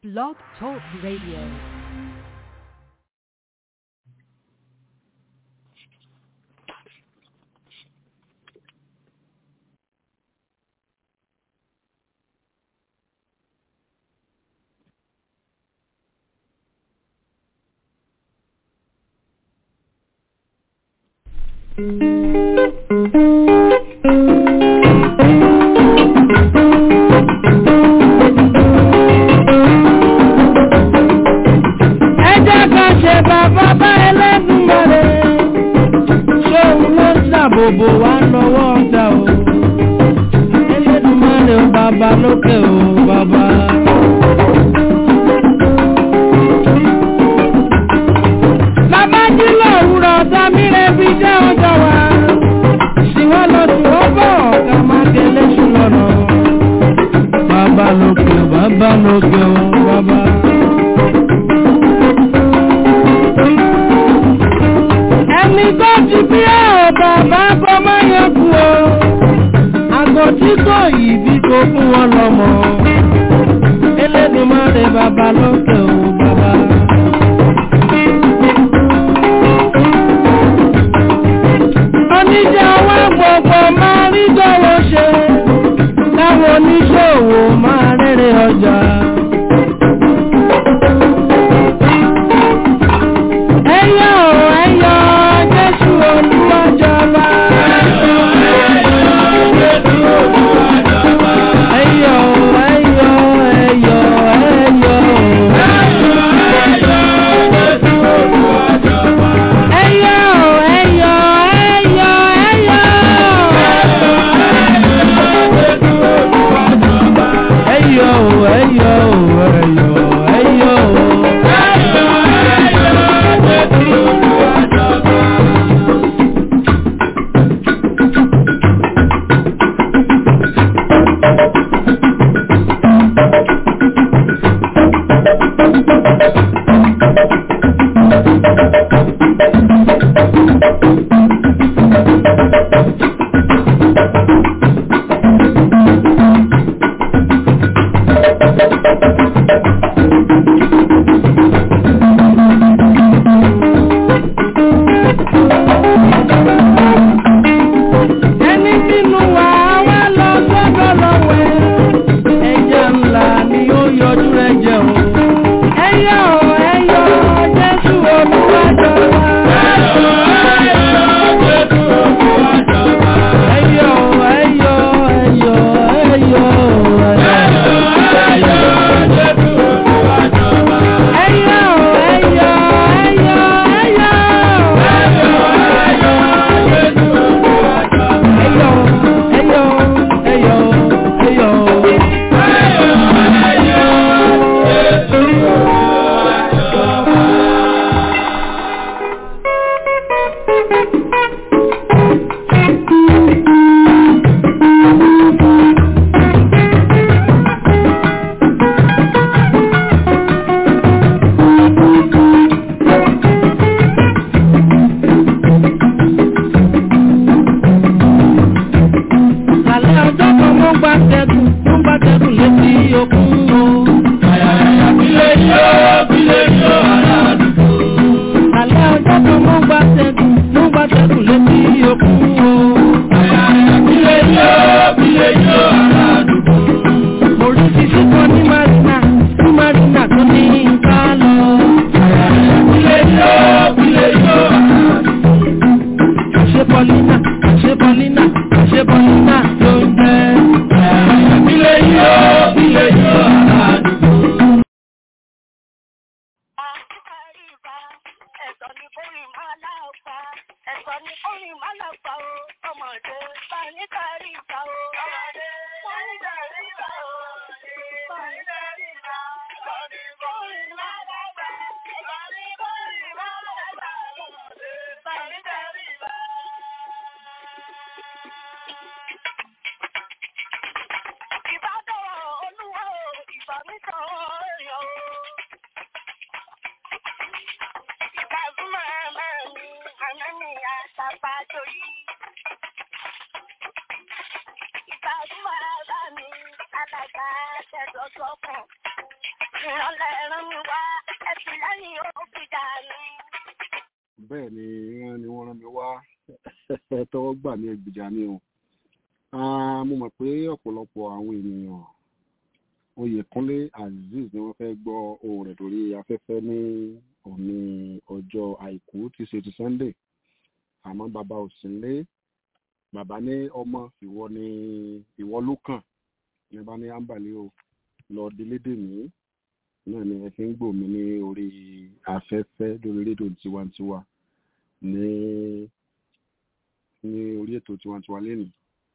Blog Talk Radio. ẹ jẹ́ ká ṣe bàbá bá ẹlẹ́dùnmọ̀rẹ́ ṣóun ló ń ṣàbòbò wá lọ́wọ́ ọ̀tá o ẹlẹ́dùnmọ̀rẹ́ o bàbá lókè o bàbá. bàbá jí lòwúrọ̀ ọ̀tá mi rẹ̀ fi jẹ́ ọjọ́ wa sì wọ́n lọ sí wọ́n bọ̀ ká má délé sùn lọ́nà. bàbá lókè o bàbá lókè o bàbá. ẹni tó ti bí ẹ̀ bàbá kọ́ máa yẹ kú o àgọ́ tí kò yìí bí kò fún wọn lọ́mọ Elédùmarè bàbá lókè o bàbá. oníjà wa gbogbo máa rí gbọ́wọ́ ṣe láwọn oníṣòwò máa rere ọjà. ẹyọ ẹyọ jésù olúwàjọba. ẹyọ ẹyọ ẹyọ ẹyọ. ẹyọ ẹyọ ẹyọ ẹyọ. ẹyọ ẹyọ ẹyọ ẹyọ. ẹni tínú wa wá lọ sọ́dọ̀ lọ́wẹ́ ẹja ńlá ni ó yọjú rẹ jẹun ẹyọ ẹyọ jésù olúwàjọba. ẹyọ ẹyọ ẹyọ ẹyọ ẹyọ ẹyọ ẹyọ ẹyọ ẹyọ ẹyọ ẹyọ ẹyọ. Àlẹ́ ọjọ́ kan mo gba tẹ̀gùn, mo gba tẹ̀gùn létí òkun o. Àlẹ́ ọjọ́ kan mo gba tẹ̀gùn, mo gba tẹ̀gùn létí òkun o. Mo rí fífi kan ní Marina, ní Marina tó ní ká lọ. Ṣé Paulina, ṣé Paulina, ṣé Paulina ló ń jẹ́? àríwá ẹ̀sọ́ ni orin máa láàpá ẹ̀sọ́ ni orin máa láàpá o ọmọdé bá ní kárí ìgbà o. ọmọdé bá ní kárí ìgbà o. bá ní kárí ìgbà ẹ̀sọ́ ni orin máa láàpá ẹ̀sọ́ ni orin máa láàpá ọmọdé bá ní kárí ìgbà. Ìbádọ́ olúwa o, ìbá mi kan ọ̀rẹ́ o. Ìgbàgbọ́n máa mi, àná mi àtàpá torí. Ìgbàgbọ́n bá mi, alága ṣẹ̀dọ̀ sọ́kàn. ìrànlẹ́ rán mi wá ẹ̀sìn lẹ́yìn ó fi dà mí. bẹ́ẹ̀ ni wọ́n ni wọ́n rán mi wá tọwọ́ gbà mí ẹgbìjà mi o Ah, mo mọ̀ pé ọ̀pọ̀lọpọ̀ àwọn ènìyàn Oyèkúnlé Azeez ni wọ́n fẹ́ gbọ́ ohùn rẹ̀ lórí afẹ́fẹ́ ní òní ọjọ́ àìkú tí ṣe ti Sunday àmọ́ bàbá ò sí nílé bàbá ní ọmọ ìwọ ni ìwọ ló kàn ní bá ní ámbàlẹ́ o lọ délédè mí náà ni ẹ fi ń gbò mí ní orí afẹ́fẹ́ lórí rédíò tiwantiwa ní ní orí ètò tiwantiwa lẹ́nu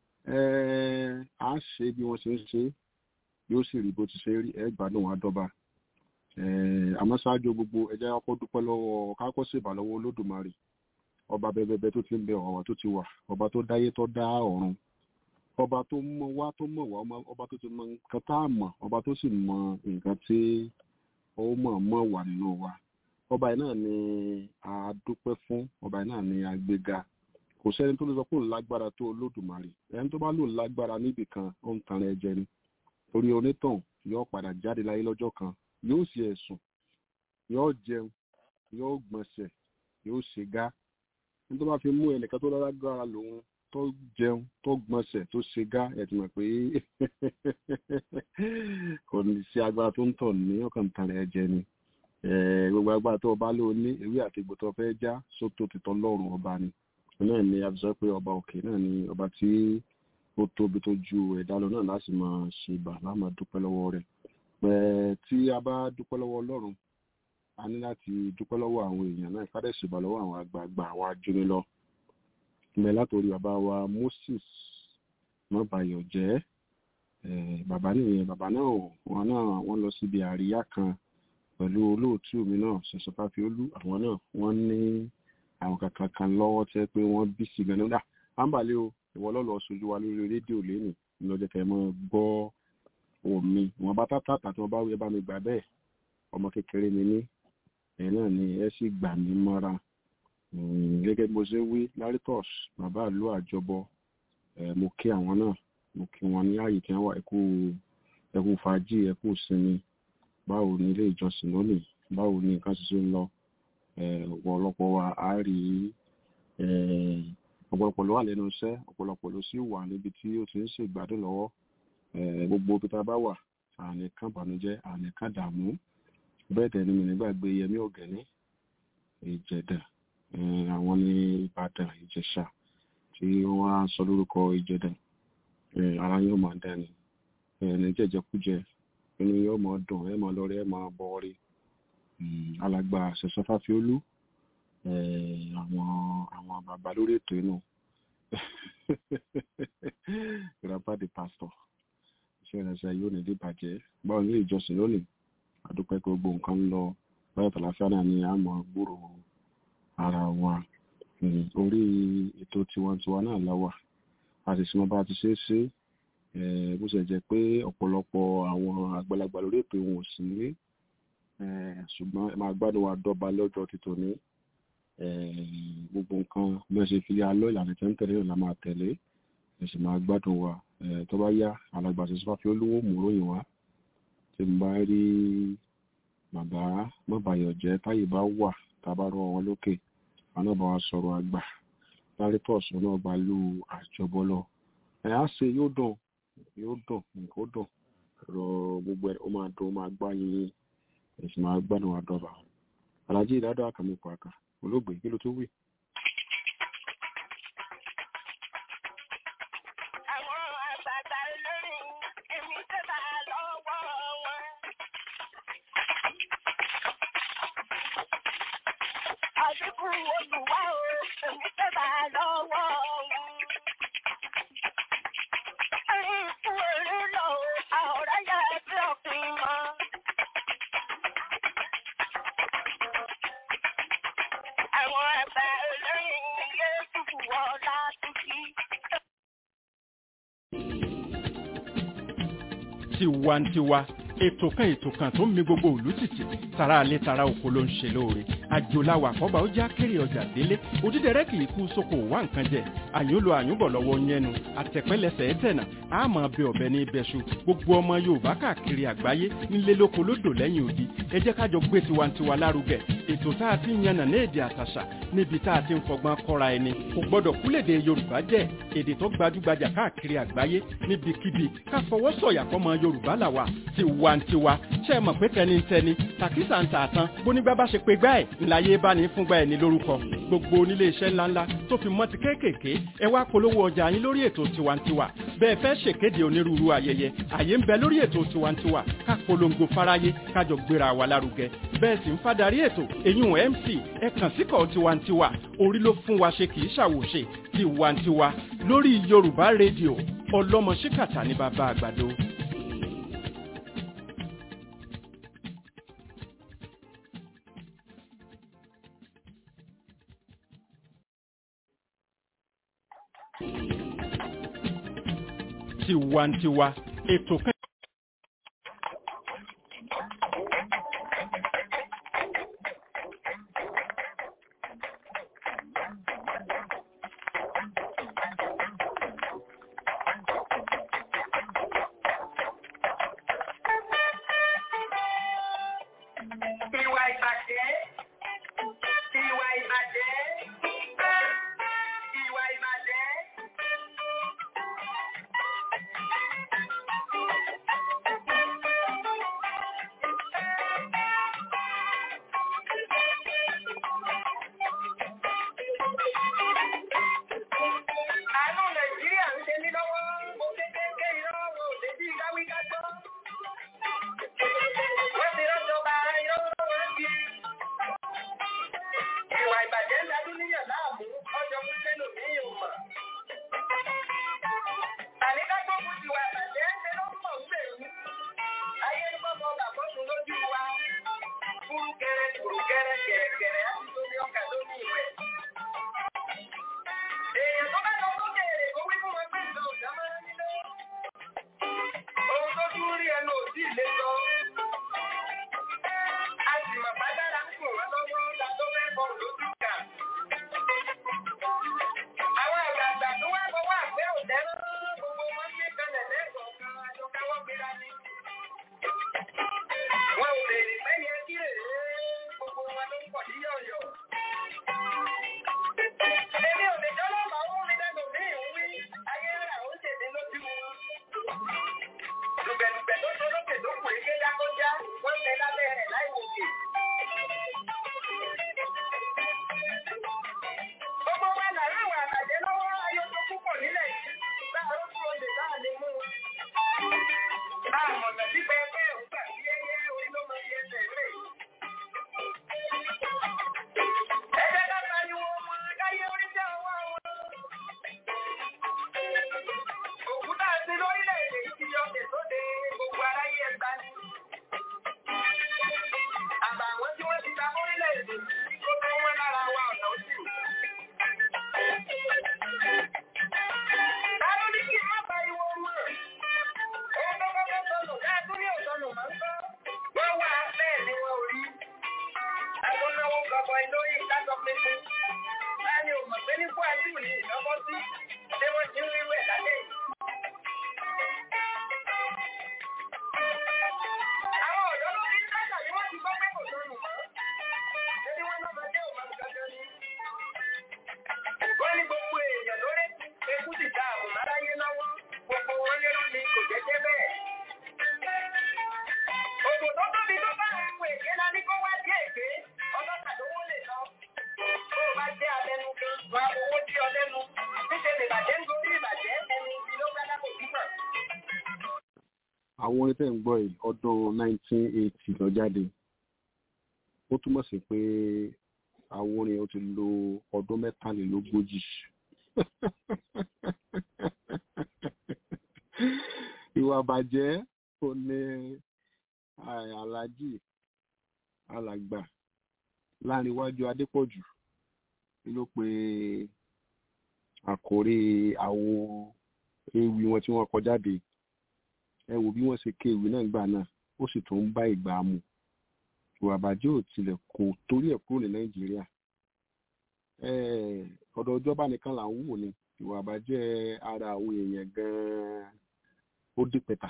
a ṣe bí wọ́n ṣe ń ṣe yóò sì rí bó ti ṣe rí ẹ gbádùn wa dọ́ba àmọ́ ṣáájú gbogbo ẹ jẹ́ kó dúpẹ́ lọ́wọ́ kákó ṣèbà lọ́wọ́ olódùmarè ọba bẹbẹbẹ tó ti ń bẹ ọ̀wà tó ti wà ọba tó dáyé tó dá ọ̀run ọba tó mọ wá tó mọ̀ wá ọba tó ti mọ nǹkan tá a mọ̀ ọba tó sì mọ nǹkan tí ó mọ̀ mọ̀ wà nínú wa ọba yìí náà ni a dúpẹ́ fún ọba yìí náà ni a gbéga kò sẹ́ni tó lè sọ pé òun lágbára tó olódùmarè ẹni tó bá lòun lágbára níbì kan ó ń tan ẹ jẹ ni torí onítàn yóò padà jáde láyé lọ́jọ́ kan yóò ṣe ẹ̀sùn yóò jẹun yóò gbọ̀nsẹ̀ yóò ṣe gá ní tó bá fi mú ẹnìkan tó lágbára lòun tó jẹun tó gbọ̀nsẹ̀ tó ṣe gá ẹ̀ ti mọ̀ pé kò ní sí agbára tó ń tọ̀ ní ọkàn tan ẹ jẹ ni gbogbo agbára tó bá lò ní ewé àti egbò tó fẹ́ já sótó títọ́ lọ́rùn ọba ni náà ni a fi sọ pé ọba òkè náà ni ọba tí ó tóbi tó ju ẹ̀dá lọ náà láti máa ṣe ìbà láàmà dúpẹ́ lọ́wọ́ rẹ̀ pẹ̀ tí a bá dúpẹ́ lọ́wọ́ ọlọ́run a ní láti dúpẹ́ lọ́wọ́ àwọn èèyàn náà ìfádẹ́ ṣèbà lọ́wọ́ àwọn àgbààgbà àwọn ajúni lọ ìmẹ̀ látòrí bàbá wa Moses mọ́bàyọ̀ jẹ́ bàbá nìyẹn bàbá náà wọn náà wọ́n lọ síbi àríyá kan pẹ̀lú olóòtú mi náà ṣẹ̀ṣẹ̀ fáfiolú àwọn náà wọ́n ní àwọn kankan kan lọ́wọ́ tẹ́ pé wọ́n bí sí gan nígbà ámbàlẹ́ o ìwọ lọ́lọ́ sojú wa lórí rédíò lẹ́nu lọ́jọ́ kẹ́ mọ́ gbọ́ omi wọn bá tàtà tí wọ́n bá wí ẹ bá mi gbà bẹ́ẹ̀ ọmọ kékeré mi ní ẹ̀ náà ni ẹ sì gbà mí mọ́ra gẹ́gẹ́ bí mo ṣe wí laritos bàbá ìlú àjọbọ mo kí àwọn náà mo kí wọn ní ààyè tí wọ́n wà ẹkú ẹkú fàájì ẹkú sinmi báwo ni ilé ìjọsìn lónìí báwo ni nǹkan ṣiṣẹ́ ń lọ ọ̀pọ̀lọpọ̀ wa á rí ọ̀pọ̀lọpọ̀ ló wà lẹ́nu iṣẹ́ ọ̀pọ̀lọpọ̀ ló sì wà níbi tí ó ti ń ṣègbádùn lọ́wọ́ gbogbo ibi tá a bá wà àní kan bànújẹ́ àní kan dààmú bẹ́ẹ̀ tẹ̀ ni mi nígbàgbé yẹmí ọ̀gẹ́ni ìjẹ̀dà àwọn ní ìbàdàn ìjẹ̀ṣà tí wọ́n á sọ lórúkọ ìjẹ̀dà ara yóò máa dání ní jẹ̀jẹ̀kújẹ inú yóò máa dùn ẹ̀ máa lọ́rẹ́ ẹ̀ máa bọ̀ rí alàgbà ṣẹ̀ṣọ́fáfiolú àwọn àwọn bàbá lórí ètò inú grandpa the pastor iṣẹ́ ìrẹsẹ̀ yóò ní dìbàjẹ́ báwo ní ìjọsìn lónìí àdúpẹ́ pé gbogbo nǹkan ń lọ báyọ̀ tàlàfíà náà ni a mọ̀ gbúrò ara wa orí ètò tiwantiwa náà láwà a sì sinmi bá ti ṣe é ṣe bó ṣe jẹ́ pé ọ̀pọ̀lọpọ̀ àwọn àgbàlagbà lórí ètò wọn ò sí nílé ṣùgbọ́n ẹ máa gbádùn wa dọ́ba lọ́jọ́ títò ní gbogbo nǹkan bí wọ́n ṣe fi alọ́ ìlànà tí wọ́n ń tẹ̀lé náà la máa tẹ̀lé ẹ sì máa gbádùn wa tó bá yá alàgbà ṣe sọ́fà fi olówó mòróyìn wá tí mo bá rí bàbá mọ́bàyọ̀jẹ́ táyé bá wà tá a bá rọ wọn lókè àwọn náà bá wa sọ̀rọ̀ àgbà lárí tọ̀sù náà bá lù àjọbọ lọ ẹ̀ á ṣe yóò dùn yóò dùn nǹkan ó dùn rọ gbogbo ẹ̀ ó máa dùn ó máa gbá yín ẹ̀sìn máa gbádùn wa dọ́ba alájí ìdádọ́ àkàmì pàkà olóògbé kí ló tó wí. Àwọn àgbààgbà olórin èmi tó bá lọ́wọ́ wọn. Àdínkù olùwà o, èmi tó bá lọ́wọ́ wọn. Ẹyin fún eré lọ o, àwòrán yà ẹgbẹ́ ọ̀fìn mọ́. Àwọn àgbà olórin yé dùkú wọn látúkì. tiwantiwa ètò kan ètò kan tó ń mi gbogbo òlú tìtì tara alẹ́ tara oko ló ń ṣe lóore àjòláwà àkọ́bà ó já kéré ọjà délé òdídẹrẹ́ kì í kú sóko wá nǹkan jẹ àyúnlo àyúnbọ̀ lọ́wọ́ yẹnu àtẹ̀pẹ́lẹsẹ̀ ẹ̀tẹ̀nà àmọ́ ọbẹ̀ ọbẹ̀ ní ibẹ̀ṣu gbogbo ọmọ yorùbá káàkiri àgbáyé nílé lóko lódò lẹ́yìn odi ẹ jẹ́ kájọ gbé tiwantiwa lárugẹ ètò tá a ti ń yànnà ní èdè àtàṣà níbi tá a ti ń fọgbọ́n kọ́ra ẹni kò gbọ́dọ̀ kúlèdè yorùbá jẹ́ èdè tó gbajúgbajà káàkiri àgbáyé níbikíbi ká fọwọ́ sọ̀yà fọmọ yorùbá làwà tiwantiwa ṣe é mọ̀ pé tẹnitẹni tàkísà ń tà tán bónígbà bá ṣe pé gbá ẹ̀ ńláyé bá ní fúngbà ẹ̀ ní lórúkọ gbogbo onílé iṣẹ́ ńláńlá tó fi mọ́ ti kéékèèké ẹ wá polówó ọjà yín lórí ètò tiwantiwa bẹ́ẹ̀ fẹ́ ṣèkéde onírúurú ayẹyẹ àyè ń bẹ lórí ètò tiwantiwa ká polongo fáráyé kájọ gbéra wa lárugẹ bẹ́ẹ̀ sì ń fadarí ètò èyún mc ẹ kàn síkọ̀ tiwantiwa orí ló fún wa ṣe kì í ṣàwòṣe tiwantiwa lórí yorùbá rédíò ọlọ́mọ ṣíkàtà ní bàbá àgbàdo. tiwantiwa ètò kan. Ìwà ìbàjẹ́. Ìwà ìbàjẹ́. Ìwà ìbàjẹ́. Àánú Nàìjíríà ń ṣe mí lọ́wọ́. Mo kékeré irọ́ wo débi káwí ká gbọ́. Wọ́n ti rọ́jọba irọ́ lọ́wọ́ sí. Ìwà ìbàjẹ́ ń dadú níyàn láàmú ọjọ́ fún sẹ́lòmíì ò mọ̀. Tàní ká gbógun ti wà ìbàjẹ́ ṣe ló ń pọ̀ ń bèrú. Ayé ń bọ́ bọ́ bàbọ́ sùn lójú wa. Kúrú kẹrẹ kúrú kẹrẹ kẹrẹkẹrẹ á ti tóbi ọkà lórí ìwẹ̀. Èèyàn tó bá lọ sókè èrè kó wí fún wọn pé ìlú ọ̀dà máa ń nílé. Ohun tó tún rí ẹnu ò sí ìlé sọ. A sì mọ̀ pàdára ń kùn wọ́n lọ́wọ́ la tó fẹ́ bọ̀ lójú kà. Àwọn àgbààgbà tó wá bọ̀ wá pé ò dẹ́rọ́ gbogbo wọn ní kalẹ̀ lẹ́ẹ̀kọ̀ọ̀kan àjọ káwọ́ gbéra ni. Wọn ò lè rí mẹ́yẹ kí rèé gbogbo wọn ló ń pọ̀ ní yọ̀yọ̀. Èmi ò lè jọ́lọ́ màá mú mi lẹ́nu ní ìwí ayé rà ó ṣèdè lójú wọn. Dùgbẹ̀dùgbẹ̀ tó ṣe lókè tó kù ike dákọ́já, wọ́n ń bẹ lábẹ́ rẹ̀ láì wòkè. Gbogbo wa là ń àwọn àbàjẹ́ lọ́wọ́ ayé tó púpọ̀ nílẹ̀ yìí. Láàárọ̀ kúrò lè láà lè mú wọn. Àmọ̀nà tí pẹpẹ ò gbà sí ẹyẹ orí ló mọ iye ẹsẹ̀ rẹ̀. Ẹ jẹ́ ká pariwo wọn káyé orí jẹ́ ọwọ́ wọn. Òkúta àti lórílẹ̀-èdè yìí ti yọ tèsóde gbogbo aráyé ẹgbà ni. Àbàwọ́n tí wọ́n ti ta orílẹ̀-èdè yìí kó tó wọ́n lára wa ọ̀nà òsì. Ta ló ní kí n má pariwo wọn? Ohun tó kọ́kọ́ sọnù káàtún ní òsọnù máa ń gbọ́. Wọ́n wà bẹ́ẹ̀ ni wọn ò rí. Àwọn náwó gbọ̀gbọ̀ lórí ìdájọ́ pínpín. Láàrin ò mọ̀ pé ní kó àjú ní ìjọbọ́ sí. Ṣé wọ́n ti ń rí wẹ̀ lálẹ́ yìí? Àwọn ọ̀dọ́ ló ní kájà ni wọ́n ti gbọ́ pé kò sọnù mọ́. Ṣé wọ́n lọ́mọdé ò máa ń gbàgbọ́ ni? Wọ́n ní gbogbo èèyàn lórí ekú ti ta àbùn láráyé lọ́wọ́. Gbogbo wọn lérò ní kò jẹ́jẹ́ bẹ́ẹ̀. Òjò tó tóbi tó bá àwọn èké la ní kó wá sí èké. Ọlọ́kà ló wó lè lọ. Tó o bá jẹ́ abẹnú kan, wà á owó tí ọ lẹ́nu. Níṣẹ́ lè bàjẹ́ nítorí ìbàjẹ́ ẹni ibi ló gbá lápò kíkàn. àwọn orin tẹ́ ń gbọ́ yìí ọdún 1980 lọ jáde ó túmọ̀ sí pé àwọn orin ó ti lo ọdún mẹ́tàlélógójì ìwà bàjẹ́ ó ní ah, aláàjì alàgbà láàrin iwájú adépọ̀jù ló pe àkórí àwọn ewì wọn tí wọ́n kọ jáde ẹ wò bí wọ́n ṣe ké ìwé náà gbà náà ó sì tún ń bá ìgbà mu ìwà àbàjẹ́ ò tilẹ̀ kò torí ẹ̀ kúrò ní nàìjíríà Eh, ọ̀dọ̀ ìjọba nìkan là ń wò ni ìwà àbàjẹ́ ara àwọn èèyàn gan-an ó dí pẹ̀tà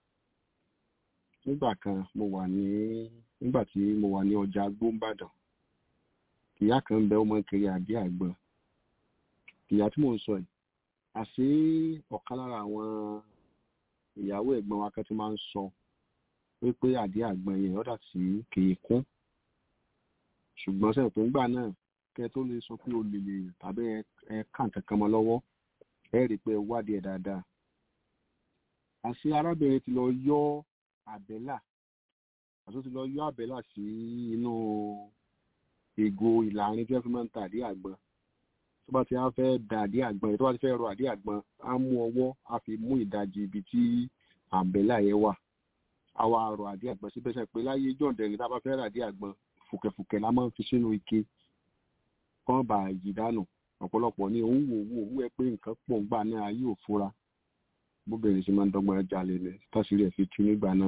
nígbà kan mo wà ní nígbà tí mo wà ní ọjà gbóǹbàdàn ìyá kan ń bẹ ọmọ kiri àdí àgbọn ìyá tí mò ń sọ yìí àṣé ọ̀kan lára àwọn ìyàwó ẹ̀gbọ́n wa kan ti máa ń sọ wípé àdí àgbọn yẹn ọ̀dà tí kìí kún ṣùgbọ́n sẹ́yìn tó ń gbà náà kẹ́ tó lè sọ pé o lè lè tàbí ẹ ẹ ká nǹkan kan mọ́ lọ́wọ́ ẹ rí i pé ẹ wádìí ẹ̀ dáadáa àṣé arábìnrin ti lọ yọ àbẹ́là àti ó ti lọ yọ àbẹ́là sí inú ìgò ìlàrin tí wọ́n fi máa ń ta àdí àgbọn tó bá ti á fẹ́ da àdí àgbọn yìí tó bá ti fẹ́ rọ àdí àgbọn á mú ọwọ́ á fi mú ìdajì ibi tí àbẹ́là yẹn wà á wá rọ àdí àgbọn síbẹ̀ sẹ́ pé láyé jọ̀ǹdẹ̀rìn tá a bá fẹ́ rà àdí àgbọn fùkẹ̀fùkẹ̀ la máa ń fi sínú ike kán bá yí dànù ọ̀pọ̀lọpọ̀ ní òun wò wò wú ẹ pé nǹkan pọ̀ ńgbà náà ayé ò fura bóbìnrin ṣe máa ń dọ́gbọ́n jalè ní tásìrì ẹ̀ fi tú nígbà náà.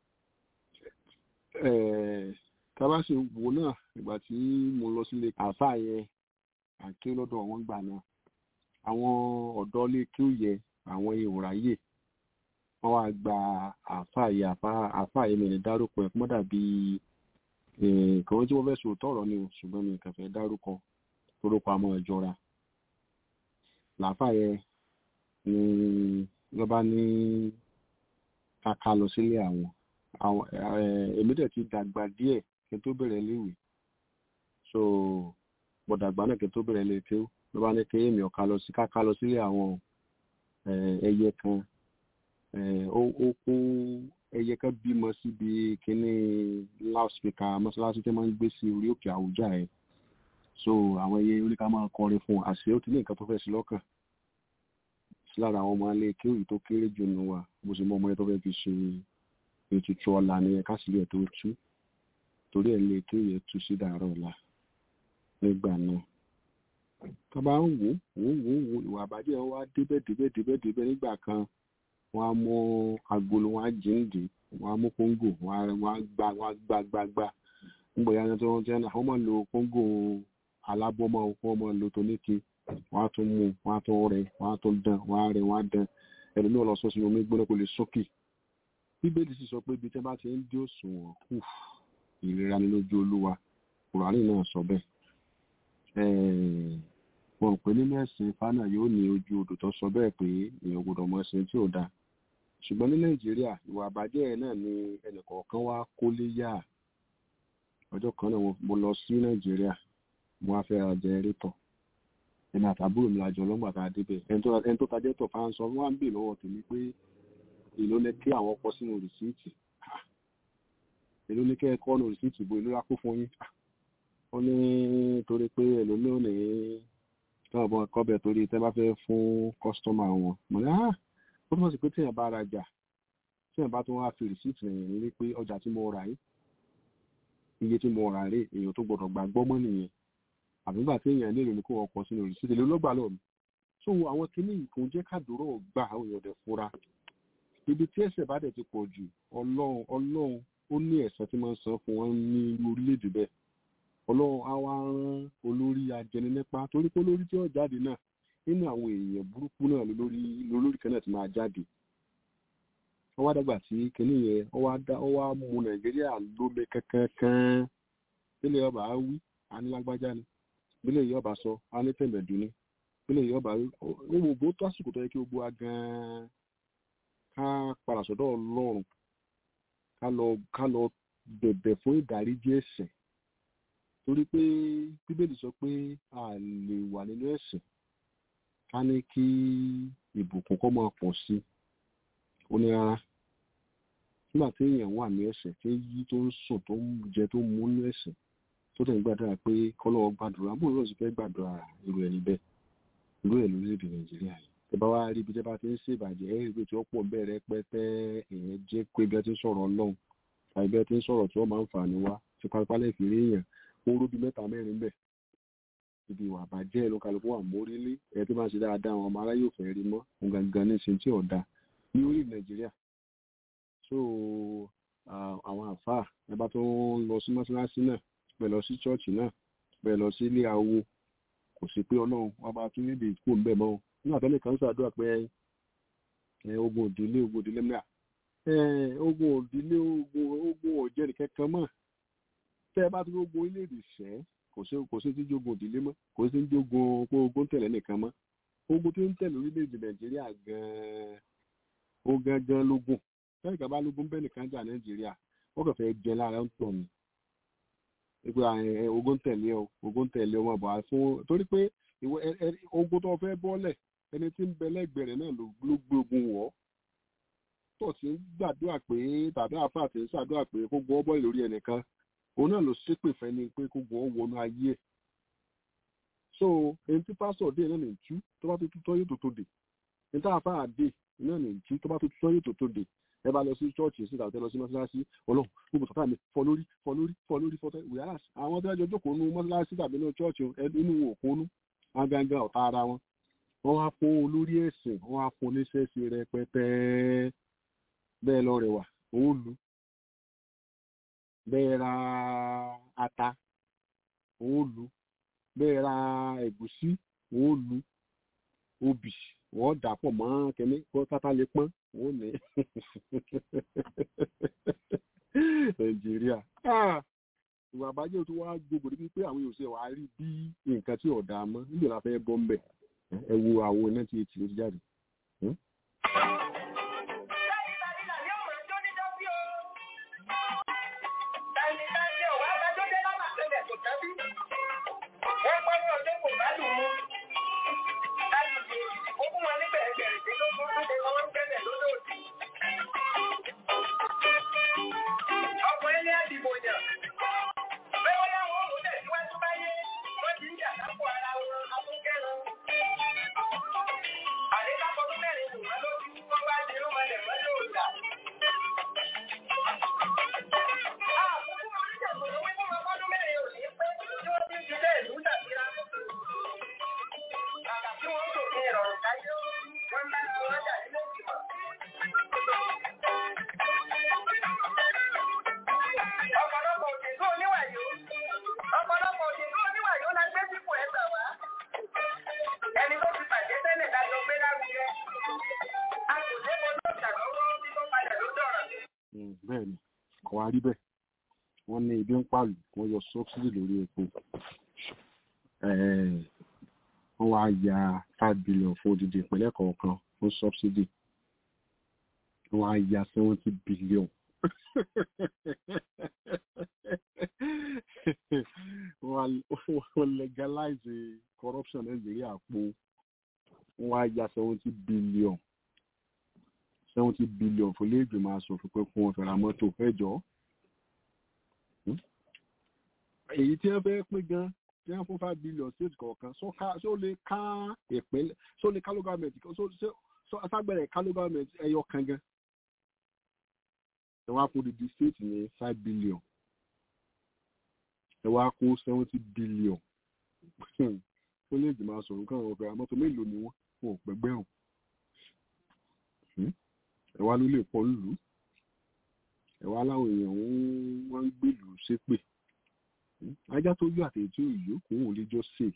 tábà sì wò náà ìgbà tí mo lọ sílé àáfàá yẹn àké lọ́dọ̀ wọn gbà náà àwọn ọ̀dọ́ lè kí ó yẹ àwọn ìwòráyè wọ́n wá gba àáfàá yẹn àáfàá yẹn mi ní dárúkọ ẹ̀ mọ́dà bíi kàn tí wọ́n fẹ́ sòótọ́ ọ̀rọ̀ ni o ṣùgbọ́n mi kàn fẹ́ dárúkọ torúkọ àmọ́ ìjọra làáfà yẹn ni wọ́n bá ní kàkà lọ sílé àwọn àwọn èmi dẹ̀ ti dàgbà díẹ̀ kí n tó bẹ̀rẹ̀ léèwé so mo dàgbà náà kí n tó bẹ̀rẹ̀ léèwé tó ló bá ní kí èmi ọ̀ka lọ sí kàkà lọ sílé àwọn ẹyẹ kan ó kó ẹyẹ kan bímọ síbi kínní loudspeaker mọ́ṣáláṣí tí wọ́n ń gbé sí orí òkè àwùjá ẹ̀ so àwọn ẹyẹ oníkà máa kọrin fún àṣẹ ó ti ní nǹkan tó fẹ́ sí lọ́kàn sí lára àwọn ọmọ alẹ́ kí òyì tó kéré jù nù wa bó ṣe mọ ọmọ yẹn tó fẹ́ fi ṣe ètùtù ọ̀la ni ẹ̀ka sílẹ̀ tó tú torí ẹ̀ lè kí òyì tú sí dàárọ̀ ọ̀la nígbà náà tó bá ń wò wò wò wò ìwà àbájẹ́ wa débẹ̀ débẹ̀ débẹ̀ débẹ̀ nígbà kan wọ́n á mú agolo wọ́n á jíǹde wọ́n á mú kóńgò wọ́n á gbá wọ́n á gbá gbá gbá nígbà yẹn tó ń jẹ́ náà wọ́n máa lo kóńgò alábọ́mọ́ wọ́n máa lo toníke wọ́n á tún mú wọ́n á tún rẹ wọ́n á tún dán wọ́n á rẹ wọ́n á dán ẹlòmíì lọ sọ sínú omi gbóná kò lè sókè bíbélì sì sọ pé ibi tí wọ́n bá ti ń dí òṣùwọ̀n kù ìlera ni lójú olúwa kùránì náà sọ bẹ́ẹ̀ wọn pè nínú ẹ̀sìn fánà yóò ní ojú odò tó sọ bẹ́ẹ̀ pé èèyàn gbọ́dọ̀ mọ ẹ̀sìn tí ò dáa ṣùgbọ́n ní nàìjíríà ìwà àbájẹ́ náà ni ẹnìkọ̀ọ̀kan wá kólé yá ọjọ́ kan náà mo lọ sí nàìjíríà mo wá fẹ́ ra jẹrẹ́tọ̀ ẹni àtàbúrò mi làjọ lọ́gbà tá a débẹ̀ ẹni tó tajẹ́ tọ̀ fáńsọ wọn á ń bè lọ́wọ́ tèmi pé èló ní kí àwọn kọ sínú rìsíìtì èló ní kẹ́ ẹ kọ́ nù rìsíìtì bo èló lákó fún yín ó ní torí pé èló ní ò ní tọ́wọ́ bọ́ kọ́bẹ̀ torí tẹ́ bá fẹ́ fún kọ́sítọ́mà wọn mo ní ah ó túmọ̀ sí pé téèyàn bá rajà téèyàn bá tún wá fi rìsíìtì rẹ̀ ní wípé ọjà tí mo rà yìí iye tí mo rà rè èèyàn tó gbọdọ̀ gbàgbọ́ mọ́ nìyẹn àbígbà tí èèyàn nílò ní kó ọkọ̀ sínú rìsíìtì lè lọ́gbà lọ mi so àwọn kinní kò jẹ́ kádùúrọ̀ gbà àwọn èèyàn dẹ̀ fura ibi tí ẹ̀ṣẹ̀ bá dẹ̀ ti pọ̀ jù ọlọ́run ọlọ́run ó ní ẹ̀san tí máa ń san fún wọn ní orílẹ̀-èdè bẹ́ẹ̀ ọlọ́run á wá rán olórí ajẹni nípa torí pé olórí tí ó jáde náà nínú àwọn èèyàn burúkú náà lórí lórí kan náà ti máa jáde wọ́n wá dàgbà tí kinní yẹn wọ́n wá dá wọ́n wá mú nàìjíríà lómi kankan bílẹ̀ ọba á wí anílágbájá ni bílẹ̀ yọba sọ anítẹ̀mẹ̀dù ni bílẹ̀ yọba ó gbogbo tó àsìkò tó yẹ kí gbogbo wa gan-an ká padà sọ́dọ̀ ọlọ́run ká lọ ká lọ bẹ̀bẹ̀ fún ìdáríjì ẹ̀ṣẹ̀ torí pé bíbélì sọ pé a lè wà nínú ẹ̀ṣẹ̀ ká ní kí ìbùkún kọ́ máa pọ̀ sí ó ní rárá nígbà tí èèyàn wà ní ẹ̀ṣẹ̀ tí yí tó ń sùn tó ń jẹ tó ń mú ní ẹ̀ṣẹ̀ tó tẹ̀ ń gbàdúrà pé kọ́lọ́wọ́ gbàdúrà bó ló sì fẹ́ gbàdúrà irú ẹni bẹ́ẹ̀ irú ẹ̀ lórílẹ̀‐èdè nàìjíríà yìí tẹ bá wá rí ibi tẹ bá ti ń ṣèbàjẹ́ ẹ̀ rí tí ó pọ̀ bẹ̀rẹ̀ pẹ́tẹ́ èèyàn jẹ́ pé bí ẹ ti ń sọ̀rọ̀ ọlọ́run tàbí bí ẹ ti ń sọ̀rọ̀ tí wọ́n máa ń fà ní wá tí pápálẹ̀ fi rí èèyàn oró bíi mẹ́ta mẹ́rin bẹ̀ ibi ìwà àbàjẹ́ ló kálukú wà mórílé ẹ̀ tó máa ń ṣe dáadáa àwọn ọmọ aráyé ò fẹ́ rí mọ́ òun gangan ní ṣe tí ọ̀dà ní orí nàìjíríà so ah, àwọn àfáà ẹ bá tó ń lọ sí mọ́ṣáláṣí náà bẹ́ẹ̀ lọ sí ṣọ́ọ̀ṣì náà bẹ́ẹ̀ lọ sí ilé awo kò sí pé ọlọ́run wọn bá tún níbi ìkú ń bẹ̀ mọ́ o nígbà tó lè kàn ń ṣàdúrà pé ẹ, ogun òdìlé ogun òdìlé mìíràn ẹ, ogun òdìlé ogun ogun ọ̀jẹ̀rì kankan mọ́ tẹ́ ẹ bá ti ogun orílẹ̀-èdè ṣẹ́ kò sí kò sí ti jogun òdìlé mọ́ kò sí ti jogun pé ogun ń tẹ̀lé nìkan mọ́ ogun tó ń tẹ̀lé orílẹ̀-èdè nàìjíríà gan-an ó gangan lógún lẹ́yìn kan bá lógún bẹ́ẹ̀ nìkan jà nàìjíríà wọ́n kàn fẹ́ jẹ lára ń tọ̀ ni pé ẹ, ogun ń tẹ̀lé ọ ogun ń tẹ̀lé ọmọ àbọ̀ fún torí pé ìwọ ẹ- ẹ- ogun tó fẹ́ bọ́lẹ̀ ẹni tí ń bẹ lẹ́gbẹ̀ẹ́ rẹ̀ náà ló ló gbé ogun wọ̀ ọ́ tó ti ń gbàdúrà pé tàbí àáfàá ti ń ṣàdúrà pé kó gbọ́ bọ́ọ̀lì lórí ẹnìkan òun náà ló ṣépè fẹ́ ni pé kó gbọ́ wọnú ayé ẹ̀ so ẹni tí pásítọ̀ dé náà ní tú tó bá tó tutọ́ yóò tó tó dé ẹni tí àáfàá dé náà ní tú tó bá tó tutọ́ yóò tó tó dé ẹ bá lọ sí chọ́ọ̀chì sí tàbí lọ sí mọ́ṣáláṣí ọlọ́run gbogbo tọ́tà mi fọ lórí fọ lórí fọ lórí fọ tẹ́ wíyá àwọn tó ẹjọ́ jókòó nú mọ́ṣáláṣí tàbí nú chọ́ọ̀chì inú wọn ò kónú agangan ọ̀tá ara wọn wọ́n wá fún olórí ẹ̀sìn wọ́n wá fún oníṣẹ́ṣe rẹpẹtẹ bẹ́ẹ̀ lọ rẹwà òun lù bẹ́ẹ̀ ra ata òun lù bẹ́ẹ̀ ra ẹ̀gúsí òun lù obì wọ́n dà pọ̀ mọ́ kẹ́mi kó tátà lè pọ́n òun ní nàìjíríà Ah! ìwà àbájẹ́ tó wá gbogbo níbi pé àwọn èèyàn ṣe wàá rí bí nǹkan tí ọ̀dà mọ́ níbi la fẹ́ bọ́ ń bẹ̀ ẹ wo àwọn iná tí etí ló ti jáde. Ọkùnrin ní àdìbò yàn. Bẹ́ẹ̀ wọ́n láwọn òun tẹ̀síwájú báyé, wọ́n ti ń jà lápò ara wọn afúnkẹ́nu. Àdékápọ̀ tó mẹ́rin kò wọ́n lójú, wọ́n bá di irú mọ́lẹ̀ mọ́lẹ̀ òòjà. Àkókò máa ń ṣàkóso wípé wọn bọ́dún mẹ́rin ò ní pẹ́ tí wọ́n ti ń ṣiṣẹ́ ìlú dàbíra. Kàkà tí wọ́n tò ní ìrọ̀rùn káyé, wọ́n ń bá wọn jà nílé ìgbìmọ̀. Ọ̀pọ̀lọpọ̀ òṣèlú oníwàyó. Ọ̀pọ̀lọpọ̀ òṣèlú oníwàyó la gbé sípò ẹ̀sà wá. Ẹni tó ti bàjẹ́ tẹ́lẹ̀ dájọ́ gbé lárugẹ. A kò lé mo lọ́ọ̀tà lọ́wọ́ tí tó padà ló dọ̀rọ̀. Mm, bẹ́ẹ̀ ni kò wá rí bẹ́ẹ̀ wọ́n ní ibi ń pàlù wọ́n yọ sọ́bsìdì lórí epo Eh, wọ́n wá ya five billion fún odidi ìpínlẹ̀ kọ̀ọ̀kan fún sọ́bsìdì wọ́n wá ya seventy billion wọ́n wá- wọ́n legalize corruption nàìjíríà po wọ́n wá ya seventy billion seventy billion fún ilé ìgbìmọ̀ asòfin pé kí wọ́n fẹ́ ra mọ́tò ẹjọ́ èyí tí wọ́n fẹ́ pín gan tí wọ́n fún five billion state kọ̀ọ̀kan ṣó ká- ṣó lè ká ìpínlẹ̀ ṣó lè ká local government kan ṣó ṣó ṣó aṣágbẹ̀rẹ̀ ká local government ẹyọ kan gan ẹ wá kó didi state ní five billion ẹ wá kó seventy billion fún ilé ìgbìmọ̀ asòfin kan wọ́n fẹ́ ra mọ́tò mélòó ni wọ́n wọn ò pẹ́gbẹ́rún ẹ wá ló lè pọ̀ lù ú ẹ wá láwọn èèyàn ń- wọ́n ń gbèlú ṣépè ajá tó yọ àtẹ̀yẹ tí ò yó kò ń lè jọ ṣe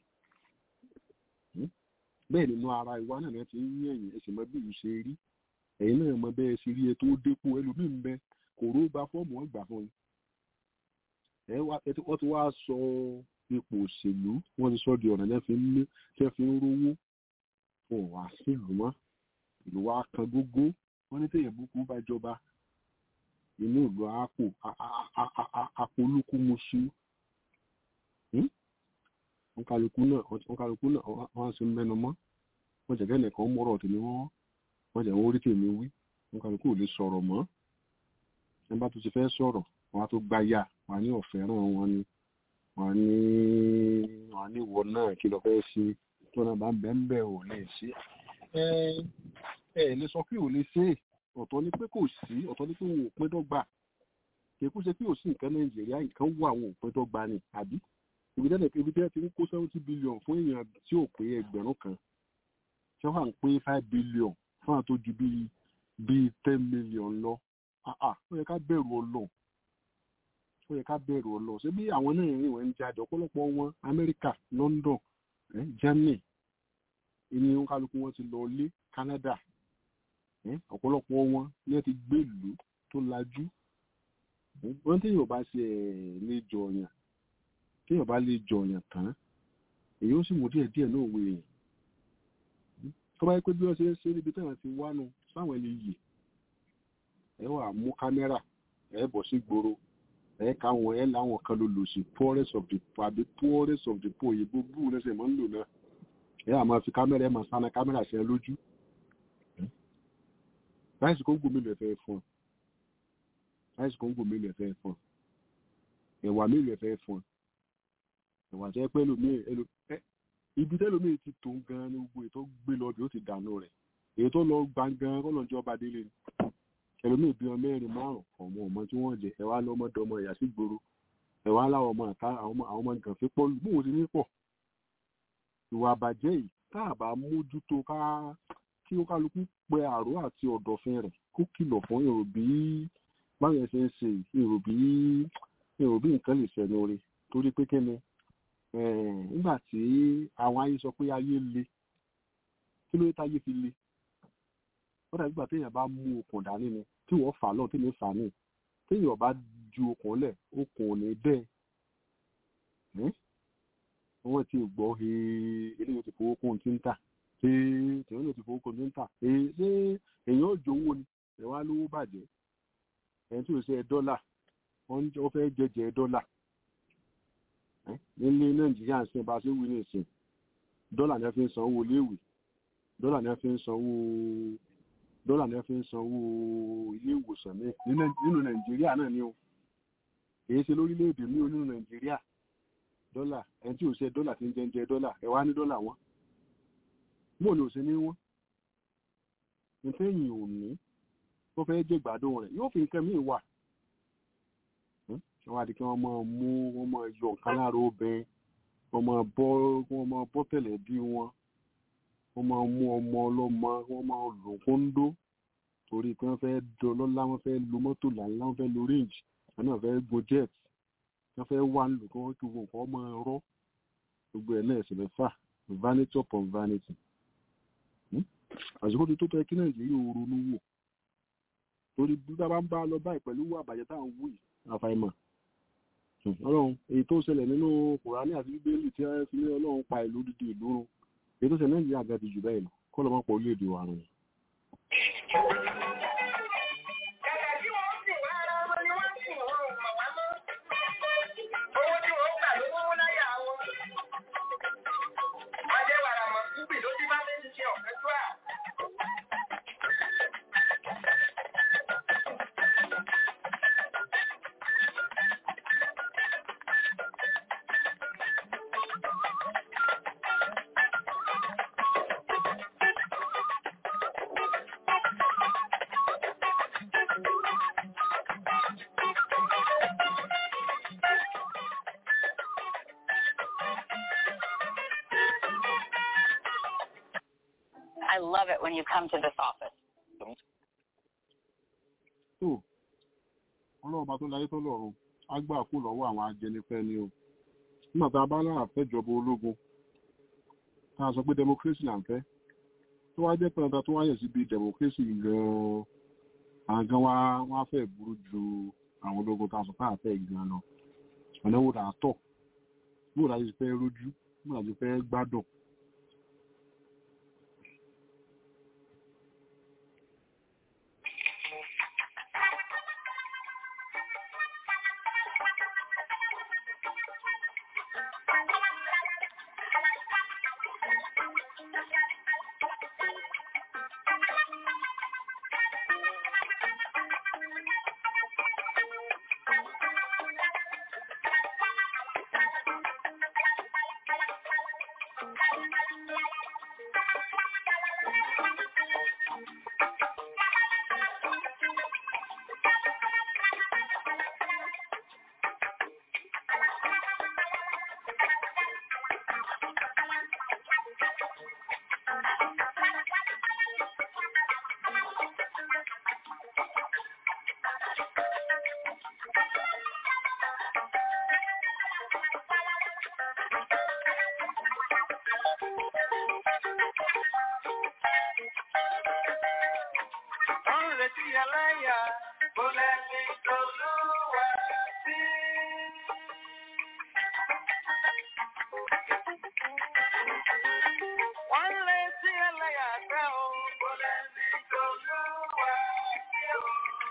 bẹ́ẹ̀ nínú ara ìwà náà náà ti ń yín ẹ̀yìn ẹ̀sìn mọ́ bí ìlú ṣe rí ẹ̀yin náà mọ bẹ́ẹ̀ ṣe rí ẹ tó dépò ẹlòmíín bẹ kò ró gba fọ́ọ̀mù wọn gbà fún yín ẹ wá ẹ tí- wọ́n ti wá sọ ipò òṣèlú wọ́n ti sọ di ọ̀nà náà fi ń lé tí wọ́n fi ń rówó wọn ò wá sílùú mọ́ ìlú wa kan gógó wọ́n ní tẹ̀yẹ̀ búkú bá jọba inú ìlú àpò àpolúkú musu wọn kálukú náà wọn kálukú náà wọn sì ń mẹnu mọ́ wọn jẹ kẹ́nì kan mọ́rọ̀ tèmi wọ́n wọn jẹ wọn orí tèmi wí wọn kálukú ò lè sọ̀rọ̀ mọ́ ẹ bá tó ti fẹ́ sọ̀rọ̀ wọn á tó gbáyà wọn á ní ọ̀fẹ́ràn wọn ni wọn á ní wọn á ní ìwọ náà kí lọ fẹ́ ṣe tó náà bá ń bẹ́ẹ̀ ń bẹ́ẹ̀ ò lè ṣe ẹ ẹ lè sọ pé ò lè ṣe é ọ̀tọ̀ ni pé kò sí ọ̀tọ̀ ni pé wọn ò pín dọ́gba kìí kú ṣe pé ò sí nǹkan nàìjíríà nǹkan wà wọn ò pín dọ́gba ni àbí ibi tẹ́lẹ̀ ibi tẹ́lẹ̀ ti ń kó seventy billion fún èèyàn tí ò pé ẹgbẹ̀rún kan ṣé wà ń pín five billion fún àwọn tó ju bíi bíi ten million lọ àà ó yẹ ká bẹ̀rù ọlọ́run ó yẹ ká bẹ̀rù ọlọ́run ṣé bí àwọn náà rìn wọ́n ń jáde ọ̀pọ̀lọpọ̀ wọn amẹ́ríkà london eh, germany ìní kálukú wọn ti lọ lé canada eh, ọ̀pọ̀lọpọ̀ wọn ní ẹ ti gbé ìlú tó lajú eh, wọ́n tí yóò bá ṣe ẹ̀ lè jọyàn tí yóò bá lè jọyàn tán èyí ó sì mú díẹ̀ díẹ̀ náà wọ èèyàn tó bá yẹ pé bí wọ́n ṣe ń ṣe níbi tí wọ́n ti wá nu sáwọn ẹni yìí ẹ wà mú kámẹ́rà ẹ bọ̀ sí gbòòrò ẹ káwọn ẹ láwọn kan ló lò sí poorest of the poor àbí poorest of the poor yìí gbogbo lẹsẹ̀ máa ń lò náà ẹ àmọ́ fi kámẹ́rà ẹ máa sáná kámẹ́rà sí ẹ lójú láìsí kóńgò mélòó ẹ fẹ́ fún ọ láìsí kóńgò mélòó ẹ fẹ́ fún ọ ẹ̀wà mélòó ẹ fẹ́ fún ọ ẹ̀wà jẹ́ pé ẹlòmíì ẹlò ẹ ibi tẹ́lòmíì ti tó gan ni gbogbo ètò gbé lọ bí ó ti dànù rẹ̀ èyí tó lọ gbàngàn kọ́ lọ́njọ́ ọba délé ni ẹlòmíì bí wọn mẹ́rin márùn ọmọ ọmọ tí wọ́n jẹ ẹwà lọmọdé ọmọ ìyá sí gbòòrò ẹwà láwọn ọmọ àká àwọn ọmọ àwọn ọmọ nǹkan fi pọ̀ bóun ti ní pọ̀ ìwà àbàjẹ́ yìí tá a bá mójútó ká kí ó kálukú pẹ àrò àti ọ̀dọ̀fin rẹ̀ kó kìlọ̀ fún èrò bí báyẹn ṣe ń ṣe èrò bí èrò bí nǹkan lè ṣẹnu rẹ̀ torí pé kíni nígbà tí àwọn ayé sọ pé ayé le kí ló dé táyé fi le ó dàbí ìgbà téèyàn bá mú okùn dání ni tí wọ́n fà lọ́ọ̀ tí mi fà ní téèyàn bá ju okùn lẹ̀ okùn ò ní bẹ́ẹ̀ wọ́n ti gbọ́ eléyìí ti fowó kún tí ń tà tèèyàn ló ti fowó kún tí ń tà ṣé èèyàn ò jowó ni ẹ wá lówó bàjẹ́ ẹni tí ò ṣe dọ́là wọ́n fẹ́ jẹjẹ dọ́là nílé nàìjíríà ń sìn bá a ṣe wí ní ìsìn dọ́là ni wọ́n fi ń sanwó léèwé dọ́là ni wọ́n fi ń sanwó dọ́là ni wọ́n fi ń sanwó ilé ìwòsàn ní nínú nàìjíríà náà ni o èyí ṣe lórílẹ̀‐èdè ní onínú nàìjíríà dọ́là ẹni tí ò ṣe dọ́là ti ń jẹ jẹ dọ́là ẹ wá ní dọ́là wọn mo ní òṣè ní wọn nítẹ̀yìn ò ní tó fẹ́ jẹ́ gbádùn rẹ̀ yóò fi nǹkan míì wà wọ́n á di kí wọ́n máa mú wọ́n máa yọ nǹkan lára obìnrin wọ́n máa bọ́ wọ́n máa bọ́ tẹ̀lẹ̀ bí wọn wọ́n máa mú ọmọ ọlọ́mọ wọ́n máa lò kóńdó torí pé wọ́n fẹ́ dọlọ́lá wọ́n fẹ́ lo mọ́tò làńlá wọ́n fẹ́ lo range wọ́n náà fẹ́ go jet wọ́n fẹ́ wá lò kí wọ́n kí wọ́n kọ́ máa rọ́ gbogbo ẹ̀ náà ẹ̀sìn mẹ́fà vanity upon vanity àsìkò tó tó tẹ kí nàìjíríà ò ronú wò torí bí bá bá ń bá lọ báyìí pẹ̀lú wà bàjẹ́ tá à ń wù yìí àfàìmọ̀ ọlọ́run èyí tó ṣẹlẹ̀ nínú kùránì àti bíbélì tí wọ́n fi ní ọlọ́run pa ìlú dídì ìlú run èyí tó ṣẹlẹ̀ nàìjíríà ga ti jù bẹ́ẹ̀ lọ kọ́ lọ́ máa pọ̀ orílẹ̀-èdè wa rùn. Kàkà tí wọ́n sì wá ara wọn ni wọ́n sì wọ́n ò mọ̀ wá mọ́. Owó tí wọ́n gbà ló wọ́wọ́ láyà wọn. Adéwàrà mọ̀ kúbì ló ti bá mi ń ṣe ọ̀fẹ́ tó à. I love it when you come to this office. tó ọlọ́run bá tó láyé tó lọ́run á gbà kú lọ́wọ́ àwọn ajẹnifẹ́ ni o nígbà tá a bá lára fẹ́jọba ológun tá a sọ pé democracy là ń fẹ́ tó wá jẹ́ pé ọ̀tá tó wáyẹ̀ síbi democracy gan-an àwọn gan wá wá fẹ́ burú ju àwọn ológun tá a sọ pé àfẹ́ gan lọ ọ̀nà wo là á tọ̀ bó la ti fẹ́ rójú bó la ti fẹ́ gbádùn ẹlẹ́yà kò lẹ́ni tolúwa sí. Wọ́n lé sí ẹlẹ́yà tẹ́ o, kò lẹ́ni tolúwa sí o.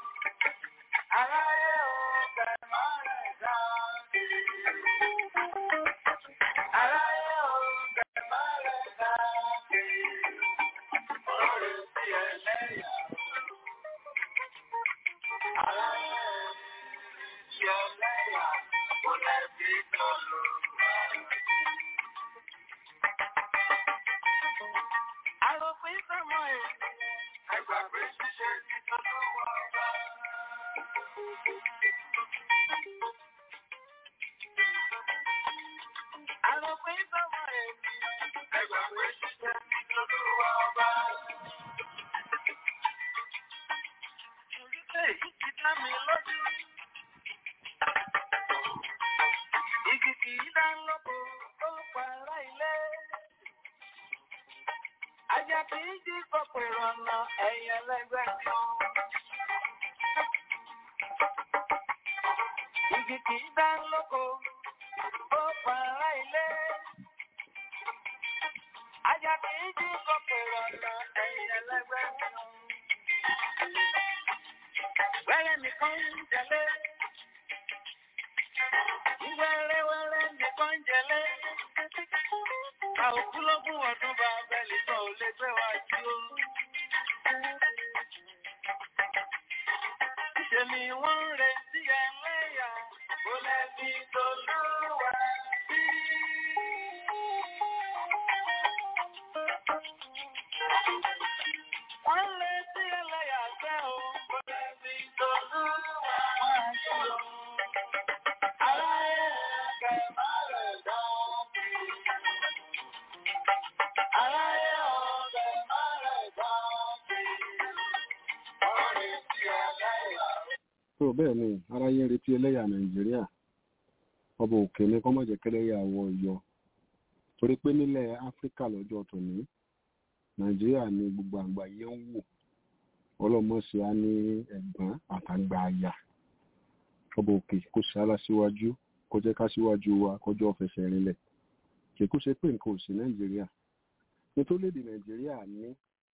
Aráyé o, bẹ̀ máa rẹ̀ dá. Aráyé o, bẹ̀ máa rẹ̀ dá. Wọ́n lé sí ẹlẹ́yà. Aráyé o, sí ẹlẹ́yà, kò lẹ́ni tolúwa. Àròpin sọ́mọ ẹ̀. Ẹgbàgbé ṣíṣe ti tọ́lọ́wọ́ ọba. Àròpin sọ́mọ ẹ̀. Ẹgbàgbé ṣíṣe ti tọ́lọ́wọ́ ọba. Ìrísẹ̀ yìí ti dá mi lójú. Igi kì í dá lóko, ó para ilé. Ajá kì í jí pọ̀pọ̀ ìrọ̀nà ẹ̀yìn ẹlẹ́gbẹ́ kan. Igi kì í dá lóko, ó para ilé. Ajá kì í jí pọ̀pọ̀ ìrọ̀nà ẹ̀yìn ẹlẹ́gbẹ́ kan. Wẹ́rẹ́ nìkan ń jẹlé. Wẹ́rẹ́wẹ́rẹ́ nìkan ń jẹlé. A ò kú lógún ọdún bá abẹ́lé tó ò lè gbé wá sí o. Ṣé ni wọ́n ń retí ẹlẹ́yà kó lẹ́bi tó lúwa sí? Wọ́n ń retí ẹlẹ́yà fẹ́ o kó lẹ́bi tó lúwa sí o. Aráyé ẹ̀kẹ́ má rẹ̀ dá sí. Aráyé ọ̀bẹ má rẹ̀ dá sí. Wọ́n retí ẹlẹ́yà. tó bẹ́ẹ̀ ni aráyé ń retí ẹlẹ́yà nàìjíríà ọba òkè ní kọ́mọ̀jẹ̀ kẹlẹ́yà wọ yọ torí pé nílẹ̀ áfíríkà lọ́jọ́ tòní nàìjíríà ni gbogbo àgbáyé ń wò ọlọ́mọ̀ọ́sí á ní ẹ̀gbọ́n àtàgbà àyà ọba òkè kò sára síwájú kó jẹ́ ká síwájú wa kọjọ́ fẹsẹ̀ rinlẹ̀ kì í kó ṣe pé nǹkan ò sí nàìjíríà nítorí èdè nàìjíríà ní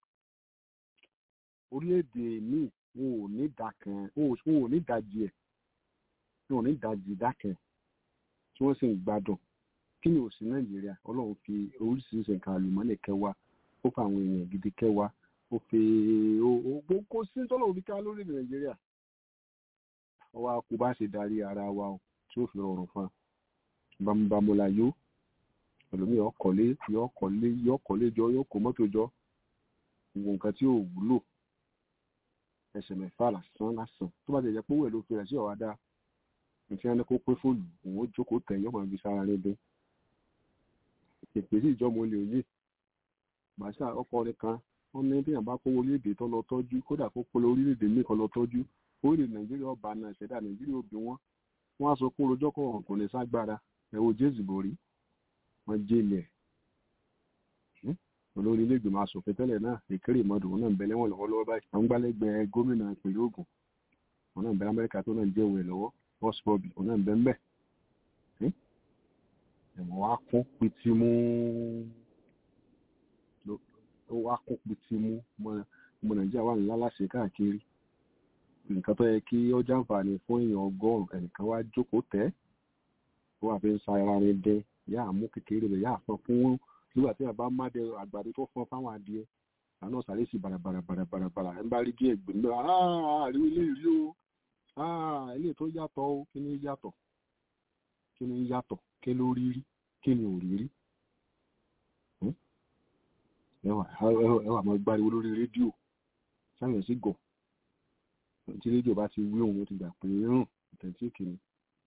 orílẹ̀-èdè míì wọn ò ní dàkan wọn ò ní dajì ẹ̀ wọn ò ní dajì dákẹ́ tí wọ́n sì ń gbádùn kí ni ò sí nàìjíríà ọlọ́run fi oríṣiríṣi nǹkan àlùmọ́nì kẹwàá ó fa àwọn èèyàn gidi kẹwàá ó fi ó kó sí tọ́lọ́run fi ká lórílẹ̀ nàìjíríà ọwọ́ a kò bá ṣe darí ara wa o tí ó fi rọrùn fún un bámúbámúlá yó ẹlòmíì ọkọ̀lé yọ ọkọ̀lé yọ ọkọ̀lé jọ yọ kó mọ́tò jọ gbogbo nǹkan tí ò wúlò ẹsẹ̀ mẹ́fà lásán lásán tó bá ti jẹ́ pé owó ẹ̀ ló fi rẹ̀ sí ọ̀wá dá nǹkan ẹni kó pé fóònù òun ó jókòó tẹ̀ yọ́ máa fi sára níbi ìpè sí ìjọba olè òye bàṣà ọkùnrin kan wọn ní bí àbá kówó orílẹ̀-èdè tó lọ tọ́jú kódà kó polo orílẹ̀-èdè míì kan lọ tọ́jú orílẹ̀ nàìjíríà ọba náà ìṣẹ̀dá nàìjíríà òbí wọn wọn á sọ pé orojọ́ kọ̀ kò ní ságbára ẹ̀wọ̀ jésù borí wọn jẹ́lẹ̀ olórí ilé ìgbìmọ̀ asòfin tẹ́lẹ̀ náà ìkéré ìmọ̀dù wọn náà ń bẹ lẹ́wọ̀n lọ́wọ́lọ́wọ́ báyìí àwọn gbálẹ́gbẹ̀ẹ́ gómìnà ìpínlẹ̀ Ògùn wọn náà ń bẹ Amẹ́ríkà tó náà ń jẹ́ òwe lọ́wọ́ bọ́ọ̀sì bọ́ọ̀bì wọn náà ń bẹ ń bẹ̀ ẹ̀wọ̀n wa kún pitimu ó wá kún pitimu ọmọ Nàìjíríà wà nílá láṣẹ káàkiri nǹkan tó yẹ kí ó jàǹfààní fún èèyàn ọgọ́rùn ẹnìkan wá jókòó tẹ́ ó wà fi ń sa ara rẹ̀ dẹ yá àmú kékeré rẹ̀ yá àfọn fún nígbà tí àbá má dẹ àgbàdo tó fọn fáwọn adìẹ àná sàré sí barabara barabara bara ẹ bá rí díẹ̀ gbé nígbà àárí ilé ìrí o ilé tó yàtọ̀ o kí ni yàtọ̀ kí ni yàtọ̀ kí ló rí rí kí ni ò rí rí ẹwà máa gbáriwo lórí rédíò sáyẹn sí gọ̀ tí rédíò bá ti wí òun ti gbà pé rán ìtẹ̀tí kìíní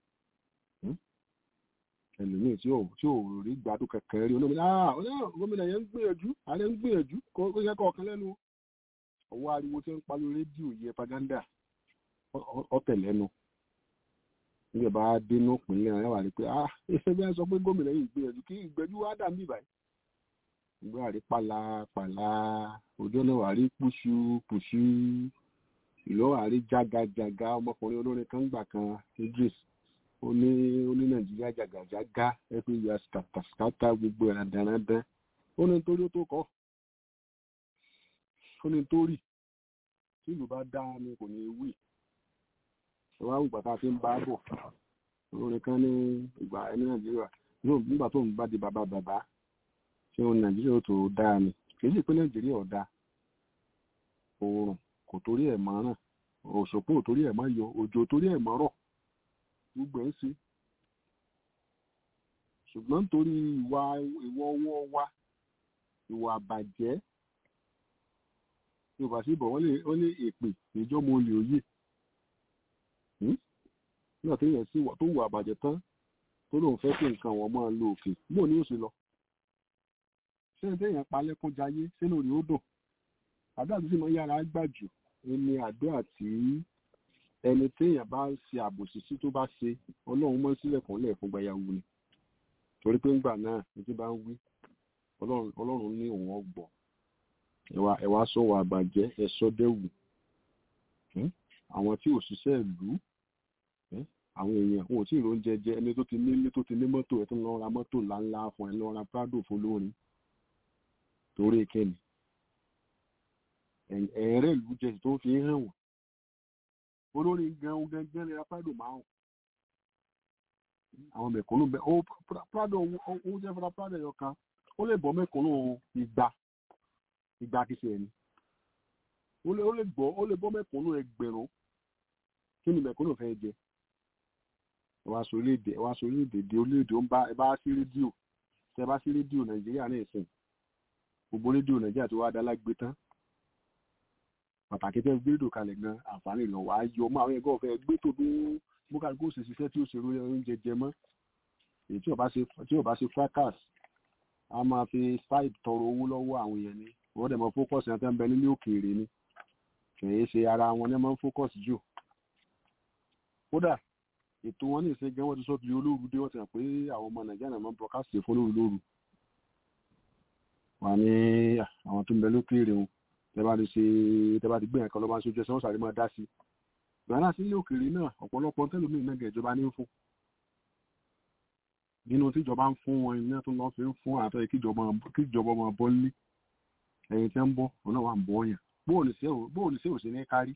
ẹlòmíì tí ò tí ò rí gbádùn kẹkẹ rí olómi ah gómìnà yẹn ń gbìyànjú ààrẹ ń gbìyànjú kó yẹ kọ̀ọ̀kan lẹ́nu ọwọ́ ariwo tí ń palu rédíò yẹ paganda ọ̀tẹ̀lẹ́nu nígbà bá dénú ìpínlẹ̀ rẹ̀ wà rí pé ah ẹsẹ̀ bí wọ́n sọ pé gómìnà yìí gbìyànjú kí ìgbẹ́jú wá dà mí báyìí ìgbà rí pàlà pàlà ọjọ́ náà wà rí pùṣù pùṣù ìlú àárí jágajàga ọmọkùnrin olórin kan gbà kan Idris ó ní ó ní Nàìjíríà jàgàjàgá everywhere skàtàskàtà gbogbo ẹ̀ dandan ó ní nítorí ó tó kọ́ ó ní nítorí tí ìlú bá dá ni kò ní wí ìwà àwùgbà tá a fi ń bá bọ̀ olórin kan ní ìgbà ẹni Nàìjíríà nígbà tó ń bá di bàbá bàbá ṣé ohun Nàìjíríà ó tó dáa ni kì í sì pé Nàìjíríà ò dáa oòrùn kò torí ẹ̀ mọ́ ràn òṣòpó ò torí ẹ̀ mọ́ yọ òjò torí ẹ̀ mọ́ rọ̀ gbogbo ẹ̀ ń sí ṣùgbọ́n nítorí ìwà ìwọ ọwọ́ wa ìwà àbàjẹ́ yorùbá sí bọ̀ wọ́n lé èpè ìjọ́mọ olè òye nígbà tó yẹ sí tó wù àbàjẹ́ tán tó lóun fẹ́ kí nǹkan wọn máa lo òkè bó ni ó sì lọ ṣé ní téèyàn pa lẹ́kún jayé sínú rí ó dùn àdúrà tó sì máa yára gbà jù ní àdúrà tí ẹni téèyàn bá ṣe àbòsí sí tó bá ṣe ọlọ́run mọ́ sílẹ̀kùn lẹ̀ fún gbayàwó ni torí pé ńgbà náà ní tí bá ń wí ọlọ́run ní òun ọgbọ̀ ẹ̀wà ẹ̀wà sọ̀wọ́ àbàjẹ́ ẹ̀sọ́ dẹ́wù àwọn tí ò ṣiṣẹ́ ìlú àwọn èèyàn wọn ò tí ì rò ń jẹjẹ ẹni tó ti nílé tó ti ní mọ́tò ẹ̀ tó ń lọ ra mọ́tò ńláńlá fún ẹ lọ ra prado fún lórin torí kẹ́ni ẹ̀ẹ́rẹ́ ìlú jẹ tó fi ń hàn wọ́n olórin gan gangan lè ra prado márùn àwọn mẹ̀kúnnù bẹ ó prado ó jẹ́ fúnra prado ẹ̀yọ kan ó lè bọ́ mẹ̀kúnnù igba igba kìí ṣe ẹni ó lè gbọ́ ó lè bọ́ mẹ̀kúnnù ẹgbẹ̀rún kí ni mẹ̀kúnnù fẹ́ jẹ ẹwà sọ orílẹ̀-èdè ẹwà sọ orílẹ̀-èdè di orílẹ̀-èdè ó ń bá ẹ bá sí rédíò tẹ bá sí rédíò nàìjíríà náà sìn gbogbo rédíò nàìjíríà tó wá dá lágbé tán pàtàkì tẹ gbé rédíò kalẹ̀ gan àǹfààní lọ wàá yọ ọmọ àwọn ẹgbẹ́ ọ̀fẹ́ gbé tó dún bókà kó sì ṣiṣẹ́ tí ó ṣe oúnjẹ jẹ mọ́ èyí tí ò bá ṣe fracas a máa fi side tọrọ owó lọ́wọ́ àwọn èèyàn ni wọ́n dẹ̀ mọ́ focus yẹn tẹ́ ń bẹ nílé òkèèrè ni kì í ṣe ara wọn ní máa ń focus jù kódà ètò wọn ní ìṣe gan wọn ti sọ di olóru dé wọn ti hàn pé àwọn ọmọ nàìjíríà náà máa ń broadcast fún lóru lóru wà ní àwọn tó ń bẹ lókèèrè wọn tẹ bá ti ṣe tẹ bá ti gbé yẹn kan lọ bá ń sojú ẹsẹ wọn sáré máa dá sí i gbàrà sí ilé òkèèrè náà ọ̀pọ̀lọpọ̀ tẹlómi náà gẹ̀ẹ́jọba ní fún nínú tíjọba ń fún wọn iná tó lọ fi ń fún àtọ́ kíjọba máa bọ́ nílé ẹ̀yìn tí ń bọ́ òun náà wà ń bọ́ yàn bóòlù sí òsì ní kárí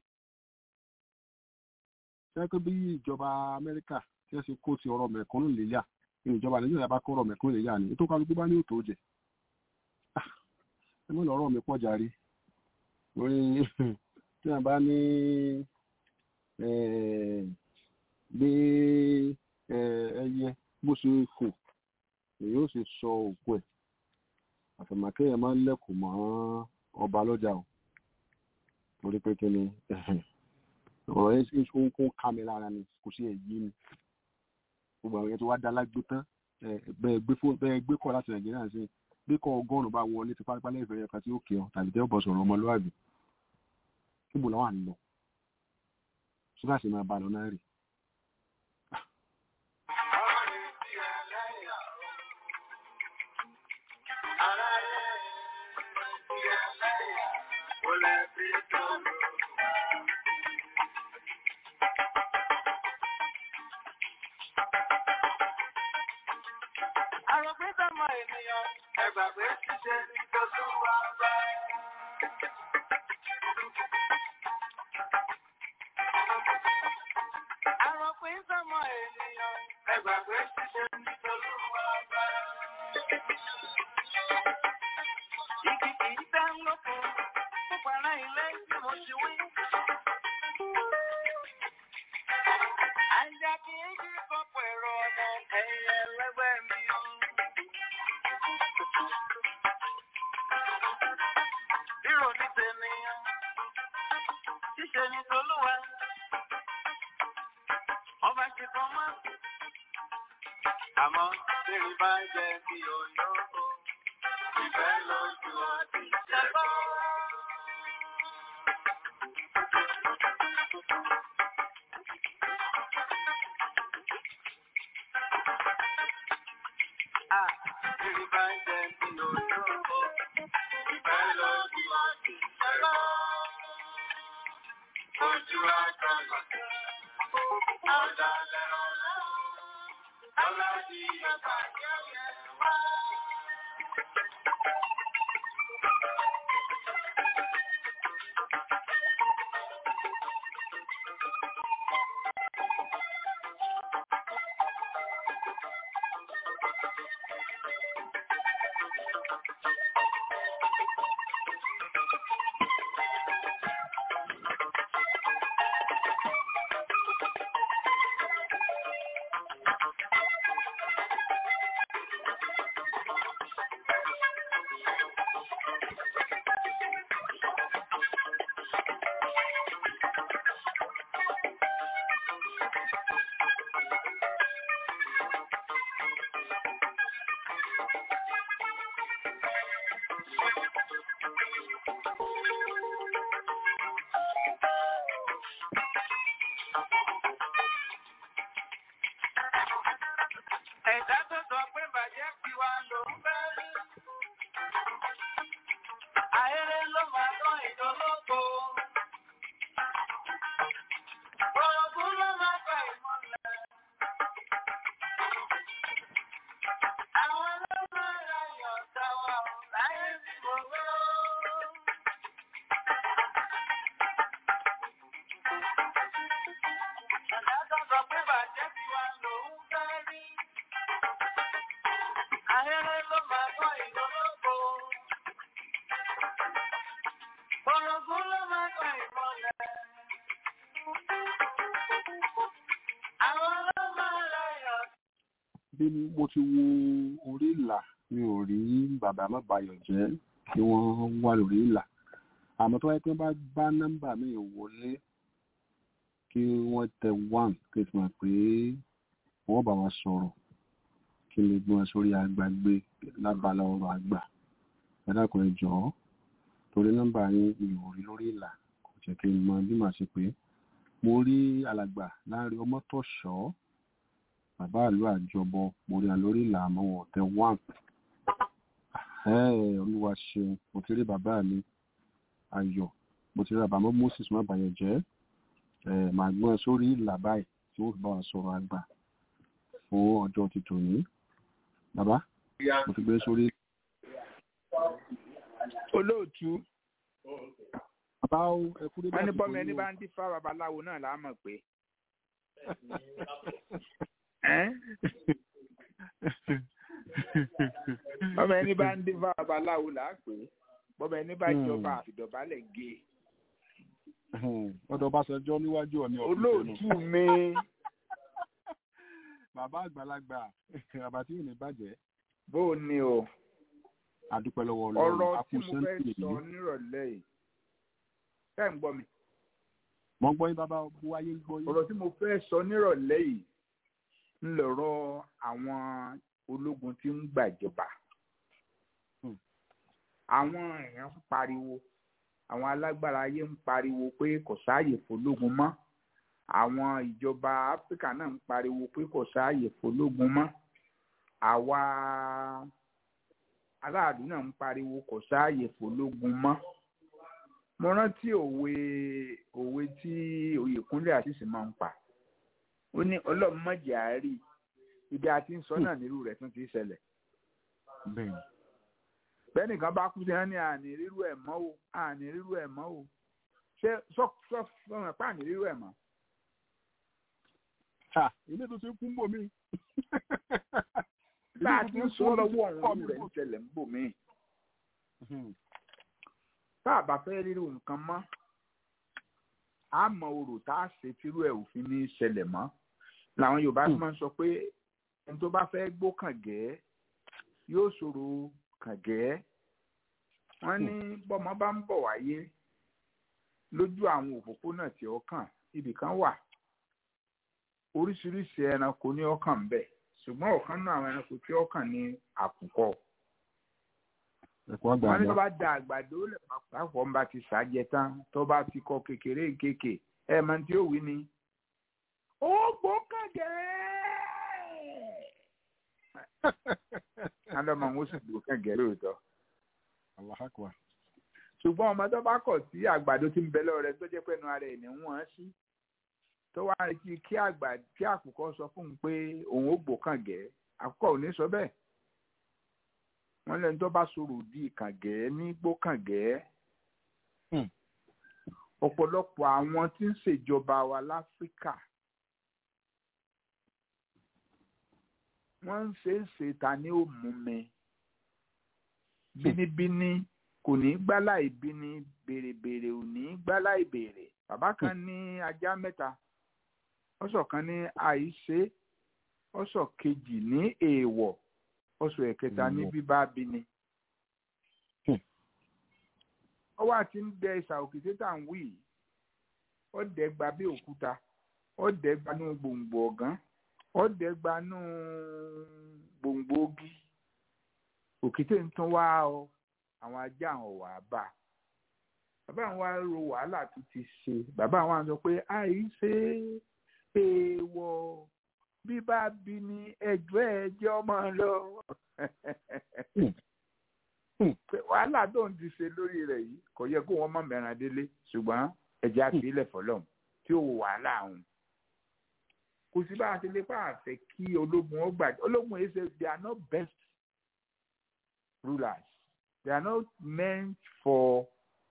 sẹ́kọ̀ bí ìjọba amẹ́ríkà tí wọ́n ṣe kó ti ọ̀rọ̀ mẹ̀kúnnù lélẹ̀ ní ìjọba nàìjíríà bá kó ọ̀rọ̀ mẹ̀kúnnù lélẹ̀ ní ètò kálukú bá ní òtò jẹ ẹ mọ̀ lọ́rọ̀ mi pọ̀ jàre lórí tí wọ́n bá ní bí ẹyẹ bó ṣe fò èyí ó sì sọ òkú ẹ̀ àfẹ̀màkẹ́yẹ máa ń lẹ́kùn mọ́ ọba lọ́jà o torí pé kí ni ọ̀rọ̀ yẹn ó ń kó ká mi lára ni kò sí èyí ni gbogbo àwọn yẹn tó wá dá lágbó tán bẹ́ẹ̀ gbé kọ́ láti nàìjíríà sí gbé kọ́ ọgọ́rùn-ún bá wọlé ti pápá lẹ́yìn ìfẹ́ kan tí ó kí ọ tàbí tẹ́ ọ bọ̀ sọ̀rọ̀ ọmọlúwàbí níbo làwọn à ń lọ ṣúgà sì máa bá lọ náà rè. Àròpé sọ́mọ ènìyàn, ẹgbàgbé ṣiṣẹ́ nítorí wà bá. Àròpé sọ́mọ ènìyàn, ẹgbàgbé ṣiṣẹ́ nítorí wà bá. Igi kì í dá lóko, púpọ̀ ara ilé tí mo ti wí. Ajá kì í jí kọ́pọ̀ ẹ̀rọ ọmọ ẹ̀yẹ ẹlẹ́gbẹ́ mi o. Rírò ní tènìyàn, ṣíṣe ní tolúwa. Ọba ṣe kan mọ́. Àmọ́ bèrè bá jẹ bí olóko. Ìfẹ́ lójú ọtí ṣẹ́gbọ́. Ah, bèrè bá jẹ bí olóko. Ìfẹ́ lójú ọtí ṣẹ́gbọ́. Ojú Ẹ̀dá tó sọ pé bàjẹ́ fi wá ló ń fẹ́ rí. Ayẹyẹ ló máa tán ìdólógbò. Orogún ló máa gba ìmọ̀lẹ̀. Àwọn ló máa ra ìyọ̀ǹda wa ò láyé tí mo wé o. Ẹ̀dá tó sọ pé bàjẹ́ fi wá ló ń fẹ́ rí. Ayẹyẹ ló máa tán ìdólógbò. Orogún ló máa gba ìmọ̀lẹ̀. Àwọn ló máa ra ìyọ̀ǹda. bí mo ti wo orí ìlà mi ò rí bàbá má bayọ̀ jẹ́ kí wọ́n wà lórí ìlà àmọ́ tó wáyé pé wọ́n bá bá nọ́mbà mi wọlé kí wọ́n tẹ one kí n fi mọ̀ pé wọ́n bá wa sọ̀rọ̀ kí n lè gbé wọn sórí agbágbé lábala ọ̀rọ̀ àgbà ẹ dákun ẹ jọ̀ọ́ torí nọ́mbà yín mi ò rí lórí ìlà kò jẹ́ kí n mọ bí màá ṣe pé mo rí alàgbà láàrin ọmọtọ̀ṣọ́ bàbá àlú àjọbọ mo rí wọn lórí ìlà àmọ́ wọn ò tẹ one ẹ olúwa ṣeun mo ti rí bàbá mi ayọ̀ mo ti rí bàbá mọ́ moses má bàyẹ̀ jẹ́ ẹ màá gbọ́n sórí ìlà báyìí tí wọ́n fi bá wa sọ̀rọ̀ àgbà fún ọjọ́ ti tòní bàbá mo ti gbé sórí olóòtú bàbá ó ẹ kú dédé wọn ní àsìkò bọ́mọ ẹni yìí o. bá ń dífá babaláwo náà là á mọ̀ pé ẹ́n? bọ́mọ ẹni bá ń dífá babaláwo là á pè é bọ́mọ ẹni bá Hmm. jọba àfìdọ̀bálẹ̀ gé e. ọ̀dọ̀ Ọbásanjọ́ níwájú ọ̀ní ọ̀fíìsì olóòtú mi bàbá àgbàlagbà bàbá tí ò ní bàjẹ́ bó o ní o àdúpẹ́ lọ́wọ́ ọ̀rọ̀ ọlọ́run tí mo fẹ́ akúṣẹ́ǹtì sọ yìí nírọ̀lẹ́ yìí ṣé ń gbọ́ mi mọ́ gbọ́ yín bàbá bu ayé ń gbọ́ yín ọ̀rọ̀ tí mo fẹ́ sọ nírọ̀lẹ́ yìí ń lọ̀rọ̀ àwọn ológun tí ń gbàjọba Hmm. àwọn èèyàn ń pariwo àwọn alágbára ayé ń pariwo pé kò sáàyè fọlógun mọ́ àwọn ìjọba áfíríkà náà ń pariwo pé kò sáàyè fọlógun mọ́ àwa aráàlú náà ń pariwo kò sáàyè fọlógun mọ́ mo rántí òwe òwe tí oyèkúnlé àṣìṣe máa ń pa ó ní ọlọ́run mọ̀jẹ̀ àárí ibi àti ń sọ náà nírú rẹ̀ tún ti ṣẹlẹ̀ bẹ́ẹ̀ bẹ́ẹ̀ nìkan bá kú sí wọn ní àní rírú ẹ̀ mọ́ o àní rírú ẹ̀ mọ́ o ṣé sọ sọ fún ẹ̀ pa àní rírú ẹ̀ mọ́ ha ilé tó ti kú ń bò mí bá a ti ń sọ lọ́wọ́ ọ̀run rẹ̀ ń ṣẹlẹ̀ ń bò mí tá a bá fẹ́ rírú nǹkan mọ́ a mọ orò tá a ṣe tírú ẹ̀ òfin ní í ṣẹlẹ̀ mọ́ làwọn yorùbá fi máa ń sọ pé ẹni tó bá fẹ́ gbó kàngẹ́ yóò ṣòro kàngẹ́ wọ́n ní bọ́mọ bá ń bọ̀ wáyé lójú àwọn òpópónà tí ó kàn ibì kan wà oríṣiríṣi ẹranko ní ọkàn ń bẹ ṣùgbọ́n ọ̀kan náà àwọn ẹranko tí ó kàn ní àkùkọ ẹ̀kọ́ àgbà wọ́n ní tó àgbà bá da àgbàdo lẹ̀ pápọ̀ ń bá ti ṣàjẹ tán tó bá ti kọ kékeré kéèké ẹ mọ tí ó wí ni. ó gbó kàngẹ́. adọ́mọ ń sì gbó kàngẹ́ lóòótọ́. aláhàkùá ṣùgbọ́n ọmọ tó bá kọ̀ sí àgbàdo tí ń bẹ lọ́wọ́ rẹ̀ tó jẹ́ pẹ́nu ara ẹ̀ ní wọ́n sí tó wá retí kí àgbà kí àkùkọ sọ fún un pé òun ó gbò kàngẹ́ àkùkọ ò ní sọ bẹ́ẹ̀ wọ́n lẹ́nu tó bá sọ̀rọ̀ di kàngẹ́ ní gbó kàngẹ́ ọ̀pọ̀lọpọ̀ àwọn tí ń ṣèjọba wa láfíríkà wọ́n ń ṣe é ṣe ta ní òmùmẹ́ bínibíní kò ní gbálà ìbíní bèrèbèrè ò ní gbálà ìbèrè bàbá kan ní ajá mẹ́ta ọ̀sọ̀ kan ní àìṣe ọ̀sọ̀ kejì ní èèwọ̀ ọ̀sọ̀ ẹ̀kẹta ní bíbá bíní. ọwọ́ àti ń dẹ ìsà òkìtì tá à ń wí yìí ọ̀dẹ̀ gba bí òkúta ọ̀dẹ̀ gbanú gbòǹgbò ọ̀gán ọ̀dẹ̀ gbanú gbòǹgbò ogi òkìtì ń tún wá ọ àwọn ajá àwọn wà á bà bàbá àwọn wa ro wàhálà tó ti ṣe bàbá àwọn wa sọ pé àìṣe èèwọ̀ bí bá bí ní ẹjọ́ ẹjẹ́ ọmọ lọ wàhálà tó ń ti ṣe lórí rẹ̀ yìí kò yẹ kó wọ́n mọ̀ mẹ́ràn délé ṣùgbọ́n ẹ̀jẹ̀ àfilẹ̀ fọlọ́m tí ó wò wàhálà àwọn kò sí bá a ṣe lè pa àfẹ kí ológun ó gbà ológun yìí ṣe they are not best rulers they are not meant for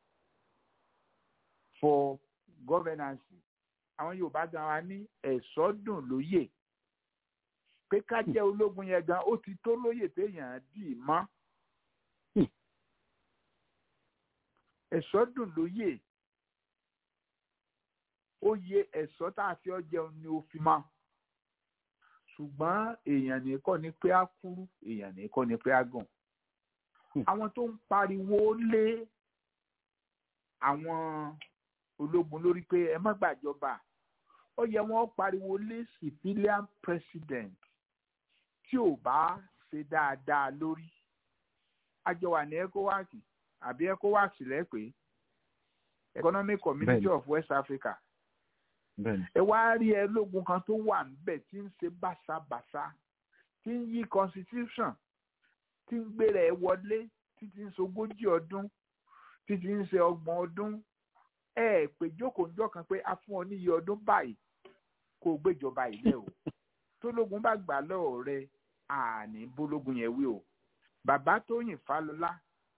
for governance àwọn yorùbá gan wa ní ẹ̀sọ́ dùn lóyè pé ká jẹ́ ológun yẹn gan ó ti tó lóyè téèyàn dì í mọ́ ẹ̀sọ́ dùn lóyè oyè ẹ̀sọ́ tá a fi ọ́ jẹun ni ó fi mọ́ ṣùgbọ́n èèyàn nìkan ni pé á kúrú èèyàn nìkan ni pé á gùn àwọn tó ń pariwo lé àwọn ológun lórí pé ẹ má gbàjọba ó yẹ wọn pariwo lé civilian president tí ò bá ṣe dáadáa lórí àjọ wà ní ecowas àbí ecowas lẹ́pẹ́ economic community Bẹ́ẹ̀ni. of west africa bẹ́ẹ̀ni ẹ wá rí ẹ lógun kan tó wà níbẹ̀ tí ń ṣe báṣabàṣa tí ń yí constitution tí ń gbéra ẹ wọlé títí ń ṣogójì ọdún títí ń ṣe ọgbọ̀n ọdún ẹ ẹ pé jókòó ńjọ́ kan pé a fún ọ níye ọdún báyìí kó o gbéjọba ilé o tólógun bá gbà lọ́wọ́ rẹ àní bólógun yẹn wí o bàbá tóyìn fálọlá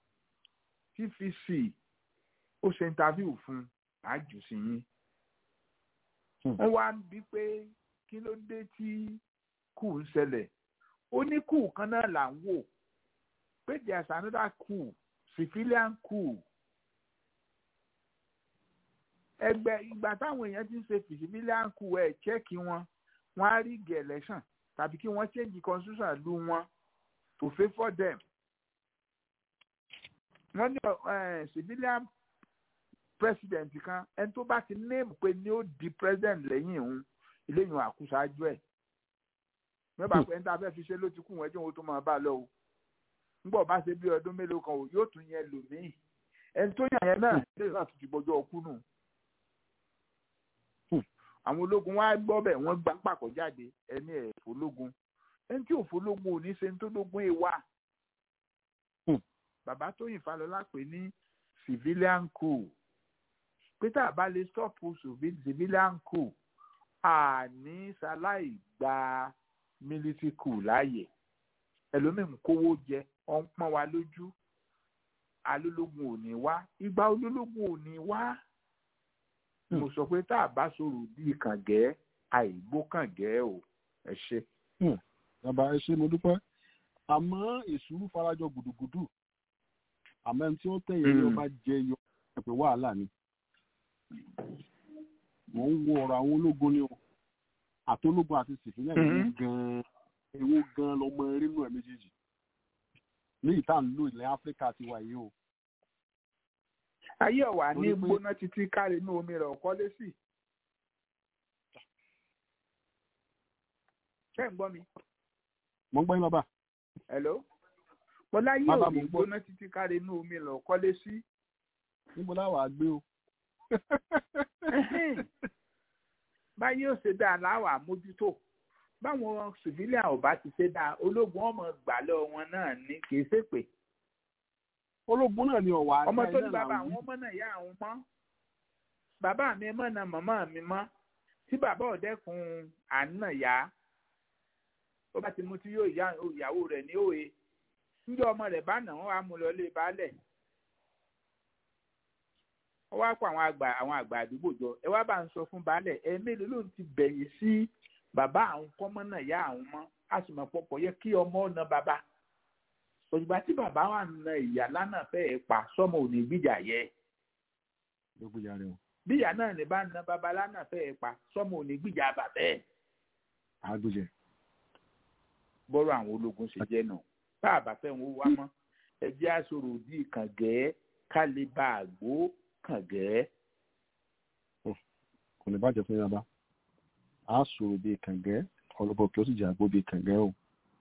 tvc ó ṣe interview fún un àjù sí yín wọ́n wá ń bí pé kí ló dé tí kù ń ṣẹlẹ̀ ó ní kù kan náà là ń wò pé there's another coup civilian coup ẹgbẹ́ ìgbà táwọn èèyàn ti ń ṣe civilian coup ẹ̀ chẹ́ẹ̀kì wọn wọ́n á rí gẹ̀ election tàbí kí wọ́n change constitution lu wọn to favour them wọ́n ní eh, civilian president kan ẹni tó bá ti name pé ní ó di president lẹ́yìn òun eléyìí àkúṣáájú ẹ̀ mẹ́bàá pé ẹni tá a fẹ́ fi ṣe ló ti kú wọn ẹjọ́ òun tó máa bá a lọ o ńgbọ́ bá ṣe bí ọdún mélòó kan o yóò tún yẹn lò míì ẹni tó yàn yẹn náà lè náà tún ti gbọ́jọ́ ọkú nù. àwọn ológun wá gbọ́ bẹ̀ wọ́n gbá pàkọ́ jáde ẹni ẹ̀ fọlógun ẹni tí ò fọlógun ò ní ṣe ní tó lógun èèwà. bàbá tóyìn falọlá pè ní civilian coup pé tá a bá lè stop civilian coup àní ṣaláì gba military coup láàyè ẹlòmíì ń kówó jẹ ọ ń pọ́n wa lójú alólógún ò ní wá ìgbà olólógún ò ní wá mo sọ pé tá a bá sọ̀rọ̀ bíi kàngẹ́ àìgbó kàngẹ́ o ẹ ṣe. bàbá ẹ ṣe mo dúpẹ́ àmọ́ ìṣúrú farajọ gùdùgùdù àmọ́ ẹni tí ó tẹ̀yìn ní ọba jẹ yọ ẹ̀pẹ̀ wàhálà ni mò ń wo ọ̀rọ̀ àwọn ológun ni o àtológun àti sìfìlẹ̀ ìlú gan-an ewu gan lọmọ erínú ẹ méjèèjì ní ìta ń lò ilẹ̀ áfíríkà ti wà yìí o. ayé ọ̀wà ní gbóná títí káre inú omi rẹ̀ ọ̀kọ́ lé sí. ṣé ń gbọ́ mi. mo ń gbọ́ yín bàbá. hello. mo láyé òní gbóná títí káre inú omi rẹ̀ ọ̀kọ́ lé sí. níbo láwàá gbé o. báyìí ó ṣe dáa láwàá mójútó báwọn civilian ò bá ti ṣe dáa ológun ọmọ gbà lọ wọn náà ní kì í ṣèpè ológun náà ni ọ̀wà ọmọ ajá tó ní iná bàbá làwọn àwọn ọmọ náà yá àwọn mọ́ bàbá mi mọ́ na màmá mi mọ́ tí bàbá ọ̀dẹ́kun àná yá ó bá ti mú tí yóò yá ìyàwó rẹ̀ ní òye níjọ́ ọmọ rẹ̀ bá nà wọ́n wá mú lọ lé baálẹ̀ wọ́n wá kó àwọn àgbà àwọn àgbà àdúgbò jọ ẹ wá bá ń sọ fún baálẹ̀ ẹ mélòó ló ń ti bẹ̀yìn sí bàbá àwọn kọ́mọ́ náà yá àwọn mọ́ a sì mọ̀ pọ̀pọ̀ yẹ kí ọmọ ọ̀nà bàbá òṣùgbà tí bàbá wà na ìyá lánàá fẹ́ẹ́ pa sọ́mọ ò ní gbìjà yẹ gbogbo ìyá rẹ o bí ìyá náà ní bá na bàbá lánàá fẹ́ẹ́ pa sọ́mọ ò ní gbìjà bàbá ẹ̀ àgbèjẹ bọ́rọ̀ àwọn ológun ṣe jẹ́ nù bá a bá fẹ́ wọn wá mọ́ ẹ jẹ́ àṣọrò òdì kàngẹ́ ká lè bá àgbo kàngẹ́. kò ní bàjẹ́ fún yàrá a sọ̀rọ̀ bíi kàngẹ́ ọlọ́bọ̀ kí ó sì jẹ́ àgbo bíi kàngẹ́ o.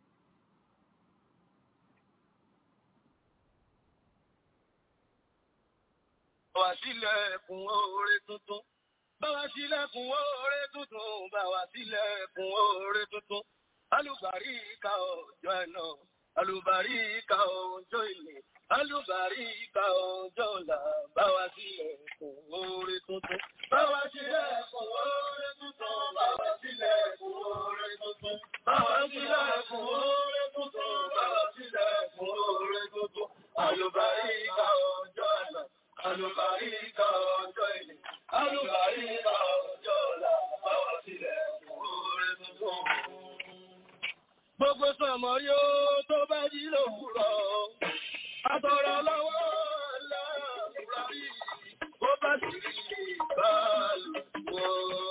Báwa sílẹ̀kùn oore tuntun. Báwa sílẹ̀kùn oore tuntun. Báwa sílẹ̀kùn oore tuntun. Alùbáríkà ọjọ́ ẹ̀nà. Alùbáríkà ọjọ́ ilé. Alùbáríkà ọjọ́ ọ̀la. Báwa sílẹ̀kùn oore tuntun. Báwa sílẹ̀kùn oore tuntun. Báwa sílẹ̀kùn oore tuntun. Báwa sílẹ̀kùn oore tuntun. Báwa sílẹ̀kùn oore tuntun. Alùbáríkà ọjọ́ ẹ̀nà. Alùbáríkà ọjọ́ ilé. Alùbáríkà ọjọ́ ọ̀la. Báwa sílẹ̀kùn oore tuntun. Gbogbo sọ̀mọ́ yóò tó bá jí lòwúrọ̀. Àtọ̀rọ̀ lọ́wọ́ láàrúra rí. Bó bá sì rí ìbálòpọ̀.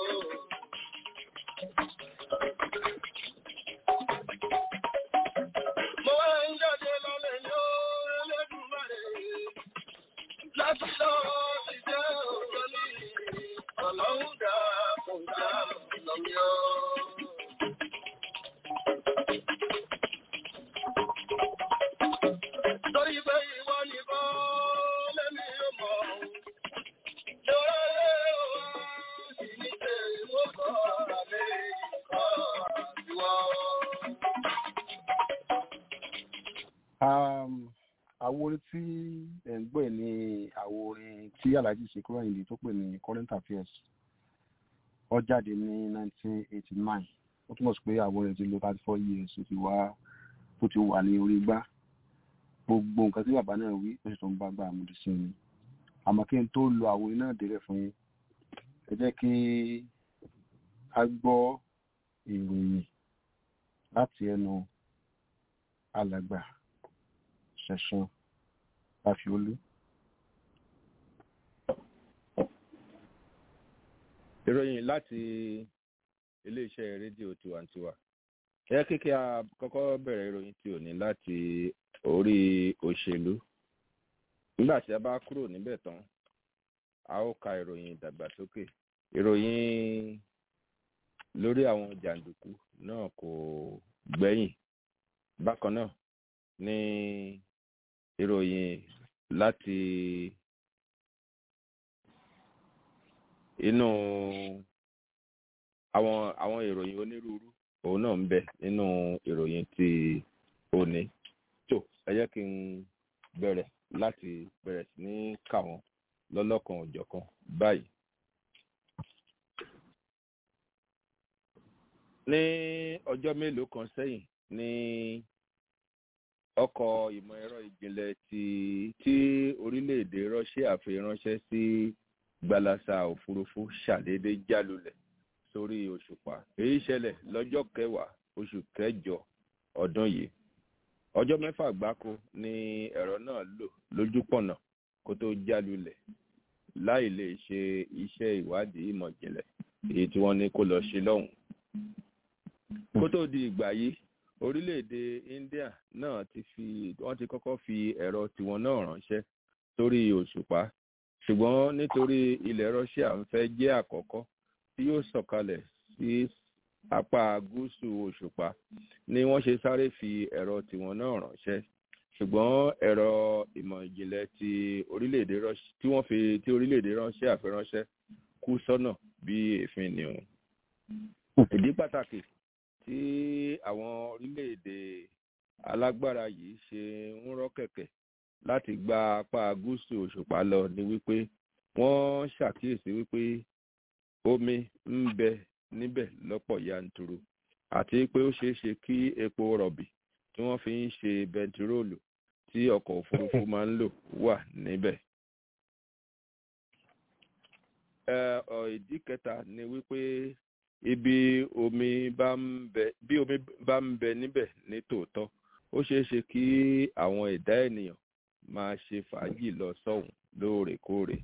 Mo wá ń jáde lọ́lẹ̀ yóò Ẹlẹ́dùmarè. Láti lọ sí jẹ́ òjò ní ọlọ́run dá kò dá lọ́mìọ́. Torí pé ìwọ nìkan lẹ́mí ó mọ̀. Lọ́rẹ́ wá sí ní pé mo kọ́ àlẹ́ ìkọ́ ìwọ. Um, àwo orin tí ẹ̀ ń gbọ́ ẹ̀ ní àwo orin tí alhaji Sikiru Ayinde tó pè ní current affairs ó jáde ní 1989 ó túmọ̀ sí pé àwo orin ti lo 34 years ó ti wá ó ti wà ní orí gbá gbogbo nǹkan tí bàbá náà wí ó sì tún bá gbà àmúdi sí ni àmọ́ kí n tó lo àwo orin náà délẹ̀ fún yín ẹ jẹ́ kí a gbọ́ ìròyìn láti ẹnu alàgbà ṣẹ̀san láfiolú. ìròyìn láti iléeṣẹ́ rédíò tiwantiwa ẹ kíkẹ́ a kọ́kọ́ bẹ̀rẹ̀ ìròyìn tí ò ní láti orí òṣèlú nígbà tí a bá kúrò níbẹ̀ tán a ó ka ìròyìn ìdàgbàsókè ìròyìn lórí àwọn jàǹdùkú náà kò gbẹ́yìn bákan náà ní ìròyìn láti inú àwọn àwọn ìròyìn onírúurú òun náà ń bẹ nínú ìròyìn tí òní tó ẹ jẹ́ kí n bẹ̀rẹ̀ láti bẹ̀rẹ̀ sí ní kà wọ́n lọ́lọ́kan òjọ̀kan báyìí. ní ọjọ́ mélòó kan sẹ́yìn ní ọkọ̀ ìmọ̀ ẹ̀rọ ìjìnlẹ̀ tí tí orílẹ̀-èdè Russia fi ránṣẹ́ sí gbalasa òfurufú ṣàdédé jálulẹ̀ sórí òṣùpá èyí ṣẹlẹ̀ lọ́jọ́ kẹwàá oṣù kẹjọ ọdún yìí ọjọ́ mẹ́fà gbáko ni ẹ̀rọ náà lò lójúpọ̀nà kó tó jálulẹ̀ láì lè ṣe iṣẹ́ ìwádìí ìmọ̀ ìjìnlẹ̀ èyí tí wọ́n ní kó lọ ṣe lọ́hùn kó tó di ìgbà yìí orílẹ̀-èdè India náà ti fi wọ́n ti kọ́kọ́ fi ẹ̀rọ tiwọn náà ránṣẹ́ sórí òṣùpá ṣùgbọ́n nítorí ilẹ̀ Russia ń fẹ́ jẹ́ àkọ́kọ́ tí yóò sọ̀kalẹ̀ sí apá gúúsù òṣùpá ni wọ́n ṣe sáré fi ẹ̀rọ tiwọn náà ránṣẹ́ ṣùgbọ́n ẹ̀rọ ìmọ̀ ìjìnlẹ̀ ti orílẹ̀-èdè Russia tí wọ́n fi tí orílẹ̀-èdè Russia fi ránṣẹ́ kú sọ́nà bí èéfín ni òun ìdí pàtàkì tí àwọn orílẹ̀-èdè alágbára yìí ṣe ń rọ́ kẹ̀kẹ́ láti gba apá gúúsù òṣùpá lọ ni wípé wọ́n ṣàkíyèsí wípé omi ń bẹ níbẹ̀ lọ́pọ̀ yanturu àti pé ó ṣeé ṣe kí epo rọ̀bì tí wọ́n fi ń ṣe bẹntiróòlù tí ọkọ̀ òfurufú máa ń lò wà níbẹ̀. ìdí kẹta ni wípé ibi omi bá ń bẹ bí omi bá ń bẹ níbẹ̀ ní tòótọ́ ó ṣeé ṣe kí àwọn ẹ̀dá ènìyàn máa ṣe fàájì lọ sọ́hùn lóòrèkóòrè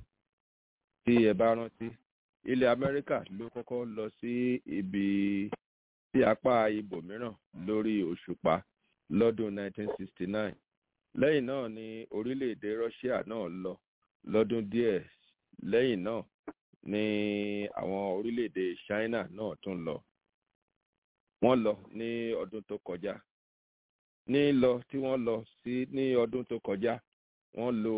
tí ẹ bá rántí ilẹ̀ amẹ́ríkà ló kọ́kọ́ lọ sí ibi sí apá ibòmíràn lórí òṣùpá lọ́dún 1969 lẹ́yìn náà ni orílẹ̀-èdè russia náà lọ lọ́dún díẹ̀ lẹ́yìn náà ni àwọn orílẹ̀-èdè china náà tún lọ wọ́n lọ ní ọdún tó kọjá ní lọ tí wọ́n lọ sí ní ọdún tó kọjá wọ́n lò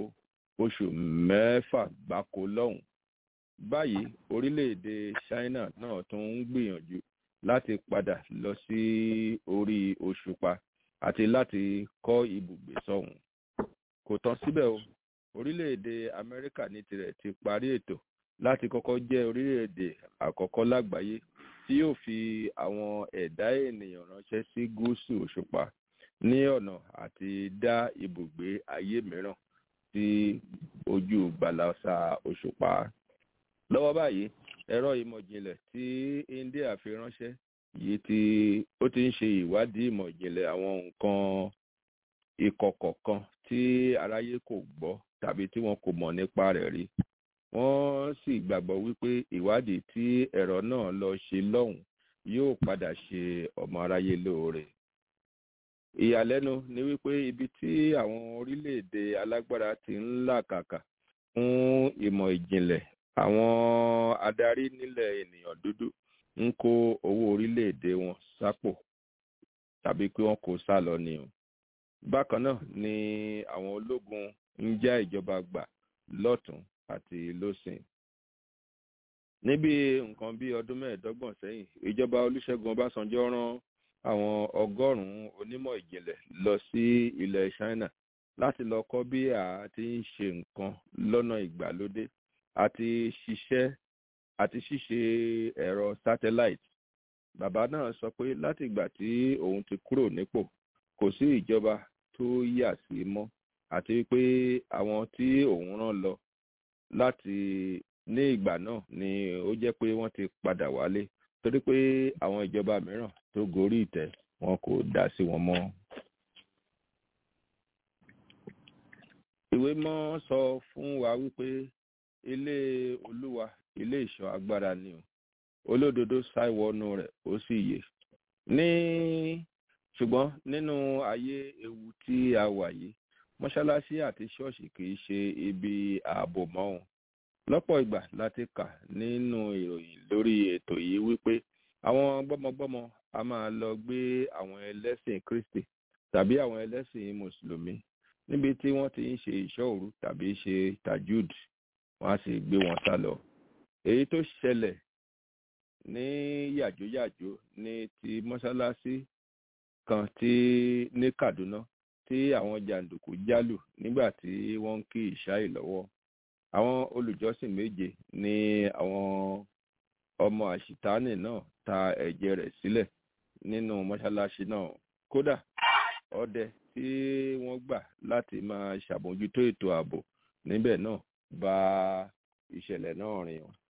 oṣù mẹ́fà gbáko lọ́hùn báyìí orílẹ̀-èdè china náà tún ń gbìyànjú láti padà lọ sí orí òṣùpá àti láti kọ́ ibùgbé sọ́hùn kò tán síbẹ̀ o orílẹ̀-èdè amẹ́ríkà ní tirẹ̀ ti parí ètò láti kọ́kọ́ jẹ́ orílẹ̀-èdè àkọ́kọ́ lágbàáyé tí yóò fi àwọn ẹ̀dá ènìyàn ránṣẹ́ sí gúúsù òṣùpá ní ọ̀nà àti dá ibùgbé ayé mìíràn sí ojú gbàlàsà òṣùpá lọ́wọ́ báyìí ẹ̀rọ ìmọ̀jìnlẹ̀ tí india fi ránṣẹ́ yìí tí ó ti ń ṣe ìwádìí ìmọ̀jìnlẹ̀ àwọn nǹkan ìkọ̀kọ̀ kan tí aráyé kò gbọ́ tàbí tí wọn kò mọ̀ nípa rẹ̀ rí wọ́n sì gbàgbọ́ wípé ìwádìí tí ẹ̀rọ náà lọ ṣe lọ́hùn yóò padà ṣe ọmọ aráyé lóore ìyàlẹ́nu ni wípé ibi tí àwọn orílẹ̀-èdè alágbára ti ń làkàkà fún ìmọ̀ ìjìnlẹ̀ àwọn adarí nílẹ̀ ènìyàn dúdú ń kó owó orílẹ̀-èdè wọn sápò tàbí pé wọ́n kó sá lọ ni o bákan náà ni àwọn ológun ń já ìjọba gbà lọ́tún àti lọ́sìn níbi nǹkan bí ọdún mẹ́ẹ̀ẹ́dọ́gbọ̀n sẹ́yìn ìjọba olúṣẹ́gun ọbásanjọ́ rán àwọn ọgọ́rùn-ún onímọ̀ ìjìnlẹ̀ lọ sí ilẹ̀ china láti lọ kọ́ bí a ti ń ṣe nǹkan lọ́nà ìgbàlódé àti ṣiṣẹ́ àti ṣíṣe ẹ̀rọ satellite bàbá náà sọ pé láti ìgbà tí òun ti kúrò nípò kò sí ìjọba tó yà sí mọ́ àti pé àwọn tí òun rán lọ láti ní ìgbà náà ni ó jẹ́ pé wọ́n ti padà wálé torí pé àwọn ìjọba mìíràn tó gorí ìtẹ́ wọn kò dá sí wọn mọ́. ìwé mọ́ sọ fún wa wípé ilé olúwa ilé ìṣọ́ agbára ni o olódodo ṣàìwọ́nú rẹ̀ ó sì yè ní ṣùgbọ́n nínú ayé ewu tí a wà yìí mọ́ṣáláṣí àti ṣọ́ọ̀ṣì kì í ṣe ibi ààbò mọ́ wọn lọ́pọ̀ ìgbà láti kà nínú ìròyìn lórí ètò yìí wípé àwọn gbọ́mọgbọ́mọ a máa lọ gbé àwọn ẹlẹ́sìn kristi tàbí àwọn ẹlẹ́sìn mùsùlùmí níbi tí wọ́n ti ń ṣe ìṣọ́ òru tàbí ṣe tajud wọ́n á sì gbé wọn sá lọ èyí tó ṣẹlẹ̀ ní yàjóyàjó ní ti mọ́ṣáláṣí kan tí ní kaduna tí àwọn jàǹdùkú jálù nígbà tí wọ́n ń kí ìṣáì lọ́wọ́ àwọn olùjọ́sìn méje ní àwọn ọmọ àṣìtáàní náà ta ẹ̀jẹ̀ rẹ̀ sílẹ̀ nínú mọ́ṣáláṣí náà kódà ọdẹ tí wọ́n gbà láti máa ṣàbójútó ètò ààbò níbẹ̀ náà bá ìṣẹ̀lẹ̀ náà rìn o.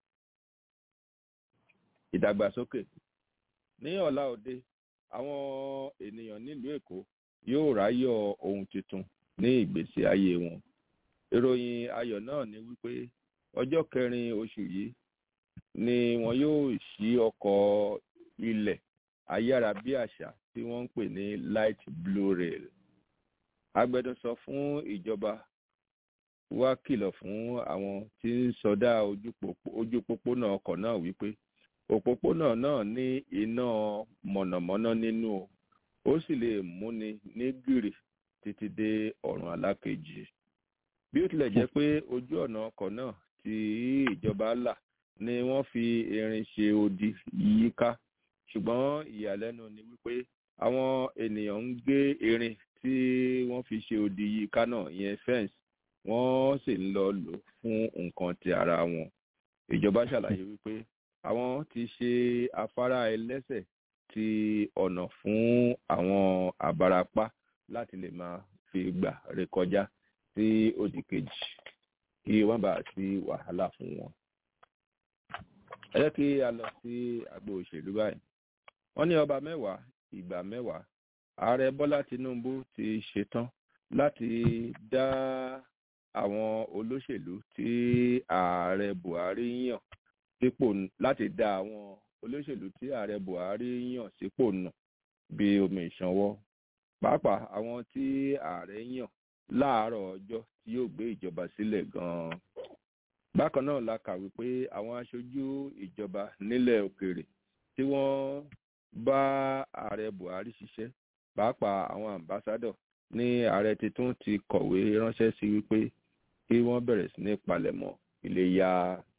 ìdàgbàsókè ní ọ̀la òde àwọn ènìyàn nílùú èkó yóò ráyọ̀ ohun tuntun ní ìgbésí ayé wọn ìròyìn ayọ̀ náà ni wípé ọjọ́ kẹrin oṣù yìí ni wọn yóò ṣí ọkọ̀ ilẹ̀ ayárabíàṣá tí wọ́n ń pè ní light blue rail agbẹnusọ fún ìjọba wá kìlọ̀ fún àwọn tí ń sọdá ojú pópónà ọkọ̀ náà wípé òpópónà náà ní iná mọ̀nàmọ́ná nínú o ó sì lè múni ní gìrì títí dé ọ̀run alákejì bí ó tilẹ̀ jẹ́ pé ojú ọ̀nà ọkọ̀ náà tí ìjọba là ni wọ́n fi irin ṣe odi yíká ṣùgbọ́n ìyàlẹ́nu ni wípé àwọn ènìyàn ń gé irin tí wọ́n fi ṣe odi yíká náà ìyẹn fence wọ́n sì ń lọ lò fún nǹkan ti ara wọn ìjọba ṣàlàyé wípé àwọn ti ṣe afárá ẹlẹ́sẹ̀ ti ọ̀nà fún àwọn àbárapá láti lè máa fi gbà rékọjá sí òdì kejì kí wọ́n bá sí wàhálà fún wọn. ẹ jẹ́ kí a lọ sí àgbo òṣèlú báyìí wọ́n ní ọba mẹ́wàá ìgbà mẹ́wàá ààrẹ bọ́lá tinubu ti ṣetán láti dá àwọn olóṣèlú tí ààrẹ buhari yàn sípò láti dá àwọn olóṣèlú tí ààrẹ buhari yàn sípò nù bí omi ìṣanwọ́ pàápàá àwọn tí ààrẹ yàn láàárọ̀ ọjọ́ tí yóò gbé ìjọba sílẹ̀ gan-an bákan náà la kà wípé àwọn aṣojú ìjọba nílẹ̀ òkèèrè tí wọ́n bá ààrẹ buhari ṣiṣẹ́ pàápàá àwọn ambassadọ ní ààrẹ tuntun ti kọ̀wé ránṣẹ́ sí wípé kí wọ́n bẹ̀rẹ̀ sí ní palẹ̀mọ́ iléyá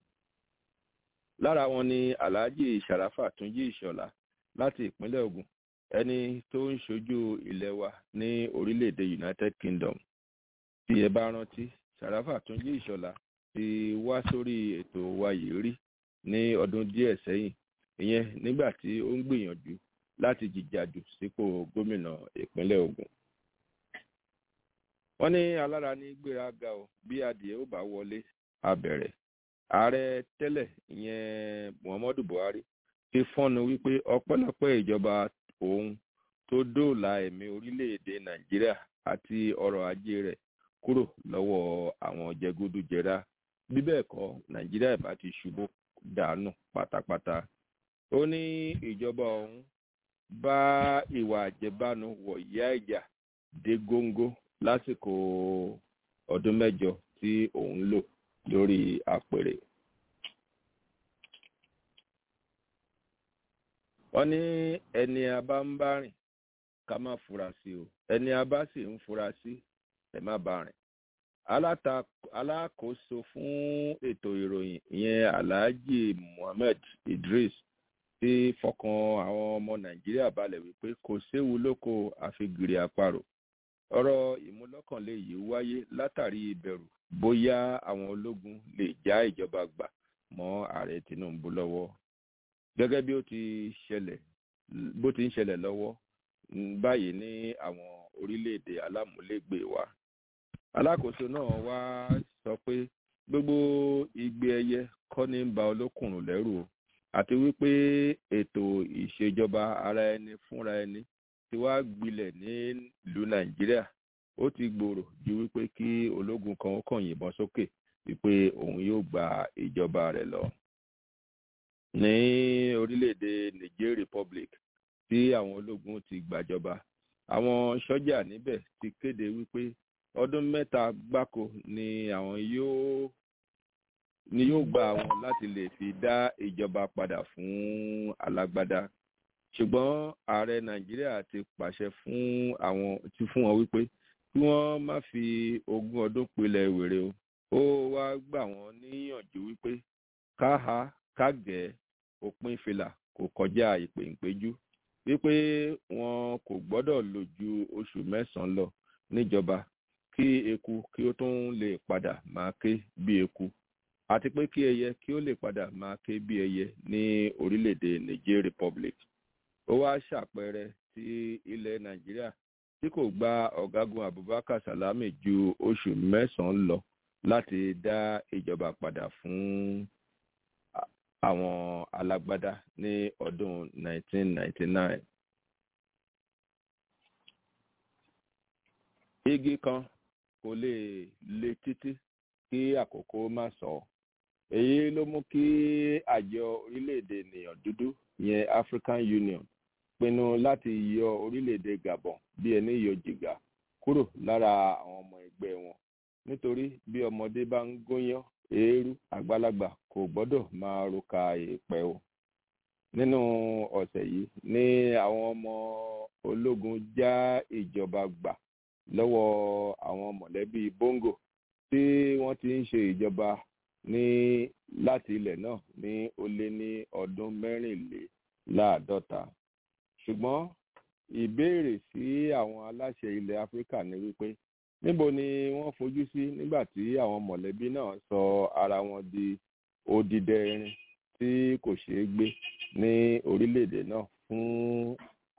lára wọn ni alhaji sharafa túnjí ìṣọ̀lá láti ìpínlẹ̀ ogun ẹni tó ń ṣojú ilẹ̀ wa ní orílẹ̀-èdè united kingdom tí ẹ bá rántí sharafa túnjí ìṣọ̀lá ti wá sórí ètò wa yìí rí ní ọdún díẹ̀ sẹ́yìn ìyẹn nígbà tí ó ń gbìyànjú láti jìjàdù sípò gómìnà ìpínlẹ̀ ogun. wọ́n ní alára ní gbéraga o bí adìẹ ó bá wọlé abẹ̀rẹ̀ ààrẹ tẹ́lẹ̀ ìyẹn muhammadu buhari ti fọ́nu wípé ọpẹ́lọpẹ́ ìjọba òun tó dóòlà ẹ̀mí orílẹ̀-èdè nàìjíríà àti ọrọ̀ ajé rẹ̀ kúrò lọ́wọ́ àwọn jẹgúdújẹrá bí bẹ́ẹ̀ kọ́ nàìjíríà ìbá ti ṣubú dànù pátápátá ó ní ìjọba òun bá ìwà àjẹbánu wọ̀yá ìjà dé góńgó lásìkò ọdún mẹ́jọ tí òun lò lórí àpèrè. wọ́n ní ẹni a bá ń bá rìn ká má fura sí o ẹni a bá sì ń fura sí ẹ má bá rìn. alákòóso fún ètò ìròyìn ìyẹn alhaji muhammed idris ti fọkàn àwọn ọmọ nàìjíríà balẹ̀ wípé kò séwu lóko àfigiri àparò ọ̀rọ̀ ìmúlọ́kànlé yìí wáyé látàrí ìbẹ̀rù bóyá àwọn ológun lè já ìjọba gbà mọ́ ààrẹ tinubu lọ́wọ́ gẹ́gẹ́ bí ó ti ṣẹlẹ̀ bó ti ń ṣẹlẹ̀ lọ́wọ́ báyìí ní àwọn orílẹ̀-èdè alámúlégbè wa alákòóso náà wá sọ pé gbogbo igbe ẹyẹ kọ́ ní ń ba olókùnrùn lẹ́rù o àti wípé ètò ìṣèjọba ara ẹni fúnra ẹni ti wá gbilẹ̀ nílùú nàìjíríà ó ti gbòòrò ju wípé kí ológun kan ó kàn yìnbọn sókè wípé òun yóò gba ìjọba rẹ̀ lọ. ní orílẹ̀-èdè niger republic tí àwọn ológun ti gbàjọba àwọn sọ́jà níbẹ̀ ti kéde wípé ọdún mẹ́ta gbáko ni àwọn yóò ni yóò gba àwọn láti lè fi dá ìjọba padà fún alágbádá ṣùgbọ́n ààrẹ nàìjíríà ti pàṣẹ fún àwọn ti fún wọn wípé kí wọ́n má fi ogún ọdún pilẹ̀ wèrè o ó wá gbà wọ́n níyànjú wípé káha kágẹ̀ òpin fìlà kò kọjá ìpèǹpéjú wípé wọn kò gbọ́dọ̀ lò ju oṣù mẹ́sàn-án lọ níjọba kí eku kí ó tún lè padà máa ké bí eku àti pé kí ẹyẹ kí ó lè padà máa ké bí ẹyẹ ní orílẹ̀-èdè niger republic ó wá ṣàpẹẹrẹ tí ilẹ̀ nàìjíríà tí kò gba ọ̀gágun abubakar salami ju oṣù mẹ́sàn-án lọ láti dá ìjọba padà fún àwọn alágbádá ní ọdún 1999. igi kan kò lè le títí kí àkókò má sọ ọ́ èyí ló mú kí àjọ orílẹ̀-èdè ènìyàn dúdú yẹn african union pinnu láti yọ orílẹ̀-èdè gabon bí ẹni yọ jìgà kúrò lára àwọn ọmọ ẹgbẹ́ wọn nítorí bí ọmọdé bá ń gúnyán eérú àgbàlagbà kò gbọ́dọ̀ máa roka èèpẹ̀ o nínú ọ̀sẹ̀ yìí ní àwọn ọmọ ológun já ìjọba gbà lọ́wọ́ àwọn mọ̀lẹ́bí bongo tí wọ́n ti ń ṣe ìjọba ní láti ilẹ̀ náà ní ó lé ní ọdún mẹ́rìnléláàádọ́ta ṣùgbọ́n ìbéèrè sí àwọn aláṣẹ ilẹ̀ áfíríkà ní wípé níbo ni wọ́n fojú sí nígbà tí àwọn mọ̀lẹ́bí náà sọ ara wọn di odidẹ irin tí kò ṣeé gbé ní orílẹ̀-èdè náà fún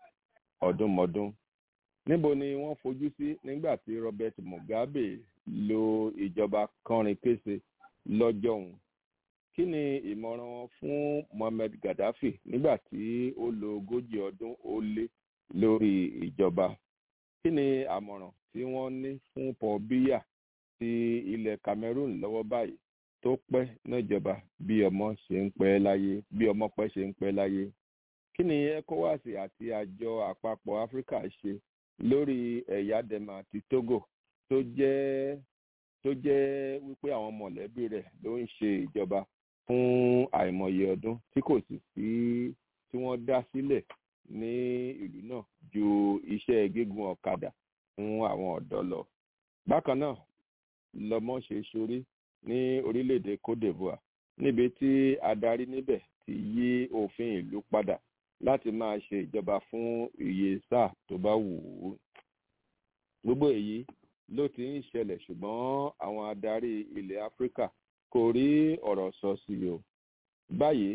ọdúnmọ́dún níbo ni wọ́n fojú sí nígbà tí robert mugabe lo ìjọba kọrin kése lọ́jọ́ òun kí ni ìmọ̀ràn wọn fún mohammed gaddafi nígbà tí ó lo ogójì ọdún ó lé lórí ìjọba kí ni àmọ̀ràn tí wọ́n ní fún paul biya ti ilẹ̀ cameroon lọ́wọ́ báyìí tó pẹ́ níjọba bí ọmọ ṣe ń pẹ́ láyé bí ọmọ pẹ́ ṣe ń pẹ́ láyé kí ni ecowas àti àjọ àpapọ̀ áfíríkà ṣe lórí ẹ̀yà dema àti togo tó jẹ́ tó jẹ́ wípé àwọn mọ̀lẹ́bí rẹ̀ ló ń ṣe ìjọba fún àìmọye ọdún tí kò sì sí tí wọ́n dá sílẹ̀ ní ìlú náà ju iṣẹ́ gígùn ọ̀kadà fún àwọn ọ̀dọ́ lọ. bákan náà lọmọ ṣe ṣorí ní orílẹ̀-èdè cote divoire níbi tí adarí níbẹ̀ ti yí òfin ìlú padà láti máa ṣe ìjọba fún iye sáà tó bá wù ú. gbogbo èyí ló ti ń ṣẹlẹ̀ ṣùgbọ́n àwọn adarí ilẹ̀ áfíríkà kò rí ọ̀rọ̀ sọ sí i o. báyìí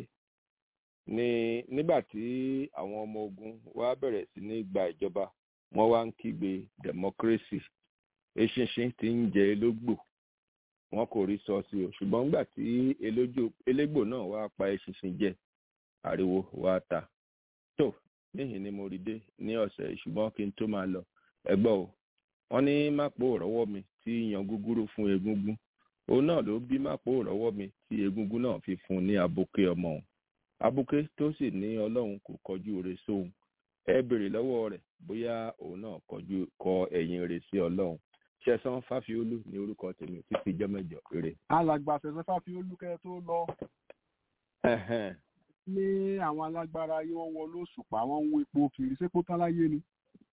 ni nígbà tí àwọn ọmọ ogun wá bẹ̀rẹ̀ sí ní gba ìjọba wọ́n wá ń kígbe democracy eṣinṣin ti ń jẹ elógbò wọn kò rí sọ sí o ṣùgbọ́n nígbà tí elégbò náà wá pa eṣinṣin jẹ ariwo wá ta tó níhìn ni mo rí dé ní ọ̀sẹ̀ ṣùgbọ́n kí n tó máa lọ ẹgbọ́ o wọ́n ní mápò rọ́wọ́ mi tí yan gúgúrú fún egúngún òun náà ló bí mápò rọ́wọ́ mi tí egúngún náà fi fún ní abuké ọmọ òun abuké tó sì ní ọlọ́run kò kọjú re sóhun ẹ béèrè lọ́wọ́ rẹ̀ bóyá òun náà kọjú kọ ẹ̀yìn rẹ̀ sí ọlọ́run ṣẹ̀sán fáfiolú ní orúkọ tèmi títí jẹ́ mẹ́jọ eré. alàgbà ṣẹ̀sán fáfiolú kẹ́ tó lọ ní àwọn alágbára yìí wọ́n wọ lóṣùpá wọ́n ń wo epo kiri ṣé kó tán láyé ni.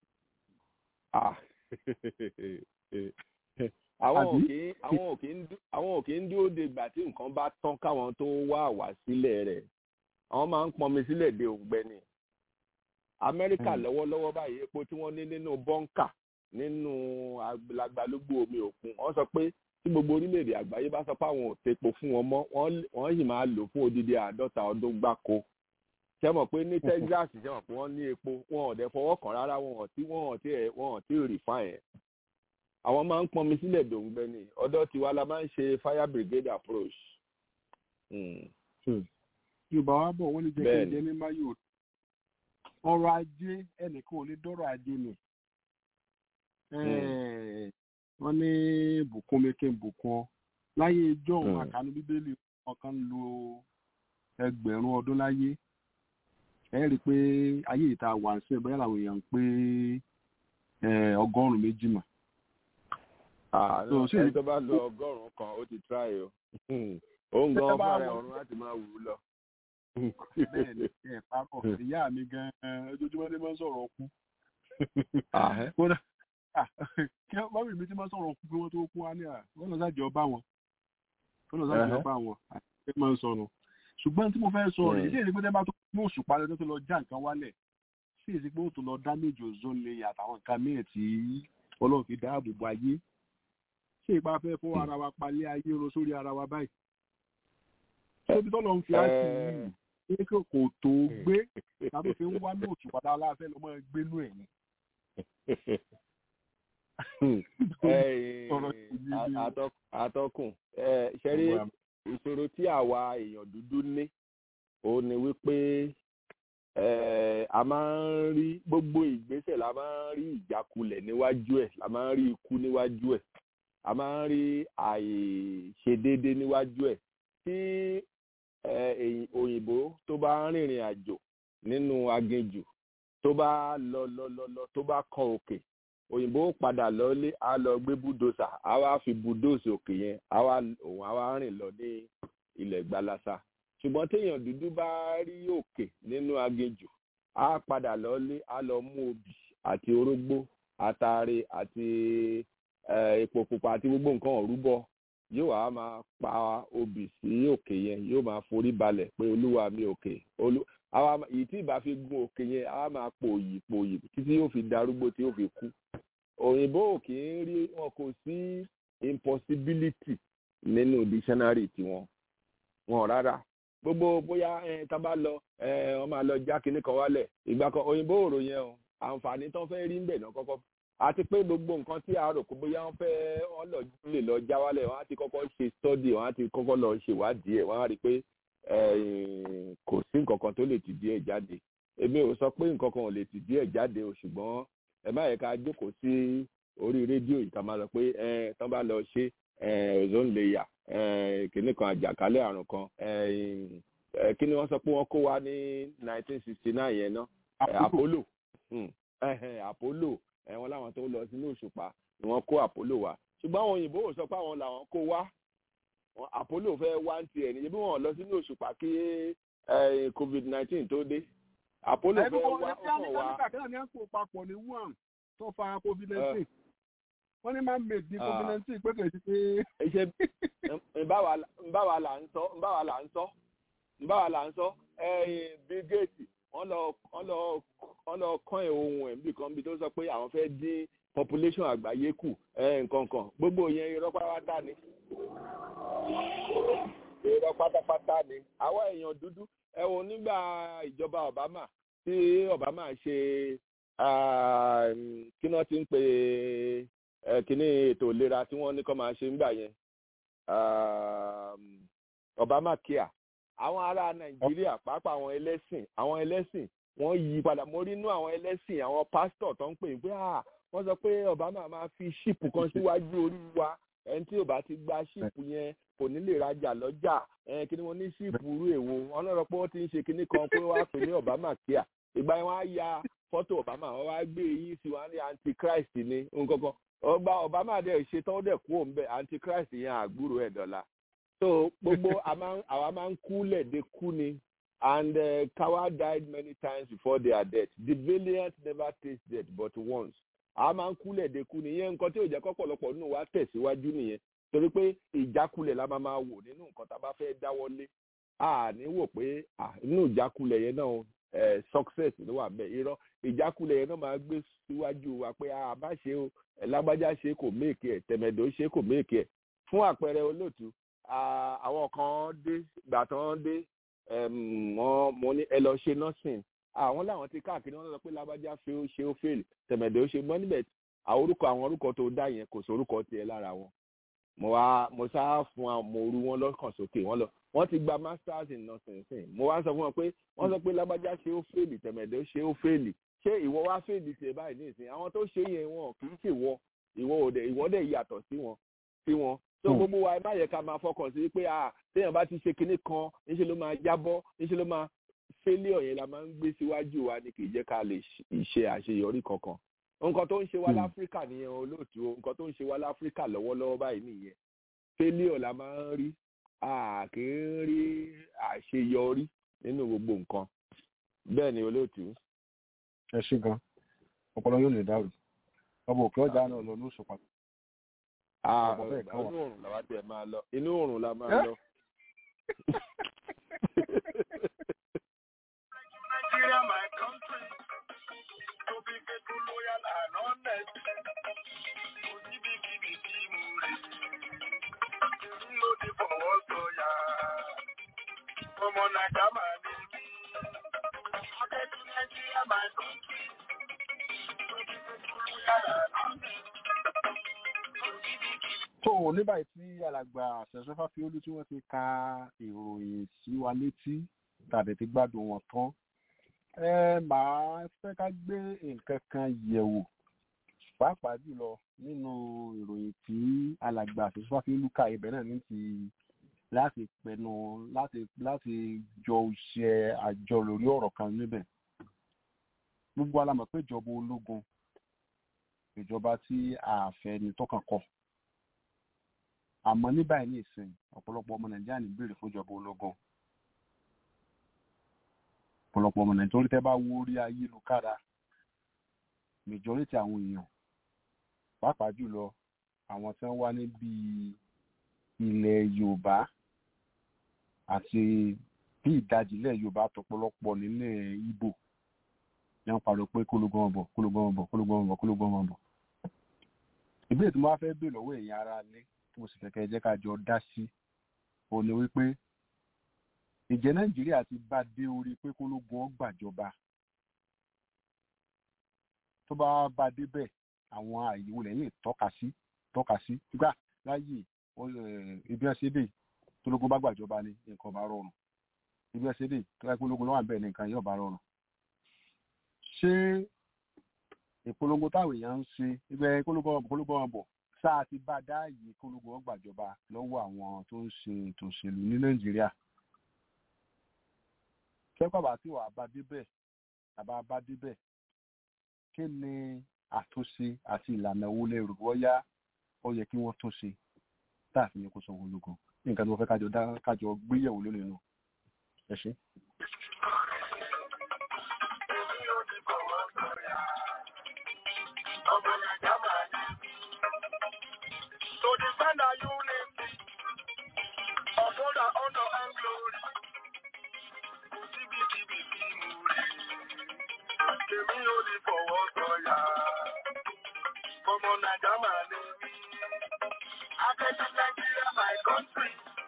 àwọn òkè àwọn òkè àwọn òkè ń dúró de ìgbà tí nǹkan bá tán káwọn tó wá wá sílẹ̀ rẹ̀ àwọn máa ń pọnmi sílẹ̀ de òǹgbẹ ni amẹ́ríkà lọ́wọ́lọ́wọ́ báyìí epo tí wọ́n ní nínú bọ́ńkà nínú àgbàlagbàlógbò omi òkun wọ́n sọ pé tí gbogbo orílẹ̀-èdè àgbáyé bá sọ pé àwọn ò tepo fún wọn mọ́ wọ́n sì máa lò fún odidi àádọ́ta ọdún gbáko ṣe mọ̀ pé ní texas ṣe mọ̀ pé wọ́n ní epo wọn ò dẹ̀ fọwọ́ kàn rárá wọn ò tí wọn ò tí ẹ̀ wọn ò tí ì refine ẹ̀ àwọn máa ń pọnmi sílẹ̀ dòǹgbẹ ni ọ̀dọ̀ tiwa la máa ń ṣe fire brigade approach. yorùbá wa bọ̀ wọ́n ní jẹ́ kí n jẹ́ ní mayo ọrọ̀ ajé ẹnìkan ò lè dọ́rọ̀ ajé ni wọ́n ní bùkún mi kí n bùkún ọ láyé ijó òun àkànú bíbélì ọ̀kan lo ẹgbẹ̀rún ọdún láyé ẹ rí i pé ayé ìta wà ń sìn bóyá làwọn èèyàn ń pé ọgọ́rùn-ún méjì mà. ẹni tó bá lo ọgọ́rùn-ún kan ó ti try o òun gan fara ọ̀run láti máa wù ú lọ. bẹ́ẹ̀ ni ẹ̀ pápọ̀ ìyá mi gan-an ojoojúmọ́ ní máa ń sọ̀rọ̀ ọkú kódà kí wọ́n rí mi tí máa sọ̀rọ̀ ọkú pé wọ́n tó kú wá ní à wọ́n lọ sáàjọ bá wọn wọ́n lọ sáàjọ bá wọn àti máa ń sọnù ṣùgbọ́n tí mo fẹ́ sọ rẹ̀ ilé ìdígbé tẹ́ bá tó mú òṣùpá lọ́jọ́ tó lọ já nǹkan wálẹ̀ sí èsì pé ó tó lọ dáméjì ozone layer àtàwọn nǹkan míì tí ọlọ́run fi dáàbò bo ayé ṣé ìpa fẹ́ fọ́ ara wa palẹ̀ ayé ro sórí ara wa báyìí tóbi tọ́lọ́ ń fi á sí yìí pé kò tó gbé tàbí fi ń wá ní òṣùpá tá a láfẹ́ lọ́mọ gbénú ẹ̀ ni atọ́kùn ṣẹ́rí ìṣòro tí àwa èèyàn dúdú ní òun ni wípé a máa ń rí gbogbo ìgbésẹ̀ la máa ń rí ìjákulẹ̀ níwájú ẹ̀ la máa ń rí ikú níwájú ẹ̀ a máa ń rí àìṣedéédé níwájú ẹ̀ tí òyìnbó tó bá ń rìnrìn àjò nínú aginjù tó bá lọ lọ lọ lọ tó bá kan òkè òyìnbó padà lọlé á lọ gbé búdòsà á wá fi búdòsì òkè yẹn á wá òun á wá rìn lọ ní ilẹ̀ gbalasa ṣùgbọ́n téèyàn dúdú bá rí òkè nínú aginjù á padà lọlé á lọ mú obì àti orógbó àtàrí àti epo pupa àti gbogbo nǹkan ọ̀rúbọ yóò wá máa pa obì sí òkè yẹn yóò máa forí balẹ̀ pé olúwa mi òkè àwa ma- èyí tí ìbá fi gun òkè yẹn àwa máa pòyì pòyì títí yóò fi darúgbó tí yóò fi kú òyìnbó ò kì í rí wọn kò sí impossibility nínú dictionary tiwọn wọn rárá gbogbo bóyá ẹ tá bá lọ ẹ wọn máa lọ já kinní kan wálẹ̀ ìgbà kan òyìnbó òrò yẹn o àǹfààní tán fẹ́ rí ń bẹ̀ náà kọ́kọ́ àti pé gbogbo nǹkan tí a rò pé bóyá wọn fẹ́ wọn lọ lè lọ já wálẹ̀ wọn á ti kọ́kọ́ ṣe study wọn á ti kọ́kọ́ lọ ṣèwádìí ẹ̀ wọn á rí i pé eh, kò sí nǹkan kan tó lè tìdí ẹ̀ jáde èmi ò sọ pé nǹkan kan ò lè tìdí ẹ̀ jáde o ṣùgbọ́n ẹ má yẹ ká jókòó sí orí rédíò yìí ká máa sọ pé ẹ tán bá lọ ṣe eh, ozone layer eh, kìnnì kan àjàkálẹ̀ àrùn kan eh, eh, kí ni wọ́n sọ pé wọ́n kó wa ní 1969 yẹn náà Eh, apollo Hmm. Ẹhẹn, apollo ẹ wọn láwọn tó lọ sínú òṣùpá ni wọ́n kó apollo wá ṣùgbọ́n àwọn òyìnbó ò sọ pé àwọn làwọn kó wá Wọn- apollo fẹ́ wá ń tiẹ̀ níbi wọn lọ sínú òṣùpá kí eh, covid nineteen tó dé apollo ẹbí fẹ́ wọn wá ní ó kàn wá amẹ́ríkà kan náà ní àpò papọ̀ ní wuhan tó fa covid nineteen wọ́n ní máa ń mèdì Ah. covid nineteen pé kò sí pé ṣe nbáwa nbáwa là ń sọ nbáwa là ń sọ nbáwa là ń sọ ẹ̀yìn bill gates wọ́n lọ wọ́n lọ wọ́n lọ kán ẹ̀ ohun ẹ̀ níbi kan bí tó sọ pé àwọn fẹ́ dín population àgbáyé kù ẹ̀ nǹkan kan gbogbo yẹn irọ́ pátápátá ni irọ́ pátápátá ni àwa èèyàn dúdú ẹ wo nígbà ìjọba obama tí obama ṣe ah, kí wọ́n ti ń pè é kíní ètò ìlera tí wọ́n ní kó máa ṣe ńgbà yẹn um, obama care àwọn ará nàìjíríà pàápàá àwọn ẹlẹ́sìn àwọn ẹlẹ́sìn wọ́n yí padà mo rí inú àwọn ẹlẹ́sìn àwọn pásítọ̀ tó ń pè pé ah wọ́n sọ pé obama máa fi ṣíìpù kan síwájú orí wa ẹni tí ò bá ti gba ṣíìpù yẹn kò ní lè rajà lọ́jà ẹn kí ni wọ́n ní ṣíìpù rú èwo wọ́n náà rọ pé wọ́n ti ń ṣe kinní kan pé wọ́n á pè ní obama care ìgbà yẹn wọ́n á ya fọ́tò obama wọ́n wá gbé eyín sí wọn á ní antichrist ní nǹkan kan ọgbà obama dẹ̀ ṣe tán ó dẹ̀ kú òun bẹ́ẹ̀ antichrist yẹn àgbúrò ẹ̀ dọ́là so gbogbo a máa ń- àwa máa ń kú lẹ́ẹ̀dẹ́ kú ni and uh, Kawa died many times before their death the valiant never taste death but once a máa ń kú lẹ́ẹ̀dẹ́ kú ni ìyẹn nǹkan tí ò jẹ́ kọ́pọ̀lọpọ̀ nínú wa tẹ̀síwájú nìyẹn torí pé ìjákulẹ̀ la máa máa wò nínú nǹkan tá a bá fẹ́ dáwọ́lé a ní wò pé ah, inú ìjákulẹ̀ yẹn náà eh, success ló wà bẹ́ẹ̀ irọ́ ìjákulẹ̀ yẹn náà máa gbé síwájú wa pé a bá ṣe o ẹ̀ lágbájá ṣe kò méèkì ẹ̀ tẹ̀mẹ̀dọ̀ ṣe kò méèkì ẹ̀ fún àpẹẹrẹ olóòtú ah, àwọn kan dé gbà tán dé em, wọ́n mo ní ẹ lọ ṣe nursing àwọn làwọn ti káàkiri wọ́n sọ pé lágbájá ṣe ó ṣe ó fail tẹ̀mẹ̀dọ̀ ṣe mọ́ níbẹ̀ àwọn orúkọ àwọn orúkọ tó dá yẹn kò sí orúkọ tiẹ̀ lára wọn mo wá mo sá fún àwọn mo ru wọn lọ́kàn sókè wọ́n lọ wọ́n ti gba masters in nursing sìn mo wá sọ fún wọn pé wọ́n sọ pé lágbájá ṣe ó fail tẹ̀mẹ̀dọ̀ ṣe ó fail ṣé ìwọ wá fail tiẹ̀ báyìí ní ìsìn àwọn tó ṣe yẹn wọn kì í ṣèwọ ìwọ òde ìwọ dẹ̀ yàtọ̀ sí wọn sí wọn so Hmm. gbogbo wa ẹ má yẹ ká máa fọkàn sí pé ah téèyàn bá ti ṣe kinní kan níṣẹ́ ló máa jábọ́ níṣẹ́ ló máa failure yẹn la máa ń gbé síwájú wa ni kì í jẹ́ ká lè ṣe- ṣe àṣeyọrí kankan nǹkan tó ń ṣe wá Hmm. láfíríkà nìyẹn olóòtú o nǹkan tó ń ṣe wá láfíríkà lọ́wọ́lọ́wọ́ báyìí nìyẹn failure la máa ń rí a kì í rí àṣeyọrí nínú gbogbo nǹkan bẹ́ẹ̀ ni olóòtú. ẹ ṣe gan ọpọlọ yóò lè dàrú ọmọ òkè ọjà náà lọ ní òṣùpá Ah, Ọ̀pọ̀ bẹ́ẹ̀ kan wà. inú òrùn làwa tiẹ̀ máa lọ inú òrùn la máa Eh? lọ. Nigeria, my country, to be faithful, loyal, and honest. Kò síbi kíbi tí mo rè. Èmi ló ti fọwọ́ sọ̀yà. Ọmọ Nàìjà máa ní mí. Akẹ́kọ̀ọ́ Nigeria, my country, to be faithful, loyal, and honest. Kò síbi kíbi. tó o ní báyìí tí alàgbà àṣẹṣẹfà fi olú tí wọ́n ti ka ìròyìn sí wa létí tàbí ti gbádùn wọn tán ẹ máa fẹ́ ká gbé nǹkan kan yẹ̀wò pàápàá jùlọ nínú ìròyìn tí alàgbà àṣẹṣẹfà fi olú ka ibẹ̀ náà ní ti láti pẹnu láti láti jọ ṣe àjọ lórí ọ̀rọ̀ kan níbẹ̀ gbogbo alamọ̀ pé ìjọba ológun ìjọba tí àfẹ́ni tọkàn kọ àmọ́ ní báyìí ní ìsìn ọ̀pọ̀lọpọ̀ ọmọ nàìjíríà ní béèrè fún ìjọba ológun ọ̀pọ̀lọpọ̀ ọmọ nàìjíríà torí tẹ́ bá wo orí ayélujára majority àwọn èèyàn pàápàá jùlọ àwọn tí wọ́n wá níbi ilẹ̀ yorùbá àti bí ìdajì ilẹ̀ yorùbá tọpọlọpọ̀ nílẹ̀ ibo ní wọ́n pariwo pé kólógán ọbọ̀ kólógán ọbọ̀ kólógán ọbọ̀ kólógán ọbọ̀ ìbéèrè tí mo wá fẹ́ béèrè lọ́wọ́ èèyàn ara lé tí mo sì fẹ́ kẹ́ ẹ jẹ́ ká jọ dá sí òun ni wípé ìjẹ́ nàìjíríà ti bá dé orí pé kólógún ó gbàjọba tó bá bá débẹ̀ àwọn àyè wo lẹ́yìn tọ́ka sí tọ́ka sí gbà láyè ibi ẹsẹ̀ dè tólógún bá gbàjọba ni nǹkan bá rọrùn ibi ẹsẹ̀ dè tó bá kólógún lọ́wọ́ àbẹ̀ nìkan yóò bá rọrùn. ṣé ìpolongo táwọn èèyàn ń ṣe ibẹ̀ kólógún ọ̀bọ̀ kólógún ọ̀bọ̀ sáà ti bá dá àyè kólógún ọgbàjọba lọ́wọ́ àwọn tó ń ṣe ètò òṣèlú ní nàìjíríà kẹ́kọ̀ọ́ bá tí wàá bá débẹ̀ àbá bá débẹ̀ kí ni àtúnṣe àti ìlànà owó lẹ́rù bọ́yá ó yẹ kí wọ́n tún ṣe táàfin yẹn kó sanwó ológun nǹkan tí wọ́n fẹ́ kájọ dá kájọ gbéyẹ̀wò lónìí nù ẹ ṣe. To defend our unity, uphold our honor and glory. Kò síbi kíbi tí mo rí. Kèmí ò ní fọwọ́ sọ̀yà. Ọmọ Nàìjà máa ní mí. Akẹ́kọ̀ọ́ Nàìjíríà my country.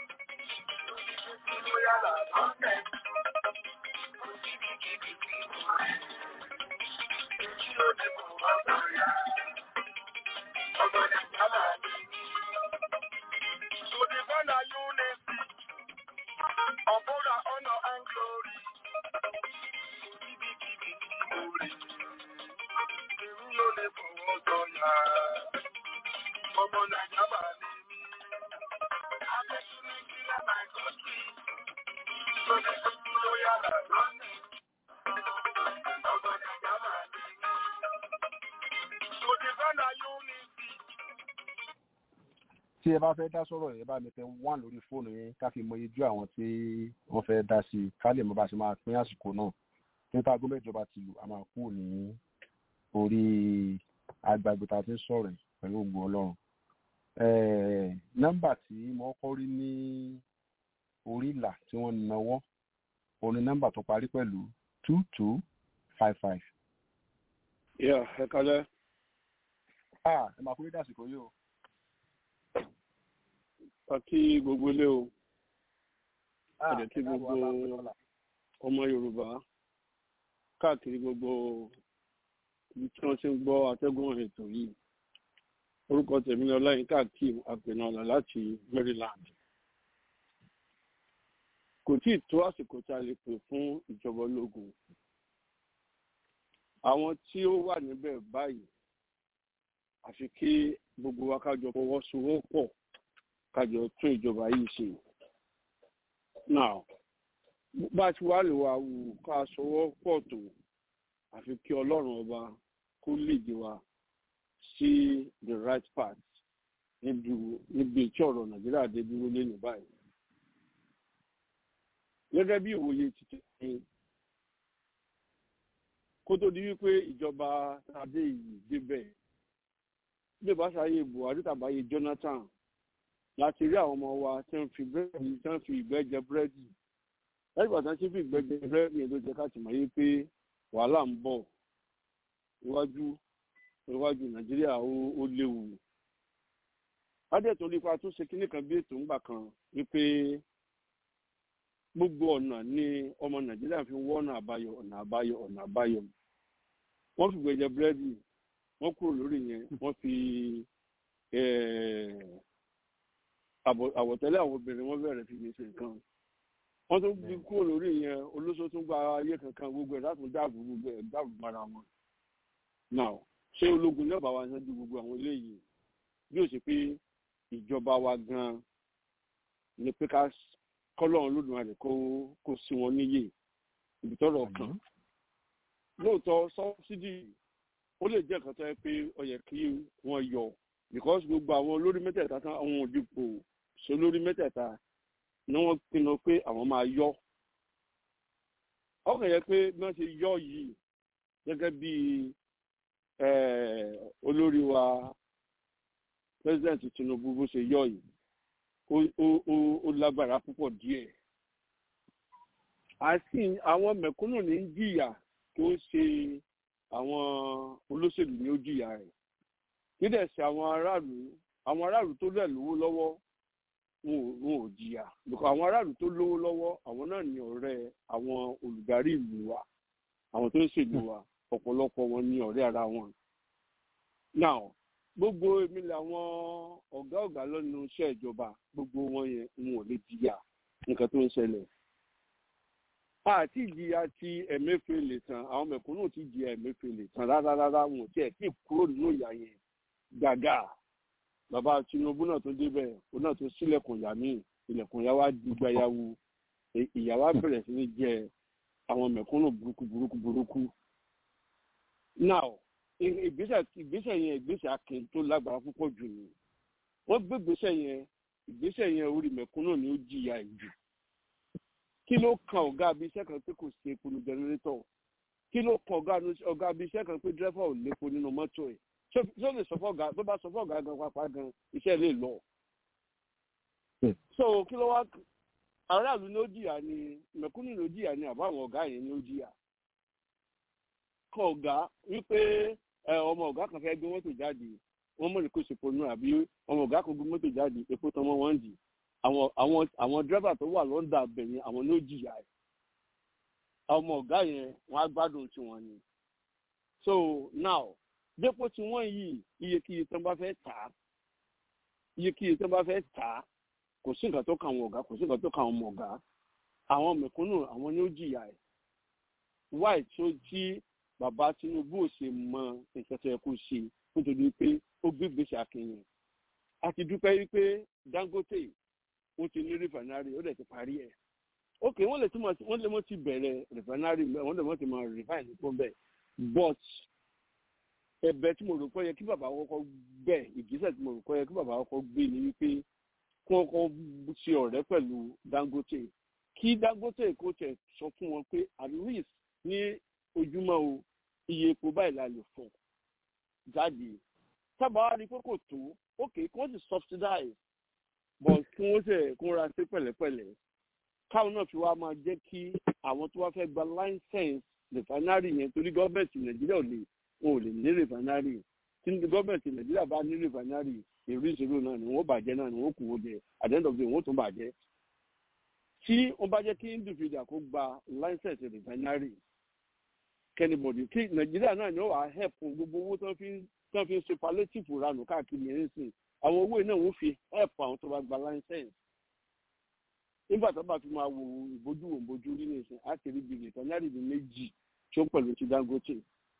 Loyal and content. Kò síbi kíbi tí mo rí. Kèmí ò ní fọwọ́ sọ̀yà. Ọmọ Nàìjà máa ní mí. To defend our unity, uphold our honor and glory. Ibikíbi tí mo rí, èmi ló lè fọwọ́ sọ̀yà. Ọmọ Nàìjà máa ní mí. Akẹ́kọ̀ọ́ Nàìjíríà my country. Lórí tuntun ló yára lọ́nìí. Ọmọ Nàìjà máa ní mí. To defend our unity. tí ẹ bá fẹ́ dá sọ̀rọ̀ ẹ bá mi tẹ wán lórí fóònù yẹn ká fi mọ ijú àwọn tí wọ́n fẹ́ dá sí i ká lè mọ bá ṣe máa pín àsìkò náà nípa aago mẹ́jọ bá ti lù a máa kú ní orí agbègbè tá a ti ń sọ̀rọ̀ yìí pẹ̀lú ògùn ọlọ́run nọ́mbà tí mo kọ́ rí ní orí ìlà tí wọ́n náwó òun ni nọ́mbà tó parí pẹ̀lú two two five five. yà ẹ kálẹ́. ah ẹ máa kú ní dàsìkò yìí o àti gbogbo ilé o ẹ̀dẹ̀ tí gbogbo ọmọ yorùbá káàkiri gbogbo ibi tí wọ́n ti ń gbọ́ atẹ́gùn ètò yìí orúkọ tèmi ni ọláyínká akeem apẹ̀nàlà láti maryland kò tí ì tó àsìkò tí a lè pè fún ìjọba ológun àwọn tí ó wà níbẹ̀ báyìí àfi kí gbogbo wa kájọ fọwọ́sowọ́pọ̀ kájọ tún ìjọba yìí ṣe. now bá a ti wá lè wá wù ká sọwọ́ pọ̀ tó àfi kí ọlọ́run ọba kó lè wa sí the right path níbi tí ọ̀rọ̀ nàìjíríà dé dúró lẹ́nu báyìí. gẹ́gẹ́ bí ìwòye títí ní kó tó di wípé ìjọba adé yìí débẹ̀ bí ìbá ṣayé buhari tàbáyé jonathan láti rí àwọn ọmọ wa tí wọ́n fi búrẹ́dì tí wọ́n fi ìgbẹ́ jẹ búrẹ́dì lẹ́yìn ìgbà tí wọ́n ti fi ìgbẹ́ jẹ búrẹ́dì yẹn ló jẹ́ ká ti mọ̀ yé pé wàhálà ń bọ̀ iwájú iwájú nàìjíríà ó léwu adẹ́tò nípa tó ṣe kínní kan bí ètò ńgbà kan wípé gbogbo ọ̀nà ni ọmọ nàìjíríà fi wọ́ ọ̀nà àbáyọ ọ̀nà àbáyọ ọ̀nà àbáyọ wọ́n fi ìgbẹ́ jẹ búrẹ́dì wọ́n kúrò lórí yẹn wọ́n fi àwọ̀tẹ́lẹ̀ àwọn obìnrin wọ́n bẹ̀rẹ̀ fi ṣe nǹkan wọ́n tún bí kúrò lórí yẹn olóṣó tún gba ayé kankan gbogbo ẹ̀ láti dáàbò gbogbo ẹ̀ dáàbò mara wọn. now ṣé ológun náà bá wa ṣáájú gbogbo àwọn eléyìí bí ó ṣe pé ìjọba wa gan ni pé ká kọ́lọ́run lódùmarè kó kó sí wọn níyè ibi tọ́rọ̀ kan lóòótọ́ sọ́bsidì ó lè jẹ́ nǹkan tó yẹ pé ó yẹ kí wọ́n yọ because gbogbo àwọn olórí mẹ́tẹ̀ẹ̀ta tán àwọn òdìpò sólórí mẹ́tẹ̀ẹ̀ta ni wọ́n pinnu pé àwọn máa yọ ọkàn yẹ pé bí wọ́n ṣe yọ yìí gẹ́gẹ́ bí olórí wa president tinubu bó ṣe yọ yìí ó lágbára púpọ̀ díẹ̀ àti àwọn mẹ̀kúnnù ní ń jìyà tó ń ṣe àwọn olóṣèlú ní ó jìyà rẹ̀ nídẹ̀ sí àwọn aráàlú àwọn aráàlú tó lẹ̀ lówó lọ́wọ́ wọn ò wọn ò jìyà because àwọn aráàlú tó lówó lọ́wọ́ àwọn náà ní ọ̀rẹ́ àwọn olùdarí ìlú wa àwọn tó ń ṣèlú wa ọ̀pọ̀lọpọ̀ wọn ní ọ̀rẹ́ ara wọn. now gbogbo èmi làwọn ọ̀gá ọ̀gá lọ́nu iṣẹ́ ìjọba gbogbo wọn yẹn wọn ò lè jìyà nǹkan tó ń ṣẹlẹ̀. àti ìjìyà ti ẹ̀mẹ́fẹ̀lẹ̀ tán àwọn mẹ̀kúnnù ti jìyà ẹ̀mẹ́fẹ̀lẹ̀ tán rárá rárá wọn ò tiẹ̀ tí ì kúrò nínú ìyà yẹn gàgà bàbá tinubu náà tó débẹ̀ òun náà tó sílẹ̀kùn ìyá míì ilẹ̀kùn ìyá wa dùgbàyàwó ìyá wa bẹ̀rẹ̀ sí ní jẹ àwọn mẹ̀kúnnù burúkú burúkú burúkú. now ìgbésẹ̀ ìgbésẹ̀ yẹn ìgbésẹ̀ akin tó lágbára púpọ̀ jù ni wọ́n gbé ìgbésẹ̀ yẹn ìgbésẹ̀ yẹn orí mẹ̀kúnnù ni ó jìyà jù kí ló kan ọ̀gá abí iṣẹ́ kan pé kò sí epo ní jẹnẹrétọ̀ kí ló kan ọ̀gá abí iṣẹ́ kan pé dírẹ́fà ò lépo nínú mọ́tò ẹ̀ ṣé ó lè sọ fún ọ̀gá tó bá sọ fún ọ̀gá gan pápá gan iṣẹ́ lè lọ. so kí ló wá aráàlú ló jìyà ni mẹ̀kúnnù ló jìyà ni àbá àwọn ọ̀gá yẹn ló jìyà. kọ ọ̀gá wípé ọmọ ọ̀gá kan fẹ́ gbé mọ́tò jáde wọ́n mọ̀ ní kó ṣe ponú àbí ọmọ ọ̀gá kan gbé mọ́tò jáde epo tán mọ́ wọ́n dì àwọn àwọn àwọn dírẹ́fà tó wà lọ́ndà bẹ̀yẹn àwọn ló jìyà ẹ̀ ọmọ ọ̀gá yẹn wọ́n á gbádùn tiwọn ni. so now dépò tí wọ́n yìí iyekíye tán bá fẹ́ tà á iyekíye tán bá fẹ́ tà á kò sí nǹkan tó kàn àwọn ọ̀gá kò sí nǹkan tó kàn àwọn ọmọ ọ̀gá àwọn mẹ̀kúnnù àwọn ni ó jìyà ẹ̀ wáì tó tí bàbá tinubu ò ṣe mọ nǹkan tó yẹ kó ṣe nítorí pé ó gbé gbèsè akínyìn a ti dúpẹ́ wípé dangote wọ́n ti ní rìfànárì ó dẹ̀ ti parí ẹ̀ ok wọ́n lè túmọ̀ wọ́n lè mọ́ ti bẹ̀rẹ̀ rìfànárì wọ́n lè mọ́ ti mọ rìfàìnì tó bẹ̀ but ẹ̀bẹ̀ tí mo rò pé yẹ kí bàbá kọ́kọ́ gbẹ ìgbésẹ̀ tí mo rò pé yẹ kí bàbá kọ́kọ́ gbé ni wípé kí wọ́n kọ́ ṣe ọ̀rẹ́ pẹ̀lú dangote kí dangote kó tẹ̀ sọ fún wọn pé at least ní ojúmọ́ o iye epo báyìí la lè fọ̀ jáde sábà wá rí pé kò tó ok kí wọ́n sì subsidize but kí wọ́n sì kó ra sí pẹ̀lẹ́pẹ̀lẹ́ káwọn náà fi wá máa jẹ́ kí àwọn tó wá fẹ́ gba license refinery yẹn torí gọ́ọ̀mẹ̀ntì nàìjíríà ò lè wọn ò lè ní refinery tí gọ́ọ̀mẹ̀ntì nàìjíríà bá ní refinery èrú ìṣòro náà ni wọ́n bàjẹ́ náà ni wọ́n kù wọ́n jẹ at the end of the day wọ́n tún bàjẹ́ tí wọ́n bá jẹ́ kí individual kó gba license refinery kẹ́nìbọ̀dì kí nàìjíríà náà ni wọ́n wà help fún gbogbo owó tó fi tó fi ń ṣe palliative ranù káàkiri yẹn sìn àwọn owó náà wọ́n fi help àwọn tó bá gba license nígbà tó bá fi máa wo ìbójú wo ìbójú rí ní ìsìn àti rí bìrì refinery ní méjì tí ó pẹ̀lú ti dangote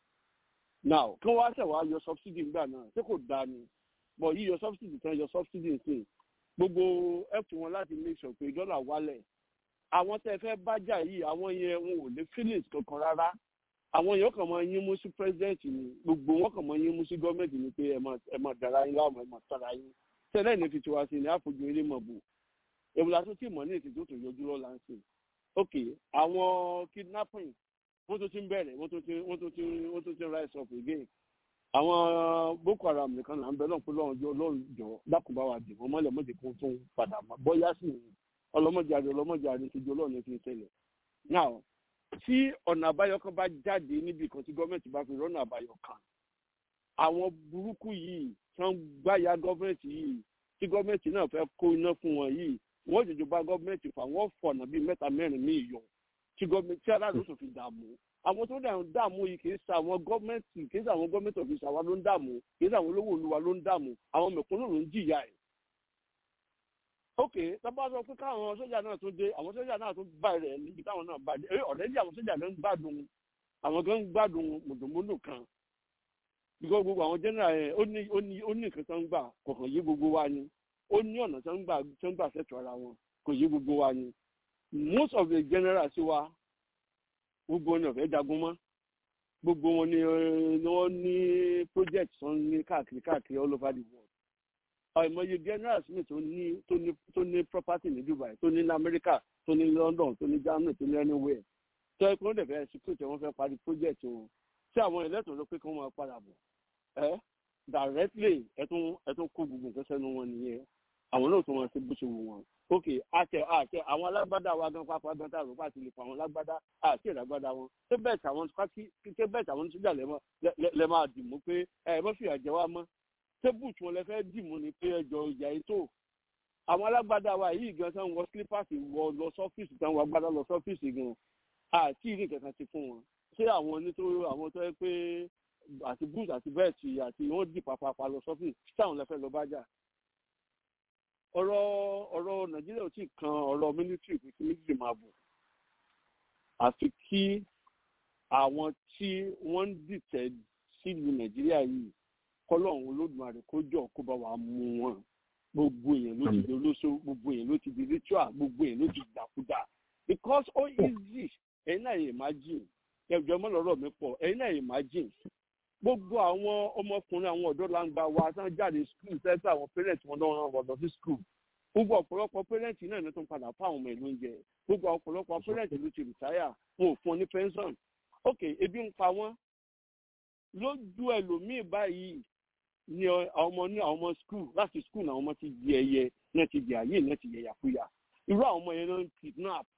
now kí wọ́n wá ṣẹ̀ wá yọ subsidy ńgbà náà ṣé kò dáa ni bọ̀ yíyọ subsidy tán yọ subsidy sí gbogbo ẹ̀fù wọn láti make sure pé dọ́là wálẹ̀ àwọn tẹ́ fẹ́ bájà yìí àwọn yẹn wọn ò lè feelings kankan rárá àwọn yẹn kàn máa yín mú sí president ni gbogbo wọn kàn máa yín mú sí gọ́ọ̀mẹ̀ntì ni pé ẹ máa dára yín láwọn ẹ máa tara yín tẹ́lẹ̀ ní fi tiwa sí ni àfojú eré mọ̀ bò èbúlà tó tì mọ́ ní ètò tó yọjú lọ́la ń sìn ok àwọn kidnapping wọ́n tó ti ń bẹ̀rẹ̀ wọ́n tó ti wọ́n tó ti wọ́n tó ti rise up again àwọn boko haram nìkan là ń bẹ náà pé lọ́run jọ lọ́run jọ dákùnbá wa dì wọ́n mọ́lẹ̀ mọ́jẹ̀ kó tún padà mọ́ bọ́yá sì ní ọlọ́mọdéjáde ọlọ́mọdéjáde ti di ọlọ́run fi ń ṣẹlẹ̀ now tí ọ̀nà àbáyọ kan bá jáde níbi kan tí gọ́ọ̀mẹ̀ntì bá fi rọ́nà àbáyọ kan àwọn burúkú yìí tí wọ́n gbáya gọ́ọ̀mẹ̀ntì yìí tí gọ́ọ̀mẹ̀ntì náà fẹ́ kó iná fún wọn yìí wọ́n jòjò bá gọ́ọ̀mẹ̀ntì fà wọ́n fọ̀nà bíi mẹ́ta mẹ́rin míì yọ tí gọ́ọ̀mẹ̀ntì tí aláàlú tó fi dààmú àwọn tó dà ń dààmú yìí kì í sa àwọn gọ́ọ̀mẹ̀ntì kì í sa àwọn gọ́ọ̀mẹ̀ntì ọ̀fíìsì àwa ló ń dààmú kì í sa àwọn olówó olúwa ló ń dààmú àwọn mẹ̀kúnnù ló ń jìyà ẹ̀. ok tábà sọ pé káwọn sójà náà tún dé àwọn sójà náà tún bá rẹ̀ níbi táwọn náà bá dé ọ̀rẹ́dì àwọn sójà náà ń gbádùn àwọn gan ń gbádùn mùdùmùdù kan bíkọ́ gbogbo àwọn general yẹn ó ní ó ní ó ní nǹkan tó ń gbà kọ̀ọ̀kan yé gbogbo wa ni ó ní ọ̀nà tó ń gbà tó ń gbà fẹ́tọ̀ ara wọn kò yé gbogbo wa ni most of the generals sí wa gbogbo wọn ni ọ̀fẹ́ jagun mọ́ gbogbo wọn ni wọ́n ní project tó ń ní káàkiri káàkiri all over the world àìmọye generals mi tó ní tó ní tó ní property ní dubai tó ní ní america tó ní london tó ní germany tó ní anywhere tó ẹ kó lè fẹ́ security wọn fẹ́ parí project wọn tí àwọn ẹlẹ́tọ̀ọ́ ló pé kí wọ́n máa padà bọ̀ ẹ́ directly ẹ tún ẹ tún kó gbogbo nǹkan sẹ́nu wọn nìyẹn àwọn náà tó máa ṣe bó ṣe wù wọn ok àtẹ àtẹ àwọn alágbádá wa gan pápá gan tá a rò pé àti lè pa àwọn alágbádá àti ìlágbádá wọn ṣé bẹ́ẹ̀ tàwọn ṣé bẹ́ẹ̀ tàwọn sójà lẹ máa dì mú pé ẹ mọ́ fìyà jẹ wá mọ́ ṣé bùtù wọn lẹ fẹ́ dì mú ni pé ẹjọ́ ìjà ètò àwọn alágbádá wa yìí gan tán wọ slippers wọ lọ sọ́fíìsì tán wọ agbádá lọ sọ́fíìsì gan àti ìrìn kankan ti fún wọn ṣé àwọn nítorí àwọn tó yẹ pé àti bùtù àti bẹ́ẹ̀tì àti wọ́n dì pàpàpà lọ sọ́fíìsì táwọn lẹ fẹ́ lọ bá jà ọ̀rọ̀ ọ̀rọ̀ nàìjíríà ò tí ì kan ọ̀rọ̀ mílítírì pé kí méjì máa bọ̀ àfi kí àwọn tí wọ́n ń dìtẹ̀ sílùú nàìjíríà yìí kọ́lọ́hún olódùmarè kó jọ kó bá wa mú wọn gbogbo èèyàn ló ti di olóṣó gbogbo èèyàn ló ti di ritual gbogbo èèyàn ló ti di dàkúdà because ó easy ẹ̀yin náà yẹ imagine ẹ̀jọ̀ mọ́lọ́rọ̀ mi pọ̀ ẹ̀yin náà yẹ imagine gbogbo àwọn ọmọkùnrin àwọn ọ̀dọ́ langba wa tán jáde skul sẹ́sẹ́ àwọn parents wọn náà rán wọn lọ sí skul gbogbo ọ̀pọ̀lọpọ̀ parents náà ní tó ń padà fún àwọn ọmọ ìlú oúnjẹ gbogbo ọ̀pọ̀lọpọ̀ parents ló ti retire wọn ò fún ọ ní pension ok ebi ń pa wọn lójú ẹlòmíì báyìí ni àwọn ọmọ ní àwọn ọmọ skul láti skul náà àwọn ọmọ ti di ẹyẹ náà ti di àyè náà ti yẹ yàkúyà irú àwọn ọmọ yẹn náà ń kidnap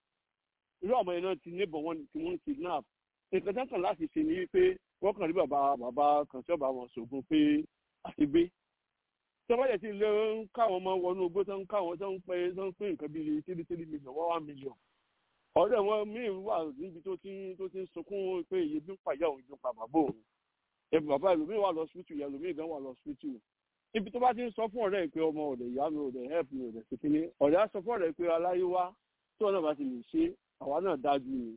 irú àwọn ọmọ yẹn náà ti neighbor wọn ti wọn kidnap nǹkan tán kàn láti ṣe ni wípé wọ́n kàn rí bàbá bàbá kan tí ọba wọn ṣògùn pé àti gbé tí wọ́n bá yẹ ti lé ń káwọn ọmọ wọnú ogbó tó ń káwọn tó ń pẹ́ tó ń pín nǹkan bíi tírí tírí mílíọ̀n wọ́n wá mílíọ̀n ọ̀rẹ́ wọn míì wà níbi tó ti tó ti ń sunkún pé iye bí ń pàyà òun ju pa bàbá òun ẹbí bàbá ẹlòmíì wà lọ sípítù yẹn ẹlòmíì gan wà lọ sípítù ibi tó bá ti ń sọ fún ọ̀rẹ́ pé ọmọ ọ̀dẹ̀ ìyá mi ọ̀dẹ̀ help mi ọ̀dẹ̀ síkíní ọ̀rẹ́ á sọ fún ọ̀rẹ́ pé aláyé wá tí wọn náà bá ti lè ṣe àwa náà dájú ni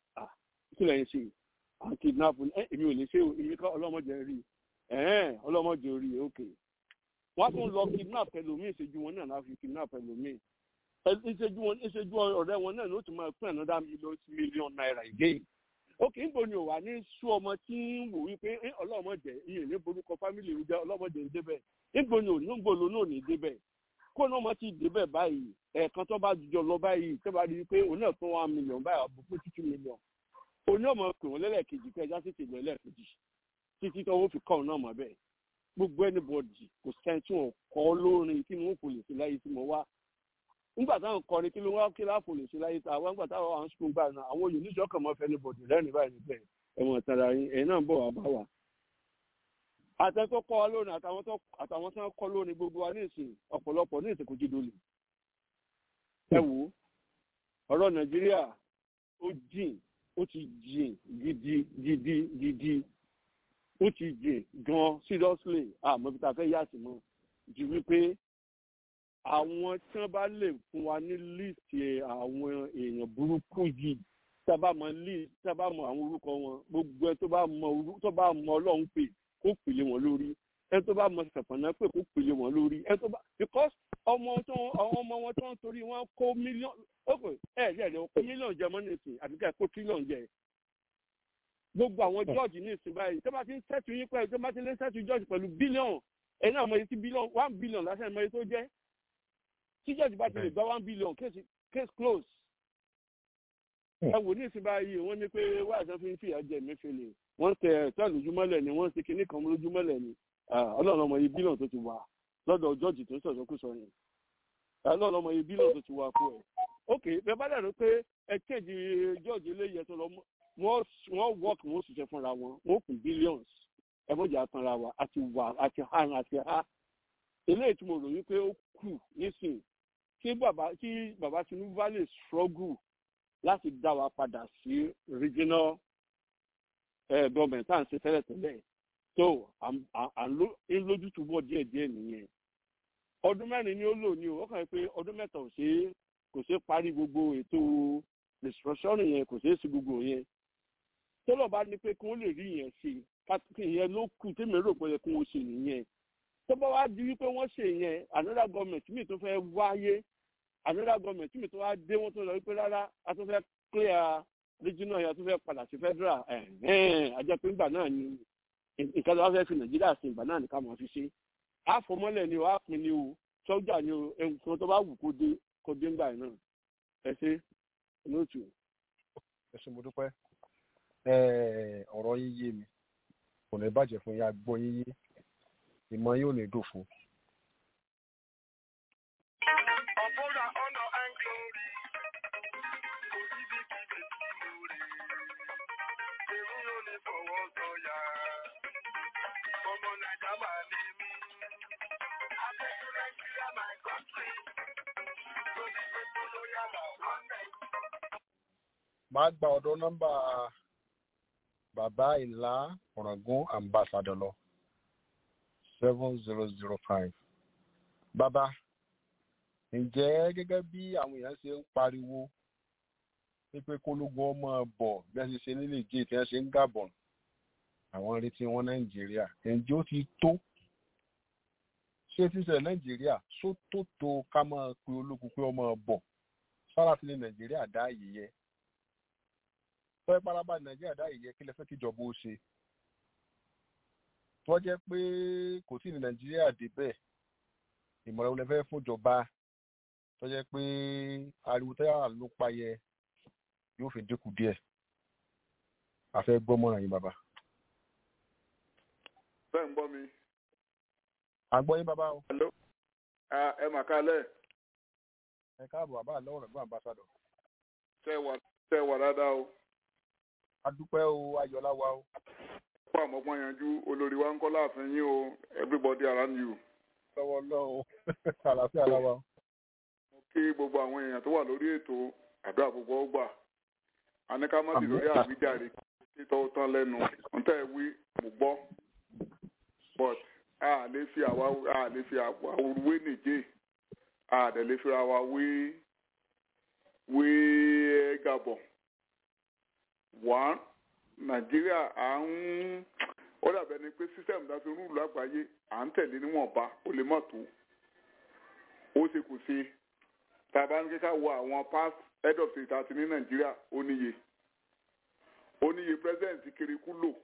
kí lẹ́yìn ṣe àwọn kidnap ẹ èmi ò lè ṣe èmi kọ́ ọlọ́mọdé rí ẹ̀ẹ́n ọlọ́mọdé rí ok wọ́n tún lọ kidnap ẹlòmíì ìṣèjú wọn náà láfi kidnap ẹlòmíì ìṣèjú wọn ìṣèjú ọ̀rẹ́ wọn náà ló tún máa pín another million million naira again ok níbo ni ò wà ní sú ọmọ tí ń wò wípé ọlọ́mọdé ìyẹn ní borúkọ fámìlì ìrújẹ ọlọ́mọdé ń débẹ̀ níbo ni ò ní gbòòlò náà ní débẹ̀ kó náà mọ ti débẹ̀ báyìí ẹ̀ẹ̀kan tó bá jọ lọ báyìí tó bá rí i pé òun náà tún one million báyìí àbùkù two million oní ọmọ pè wọn lẹ́lẹ́kejì pé ẹja tètè lọ lẹ́ẹ̀kejì títí tó wọ́n fi kọ́ ọ̀nà ọmọ bẹ́ẹ̀ gbogbo ẹnibọ̀dì kò sẹ́ni tí wọ́n kọ́ lórin kí ni wọ́n kò lè ṣe láyé tí mo wá nígbà táwọn kọrin kí ló wá kí láàfò lè ṣe láyé tá àwọn nígbà táwọn àwọn sukùn gbà náà àwọn oyè oníṣọ́ kàn mọ́ fẹ́ ẹnibọ̀dì lẹ́rìn báyìí níbẹ̀ ẹ̀wọ̀n ìtara yín ẹ̀yin náà ń bọ̀ wá bá wa. àtẹ tó kọ́ wa lónìí àtàwọn tó kọ́ lónìí gbogbo wa ní ìsìn ọ̀pọ̀lọpọ̀ ní ìsìn kò jí dolè. ẹ wo ọ̀rọ̀ nàìjíríà ó jìn ó ti jìn gidi gidi gidi ó ti jìn gan seriously àmọ́ bí ta fẹ́ yà sí mọ́ ju wípé àwọn tí wọ́n bá lè fún wa ní líìsì àwọn èèyàn burúkú yìí tábà mọ líìsì tábà mọ àwọn orúkọ wọn gbogbo ẹ tó bá mọ orúkọ tó bá mọ ọlọ́run pè kó pèlè wọn lórí ẹ tó bá mọ sàpànà pè kó pèlè wọn lórí ẹ tó bá because ọmọ tó àwọn ọmọ wọn tó ń torí wọn kó mílíọ̀nù ó pè ẹ ẹ ẹ kó mílíọ̀nù jẹ mọ́nìtì àbí ká kó tírílíọ̀nù jẹ gbogbo àwọn jọ́ọ̀jì ní ìsìn báyìí tó bá ti ń sẹ́tù yín pẹ̀lú tó bá ti ń sẹ́tù jọ́ọ̀jì pẹ̀lú bílíọ̀nù ẹ̀yin náà mọ iye tí bílíọ̀nù one billion lásán mọ iye tó jẹ́ tí jọ́ọ̀jì bá ti lè gba one billion case case close. ẹ wò ní ìsìn báyìí wọ́n ní pé wá àṣà fi ń fìyà jẹ mẹ́fẹ́lẹ̀ wọ́n tẹ ẹ̀tọ́ lójúmọ́lẹ̀ ni wọ́n ṣe kinní kan lójúmọ́lẹ̀ ni ọlọ́run ọmọ iye bílíọ̀nù tó ti wà lọ́dọ̀ jọ́ọ̀jì tó ń sọ̀sọ́kùsọ yẹn ọlọ́run ọmọ iye bílíọ̀nù tó ti wà fún ẹ̀ ok bẹ́ẹ̀ bá dàrú pé ẹ kéèjì jọ́ọ̀jì eléyìí tó lọ wọ́n wọ́n work wọ́n ṣiṣẹ́ fúnra wọn wọ́n kù billions ẹ̀mọ́jà tanra wa àti wà àti hàn àti ha eléyìí tí mo rò wípé ó kù nísìn kí bàbá kí bàbá Tinubu bá lè struggle láti dá wa padà sí regional eh, government tá à ń ṣe tẹ́lẹ̀ tẹ́lẹ̀ so à ń lójútùbọ̀ díẹ̀ díẹ̀ nìyẹn ọdún mẹ́rin ni ó lò ní o ó kàn yín pé ọdún mẹ́ta ò ṣe kò ṣe parí gbogbo ètò restructuring yẹn kò ṣeé sí gbogbo yẹn tọ́lọ̀ bá ní pé kí wọ́n lè rí yẹn ṣe kí yẹn ló kù tèmi rò pé kí wọ́n ṣe nìyẹn tó bá wá di wípé wọ́n ṣe yẹn another government mi tó fẹ́ wáyé another government mi tó wá dé wọ́n tó lọ wípé rárá a tó fẹ́ clear regional yẹn a tó fẹ́ padà sí federal àjẹ pé ìgbà náà ni nǹkan tó wá fẹ́ fi nàìjíríà sí ìgbà náà ni ká máa fi ṣe àfọmọ́lẹ̀ ni o àpin ni o sọ́jà ni o nǹkan tó bá wù kó dé kó dé ńgbà náà ẹ ṣe olóòtú. ẹ ṣé mo dúpẹ́ ọ̀rọ̀ yín yé mi kò ní bàjẹ́ fún yín agbọ́ yín yé ìmọ̀ yóò ní dòfo. ọ̀bọ̀dà máa gba ọ̀dọ̀ nọ́mbà bàbá ìlà ọ̀ràngún ambassador lọ seven zero zero five. bàbá ǹjẹ́ gẹ́gẹ́ bí àwọn èèyàn ṣe ń pariwo wípé kólógun ọmọ bọ̀ bí wọ́n ṣe ṣe nílé ìjẹ́ tí wọ́n ṣe ń gàbọ̀n àwọn retí wọn nàìjíríà ǹjẹ́ ó ti tó ṣé tí ń ṣẹlẹ̀ nàìjíríà ṣó tó tó ká máa pe ológun pé ọmọ bọ̀ sára ti ní nàìjíríà dá àyè yẹ tọ́ ìparaba nàìjíríà dá àyè yẹ kí lẹ fẹ́ kíjọba ó ṣe tó jẹ́ pé kò tí ì ní nàìjíríà débẹ̀ ìmọ̀ràn wo lẹ fẹ́ fúnjọba tó jẹ́ pé ariwo tẹ́yà ló payẹ yóò fi dínkù díẹ̀ àfẹ́ gbọ́mọ̀ràn yín bàbá. bẹ́ẹ̀ ń gbọ́ mi. àgbọ̀ yín bàbá o. hello ẹ mà kálẹ̀. ẹ káàbọ̀ bàbá àlọ́ ọ̀rọ̀ gbọ́n àmbásádọ̀. tẹ́ wà tẹ́ wà dáadáa o. a dúpẹ́ o ayọ̀lá wa o. fún àmọ́gbọ́n yanjú olórí wa ń kọ́ láàfin yín o everybody around you. lọ́wọ́ lọ́wọ́ àlàáfíà láwa o. mo kí gbogbo àwọn èèyàn tó wà lórí ètò àdúrà gbogbo ọgbà àníkàmọ́sí lórí àwíjàre títọ́ tán lẹ́nu ntẹ́ wí mo gbọ́ but a lè fi àwa a lè fi àwa wé nìjẹ́ a dẹ̀ lè fi àwa wé wé Gabon one Nàìjíríà à ń ó dàbẹ̀ ni pé sísẹ́mù dáfi rúùlù àgbáyé à ń tẹ̀lé níwọ̀nba ó lè mọ̀ tó ó ṣe kò ṣe tàbá ń kíkà wo àwọn past head of state àti ní Nàìjíríà ó níye ó níye president kiriku lò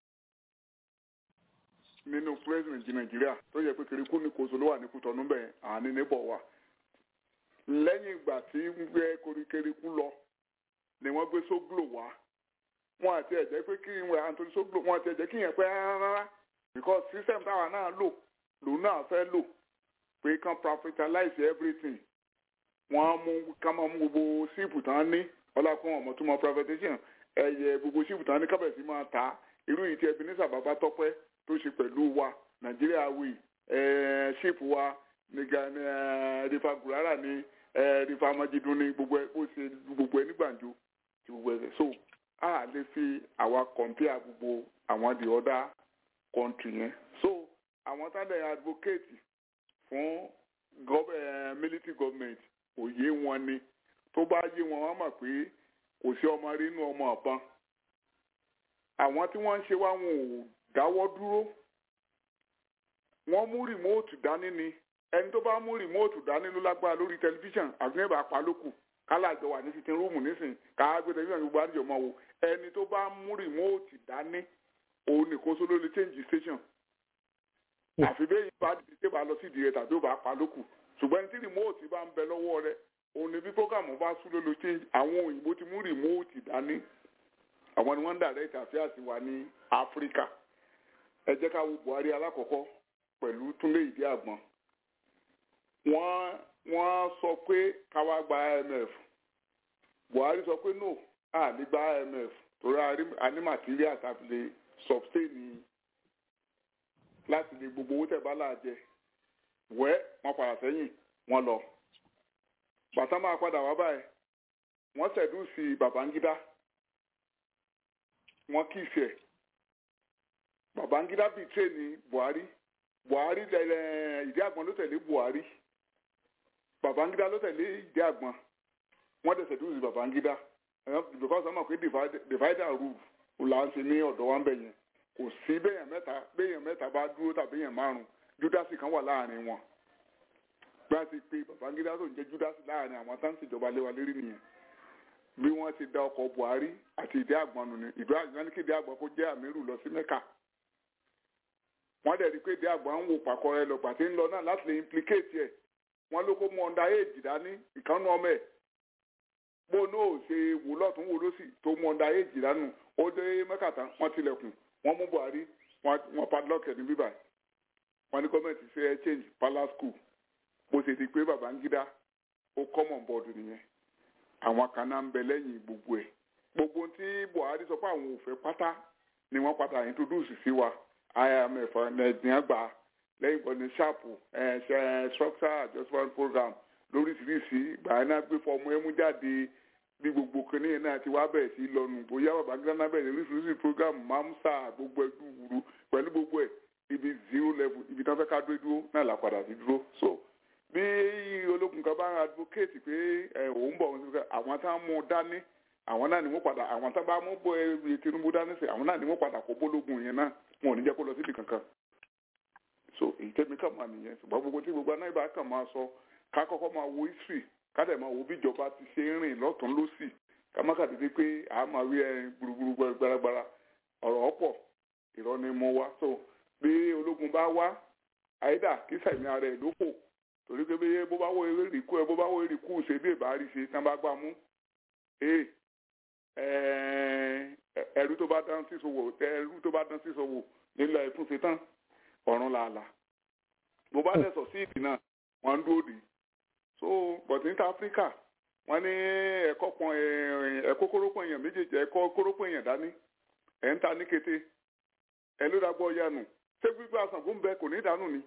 nínú president nàìjíríà tó yẹ pé kiriku ní kóso ló wà ní kútọ́nù bẹ́ẹ̀ àní níbọ̀ wà lẹ́yìn ìgbà tí ń gbé kiriku lọ ni wọ́n gbé sóglò wá wọn àti ẹ̀jẹ̀ pé kí n àtúntò sóglò wọn àti ẹ̀jẹ̀ kí yẹn pẹ́ rárá because system táwa náà lò lòun náà fẹ́ lò pé kàn profitalize everything wọ́n mú ká máa mú gbogbo síìpù tán ní ọlákùn ọmọ tó mọ privatization ẹyẹ gbogbo síìpù tán ní kábẹ̀sí máa ta irú yìí tí ẹbí ní sàbàbà tọpẹ́ tó ṣe pẹ̀lú wa nàìjíríà wì síìpù wa rìfà gùràrà ní rìfà májídùn ní gbogbo ẹ bó ṣe gbogbo ẹ ní gbàǹjo ti gbogbo ẹ so a lè fi àwa compare gbogbo àwọn the other country yẹn so àwọn tádẹ̀ advocate fún military government òye wọn ni tó bá yé wọn wọn mọ̀ pé kò sí ọmọ rí inú ọmọ ọ̀bọ̀n àwọn tí wọ́n ń ṣe wá wọn ò dáwọ́ dúró wọ́n mú rìmóòtù dání ni ẹni tó bá mú rìmóòtù dání ló lágbára lórí tẹlifíṣàn àgbẹ̀bà apalókù kálá àjọ wà ní sitin rúùmù nísìn káá gbé tẹlifíṣàn gbogbo àdìjọ mọ́ wo ẹni tó bá mú rìmóòtù dání òun nìkan sóló lè change station àfi bẹ́ẹ̀ yìí bá dìde bá lọ sí ìdíyẹ tàbí ó bá apalókù ṣùgbọ́n tí rìmóòtì bá ń bẹ lọ́wọ́ rẹ òun ni bí prógàmù bá sún lólo change àwọn òyìnbó ti mú rìmóòtì dání àwọn ni wọ́n ń direct affairs wa ní áfíríkà ẹ jẹ́ ká wo buhari alákọ̀ọ́kọ́ pẹ̀lú túnlé ìdí àgbọn wọ́n wọ́n sọ pé káwá gba imf buhari sọ pé no a lè gba imf torí a ní material tàbí lè sustain láti lè gbogbo owó tẹ̀ bá láàjẹ wẹ́ wọ́n padà sẹ́yìn wọ́n lọ bàtà máa padà wá báyìí wọ́n ṣẹ̀dú sí babangida wọ́n kì í ṣe babangida bíi tírèèni buhari buhari lẹ́lẹ́ ìdí àgbọn ló tẹ̀lé buhari babangida ló tẹ̀lé ìdí àgbọn wọ́n dẹ̀ ṣẹ̀dú sí babangida because wọ́n mọ̀ pé divide and rule là ń ṣe ní ọ̀dọ̀ wa ń bẹ̀ yẹn kò sí béèyàn mẹ́ta béèyàn mẹ́ta bá dúró tàbí béèyàn márùn júdásì kan wà láàrin wọn bí wọ́n ti pe babangida tó ń jẹ́ júdásì láàrin àwọn tá ń ṣèjọba lé wa lérí nìyẹn bí wọ́n ti da ọkọ̀ buhari àti ìdí àgbọn nù ní ìdí àgbọn ní kí ìdí àgbọn kó jẹ́ àmírù lọ sí mẹ́kà wọ́n dẹ̀ rí i pé ìdí àgbọn ń wò pàkọ́ rẹ lọ pàtí ń lọ náà láti lè implicate ẹ̀ wọ́n ló kó mú ọ̀ndà éèjì dání ìkànnù ọmọ ẹ̀ bó náà ò ṣe wò lọ́tún wò lọ́sì tó mú ọ̀ndà éèjì dánù ó dé mẹ́kà tán wọ́n tilẹ̀kùn wọ́n mú buhari wọ́n padlock ẹ̀ ní bíbá wọ́n ní gọ́ọ̀mẹ̀ntì ṣe change palace school bó ṣe di pé babangida ó common board nìyẹn àwọn kan náà ń bẹ lẹ́yìn gbogbo ẹ̀ gbogbo tí buhari sọ pé àwọn ò fẹ́ pátá ni wọ́n padà introduce sí wa imf nàìjíríà gbà lẹ́yìn ìgbọ́n ní sharp structural adjustment program lóríṣiríṣi ìgbà yẹn náà gbé fọmù ẹmú jáde bí gbogbo kìnìún yẹn náà ti wá bẹ̀rẹ̀ sí lọ́nu bóyá bàbá gíráná bẹ̀rẹ̀ oríṣiríṣi program mamsa gbogbo ẹdú wuru pẹ̀lú gbogbo ẹ̀ ibi zero level ibi tí wọ́n fẹ́ ká dúró dúró náà là padà sí dúró so bí ológun kan bá ń advocate pé ẹ òun bọ̀ wọn àwọn tá ń mú dání àwọn náà ni wọ́n padà àwọn tá bá mú bọ ẹ Tinubu dání sí àwọn náà ni wọ́n padà kó bólógun yẹn náà wọn ò ní jẹ́ kó lọ síbi kankan so èyí tẹ́mi kàn máa nìyẹn ṣùgbọ́n gbogbo tí gbogbo anáyí bá kàn máa sọ ká kọ́kọ́ máa wo history ká dẹ̀ máa wo bí ìjọba ti ṣe ń rìn lọ́tún lọ́sì ká má kàdédé pé a máa rí ẹ gburugburu gbaragbara ọ̀rọ̀ ọ̀pọ̀ irọ́ ni mo wá so bí ológun bá wá àyídà kí sẹ̀mí ara ẹ̀ lóko torí pé bẹ́ẹ̀ bó bá wọ eré ìrìkú ẹ bó bá wọ eré ìrìkú ṣe bí ìbá rí ṣe tán bá gbà mú ẹrú tó bá dán sí sowò ẹrú tó bá dán sí sowò nílẹ̀ ìfúnṣe tán ọ̀run làálàá bó bá dẹ̀ sọ sí ìdì náà wọ́n ń dúró dì í so but ní áfíríkà wọ́n ní ẹ̀kọ́ pọn ẹ̀kọ́ kórópọ̀ èèyàn méjèèjì ẹ̀kọ́ kórópọ̀ èèyàn dání ẹ̀ ń ta ní kété ẹ̀ ló dàgbọ́ yanu ṣé gbígbé àsàngó ń bẹ kò ní ìdánù ni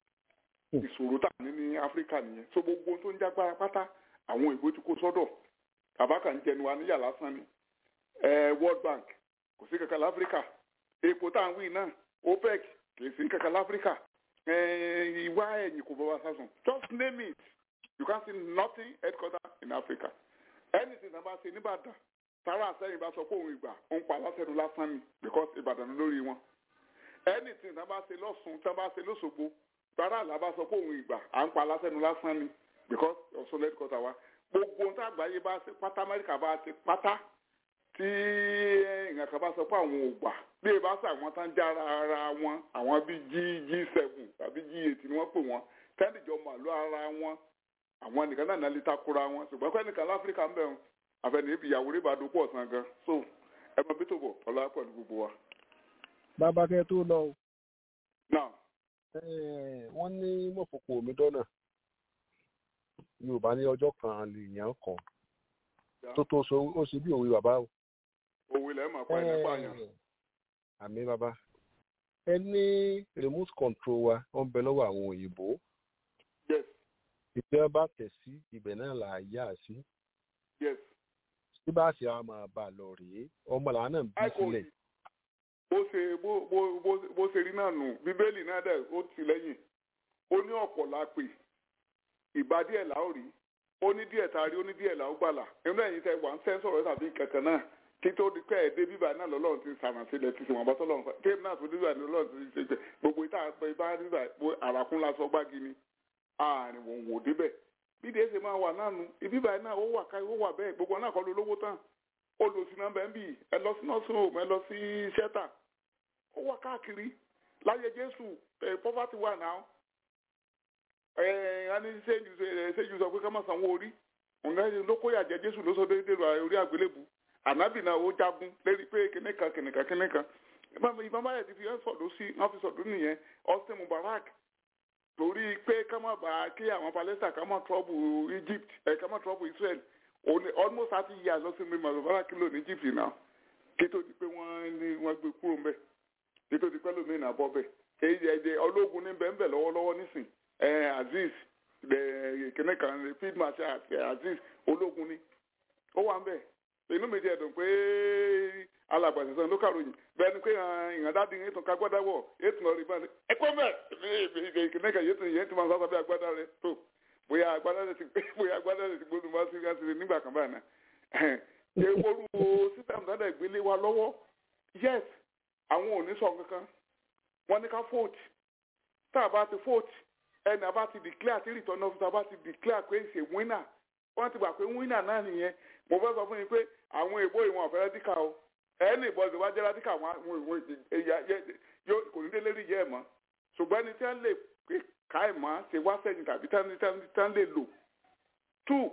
ìṣòro tà ní ní áfíríkà nìyẹn so gbogbo tó ń jágbára pátá àwọn ìbò ti kó sọ́dọ̀ tàbákà ń jẹnu wa níyà lásán ni world bank kò sí kankan láfíríkà epo tá à ń wí náà opec kì í sí kankan láfíríkà ìwà ẹ̀yìn kò bọ́ wá sásùn just name it you can see nothing headquarter in Africa anything tá a bá ṣe nìbàdàn tara àsẹ́yìn bá sọ pé òun ìgbà òun pa alásẹ̀nu lásán ni because ìbàdàn lórí wọn anything tá a bá ṣe lọ́sùn tá a bá ṣe lọ́sọ̀gbọ̀ tara àlà bá sọ pé òun ìgbà à ń pa alásẹ̀nu lásán ni because ọ̀ṣun headquarter wa gbogbo ohun tá àgbáyé bá ṣe pátá amẹ́ríkà bá ṣe pátá tí ìyàn kan bá sọ pé àwọn ò gbà bí ẹ bá sọ àwọn tán já ara wọn àwọn bíi g g seven tàbí g eight ni wọ́n pè wọ́n tẹ́lifíjọ màlúù ara wọn àwọn nìkan náà náà lè takora wọn ṣùgbọ́n pẹ́ nìkan láfíríkà ń bẹ̀rù àfẹnì ibi ìyàwó rí ìbàdàn pọ̀ sàn gan so ẹ mọ bí tó bọ̀ ọ̀la pẹ̀lú gbogbo wa. bàbá kẹ́ tó lọ o. náà. wọ́n ní mọ̀fọ́kù omi dọ́nà yorùbá ní ọjọ́ kan lè yàn kàn tó tó so ó sì bí òwe bàbá o. òwe lẹ́ẹ̀ máa pa ẹ̀ nípa yàn. àmì bàbá ẹ ní remote control wa ó ń bẹ lọ́wọ́ àwọn òyìnbó yes ìjọba bá tẹ̀ sí ibẹ̀ náà là á yá sí. yes. tí bá ṣe àwọn máa bá a lọ rèé ọmọ làwọn náà ń bí sílẹ̀. bó ṣe bó bó bó ṣe rí náà nù bíbélì náà dẹ̀ ó ti lẹ́yìn ó ní ọ̀pọ̀ la pè ìbá díẹ̀ là ó rí ó ní díẹ̀ tá a rí ó ní díẹ̀ là ó gbàlà inú ẹ̀yin tẹ wà ń sẹ́ sọ̀rọ̀ tàbí kankan náà kí tó di pé ẹ̀ẹ́dẹ́ bíbá náà lọ́lọ́run ti sàmà sílẹ̀ ti sèwọ̀n bọ́tọ́ lọ́run kéèmù náà tó bíbá ní lọ́lọ́run ti ṣe gbogbo ìta àpẹ ibà bíbá àràkún lásán gbági ni ààrin wò ń wò débẹ̀ bí dèé ṣe máa wà náà nu ibi báyìí náà ó wà ká ó wà bẹ́ẹ̀ gbogbo náà kọ́ ló lówó tán ó lò sí náà bẹ́ẹ̀ bì ẹ lọ sí nursing home ẹ lọ sí shelter ó wà káàkiri láyé jésù ẹ poverty wà náà ẹ ẹni ṣéjú sọ pé ká má sanwó orí ọ̀gá ló kó yàjẹ́ jésù ló sọ déédéé orí àgbélébù ànábì náà ó jagun lérí pé kìnìkan kìnìkan kìnìkan ìbọn báyẹ̀ ti fi ẹ́ sọ̀dọ̀ sí wọ́n fi sọ̀dọ̀ nìyẹn austin mubarak torí pé ká má bàa kí àwọn palestine ká má trọ́bù egypt ẹ̀ ká má trọ́bù israel òní almost thirty years lọ́sìn mi màlúbárà kìlò ní egypt náà kí tó di pé wọ́n ní wọ́n gbé kúrò mbẹ́ kí tó di pé lómi ìnà bọ́ bẹ́ èyí ẹ̀jẹ̀ ológun ní bẹ́ẹ̀ bẹ́ẹ̀ lọ́wọ́lọ́wọ́ nísìn ẹ̀ aziz kìnnì kan field marshal aziz ológun ni ó wà ń bẹ̀ inú mi jẹ́ dùn pé alàgbàsẹ̀sẹ̀ ló kàròyìn bẹ́ẹ̀ ni pé ìyàndádi yẹn tún ká gbọ́dá wọ̀ yẹn tún lọ rí báyìí ẹ kọ́ mẹ́ kìnnìkan yẹn tún yẹn tún máa sábà bí agbádá rẹ tó bóyá agbádá rẹ ti bóyá agbádá rẹ ti gbódùn bá sí gáàsì nígbà kan báyìí náà ṣe wọ́rú sísẹ̀mù tó dẹ̀ gbélé wa lọ́wọ́ yes àwọn ò ní sọ kankan wọ́n ní ká vote tá a bá ti vote ẹni a bá ti declare tí return officer a bá ti declare pé ṣe winner wọ́n ti gbà pé winner náà nìyẹn mo fẹ́ sọ fún yín pé àwọn èèbó ìwọ̀n ọ̀fẹ́ rẹ́díkà o ẹni ìbọn ìwà jẹ́ rẹ́díkà wọn ìwọ̀n ìwọ̀n kò ní délé rí yẹ́ ẹ̀ mọ́ ṣùgbọ́n ẹni tí wọ́n lè pé ká ẹ̀ mọ́ ṣe wá sẹ́yìn tàbí tí wọ́n lè lò two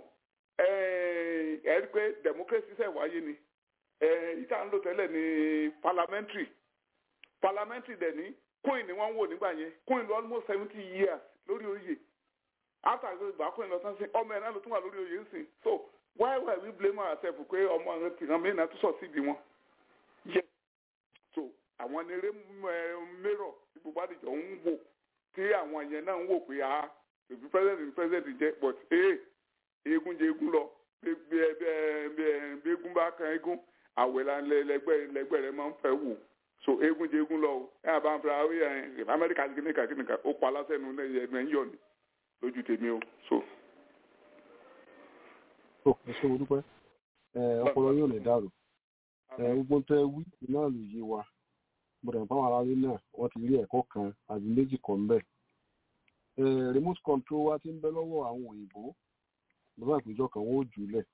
ẹ rí pé democracy ṣẹ̀ wáyé ni ìta ń lò tẹ́lẹ̀ ní parliamentary parliamentary dẹ̀ ní queen ni wọ́n ń wò nígbà yẹn queen lọ almost seventy years lórí oyè after ìgbà queen lọ tán sí ọmọ ẹ̀ náà ló tún wà lórí oyè ń sìn so why why we blame ourselves pé ọmọ àwọn tìran mìíràn tó sọ síbi wọn yẹ so àwọn eré mérò tí gbogbo àdìjọ ń wò tí àwọn yẹn náà ń wò pé a ìfi president ní president jẹ but ee eégún jẹ eégún lọ bí eégún bá kan eégún àwẹ̀ la lẹgbẹ́ lẹgbẹ́ rẹ máa ń fẹ́ wò so eégún jẹ eégún lọ o ẹ àbá ń fura ó yẹ amẹ́ríkà kìnìkà kìnìkà ó pa lásẹ̀nu ẹnu ẹ̀ ń yọ̀ ni lójú tèmi o so. tó ẹ ṣe mo dúpẹ́ ọpọlọ yóò lè dàrú gbogbo tẹ wí náà ló yé wa gbọdọ̀ báwọn aráàlú náà wọ́n ti rí ẹ̀kọ́ kan àbí méjì kan bẹ́ẹ̀ remote control wa ti ń bẹ lọ́wọ́ àwọn òyìnbó lọ́wọ́ àpéjọ kan wọ́n ó jù ú lẹ̀.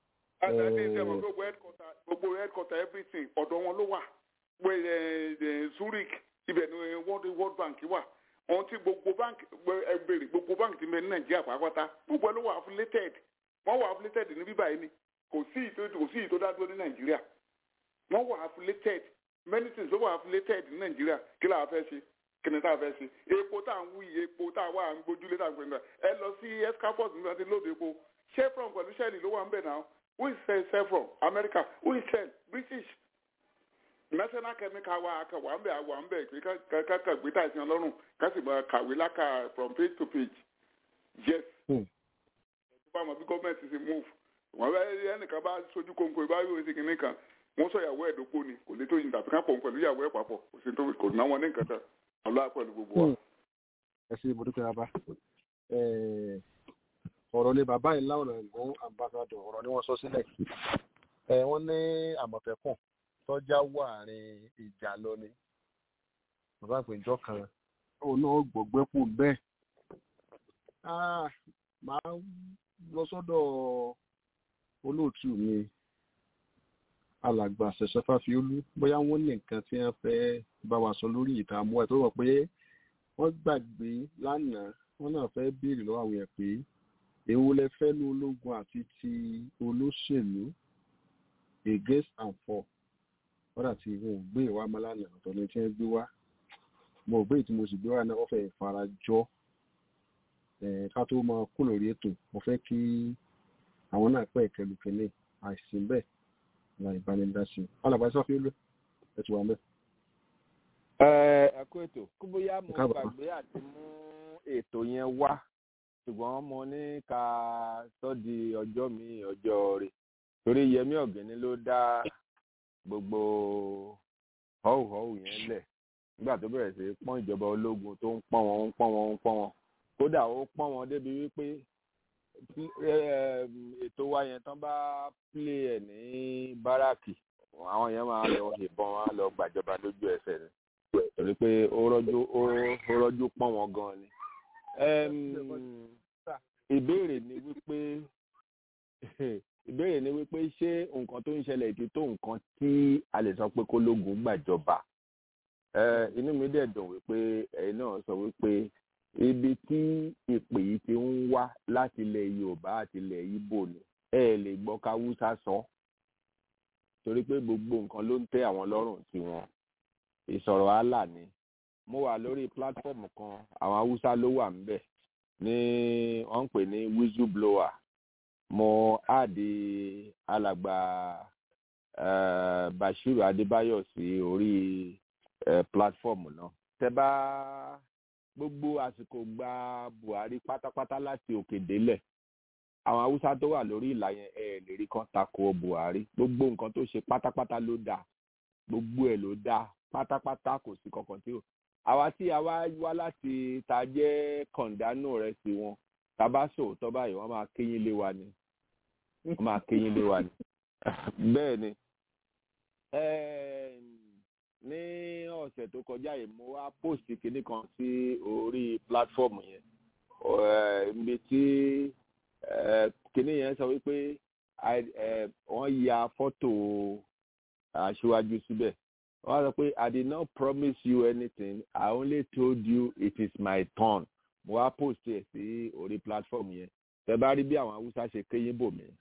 gbogbo headquarter everything ọ̀dọ̀ wọn ló wà zurich ibẹ̀ ni world world bank wà ohun tí gbogbo bank ẹgbẹ̀rẹ̀ gbogbo bank ti bẹ ní nàìjíríà pàápàá gbogbo ẹ ló wà affiliated wọ́n wà affiliated ní bíbá yìí ni kò sí ìtò kò sí ìtò dádúró ní nàìjíríà wọ́n wà affiliated many things ló wà affiliated ní nàìjíríà kí làwọn fẹ́ ṣe kí ni táwọn fẹ́ ṣe epo tá à ń wí epo tá à wà à ń gbójúlé tá à ń gbẹ̀ngàn ẹ lọ sí escapos nígbà tí lóde epo chevron pẹ̀lú shell ló wà ń bẹ̀ náà who is sell chevron america who is sell british national chemical wa aka wà ń bẹ̀ wà ń bẹ̀ pé káka gbé tàìsí ọlọ́run ká sì máa kàwé láka from page to page yes tó bá mọ bí gọ́ọ̀mẹ̀ntì ti move wọ́n bá ẹnìkan bá sojú kóńkó ìbá yóò ṣe kìnnì kan wọ́n sọ ìyàwó ẹ̀ dókó ni kò lè tó yin tàbí ká pọ̀ pẹ̀lú ìyàwó ẹ̀ papọ̀ kò sí tó kò ná wọn ní nǹkan tán ọlọ́wà pẹ̀lú gbogbo wa. ẹ ṣe ibùdókè bàbá ọ̀rọ̀ ni bàbá yìí láwọn ẹ̀gbọ́n ambassadọ̀ ọ̀rọ̀ ni wọ́n sọ sílẹ̀ wọ́n ní àmọ̀tẹ́kùn tọ́já wà àárín ìjà lọ ni bàbá àpèjọ kan òun náà gbọ̀gbẹ́pò bẹ́ẹ̀ máa lọ sọ́dọ̀ olóòtú mi alàgbà ṣẹ̀ṣẹ̀ fáfiolú bóyá wọ́n ní nǹkan tí wọ́n fẹ́ bá wa sọ lórí ìta àmú ẹ̀ tó rọ̀ pé wọ́n gbàgbé lánàá wọ́n náà fẹ́ béèrè lọ́wọ́ àwọn yẹn pé èwo lẹ fẹ́ ní ológun àti ti olóṣèlú against and for wọ́n dà tí wọn ò gbé ìwà ọmọ lánàá ọ̀tọ̀ ní tí wọ́n gbé wá mo ò gbé tí mo sì gbé wá náà wọ́n fẹ́ fara jọ ká tó máa kú lórí ètò mo fẹ́ kí àwọn náà pẹ́ ìkẹlùkẹ́lẹ́ àìsí bẹ́ẹ̀ la ìbánidásí alàgbà sọfí olú ẹ ti wà mẹ. ẹ ẹ kú ètò kó bóyá mo gbàgbé àti mú ètò yẹn wá ṣùgbọ́n mo ní ká sọ di ọjọ́ mi ọjọ́ rẹ̀ torí yẹmí ọ̀gẹ́ni ló dá gbogbo họ́wùhọ́wù yẹn lẹ̀ nígbà tó bẹ̀rẹ̀ sí pọ́n ìjọba ológun tó ń pọ́n wọn ń pọ́n wọn ń pọ́n wọn kódà ó pọ́n wọn débi wípé ètò wa yẹn tán bá plé ẹ ní báràkì àwọn yẹn máa lọ ìbọn wọn lọ gbàjọba lójú ẹsẹ̀ ni torí pé ó rọjú ó rọjú pọ́n wọn gan ni. ìbéèrè ni wípé ìbéèrè ni wípé ṣé nǹkan tó ń ṣẹlẹ̀ ti tó nǹkan tí a lè sọ pé kólógun gbàjọba inú mi dẹ̀ dùn wípé ẹ̀yin náà sọ wípé ibi tí ìpè yìí ti ń wá láti ilẹ̀ yorùbá àti ilẹ̀ ibo ni ẹ lè gbọ́ káwúsá sọ torí pé gbogbo nǹkan ló ń tẹ́ àwọn lọ́rùn tiwọn ìsọ̀rọ̀ àlà ni mo wà lórí pílátífọ̀mù kan àwọn haúsá ló wà ńbẹ̀ ní wọ́n ń pè ní whistle blower mo áàdì alàgbà uh, bashiru adébáyọ̀ sí orí uh, pílátífọ̀mù náà tẹ bá gbogbo àsìkò gba buhari pátápátá láti òkè délẹ̀ àwọn haúsá tó wà lórí ìlà yẹn ẹ lè rí kan tako buhari gbogbo nǹkan tó ṣe pátápátá ló dáa gbogbo ẹ̀ ló dáa pátápátá kò sí kankan tí ò àwa tí a wá wá láti ta jẹ́ kọ̀ǹdánù rẹ̀ sí wọn tá bá sòótọ́ báyìí wọ́n máa kéyìn lé wa ni wọ́n máa kéyìn lé wa ni bẹ́ẹ̀ ni ní ọ̀sẹ̀ tó kọjá yìí mo wá post kinní kan sí orí platform yẹn ibi tí kinní yẹn sọ wípé wọ́n ya fọ́tò aṣíwájú síbẹ̀ wọ́n sọ pé I did not promise you anything I only told you it is my turn mo wá post ẹ̀ sí orí platform yẹn tẹ bá rí bí àwọn haúsá ṣe kéyìn bò mí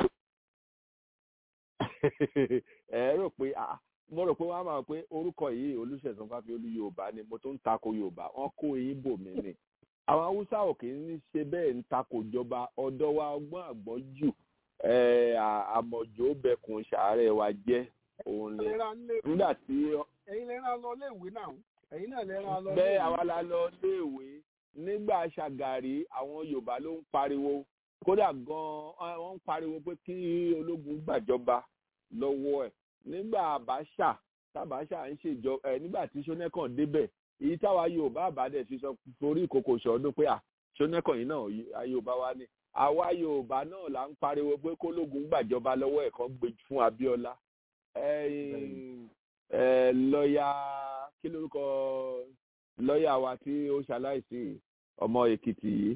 ẹ rò pé ah mo rò pé wọn á máa pé orúkọ yìí olùṣègùn fáfiolú yorùbá ni mo tún ń tako yorùbá wọn kó eyín bò mí ni àwọn haúsá ò kì í ṣe bẹ́ẹ̀ ń tako ìjọba ọ̀dọ́ wa ọgbọ́n àgbọ́jù àmọ̀jò bẹkùn ṣàárẹ̀ wa jẹ́ òun ni nígbà tí. ẹ̀yin lè rán lọ léèwé náà ẹ̀yin náà lè rán lọ léèwé. bẹ́ẹ̀ àwa la lọ léèwé nígbà ṣàgàrí àwọn yorùbá ló ń pariwo kódà gan-an wọ́n ń pariwo pé kí ológun gbàjọba lọ́wọ́ ẹ̀ nígbà àbáṣà tábàṣà ń ṣèjọba ẹ̀ nígbà tí ṣónẹ́kàn débẹ̀ èyí táwa yorùbá àbádẹ fi sọ forí ìkòkò ṣọdún pé à ṣónẹ́kàn yìí náà yorùbá wa ni àwa yorùbá náà là ń pariwo pé kólógun gbàjọba lọ́wọ́ ẹ̀ kan gbé fún abíọ́lá lọ́ọ̀yà kí lórúkọ lọ́ọ̀yà wa tí ó ṣaláìsí ọmọ èkìtì yìí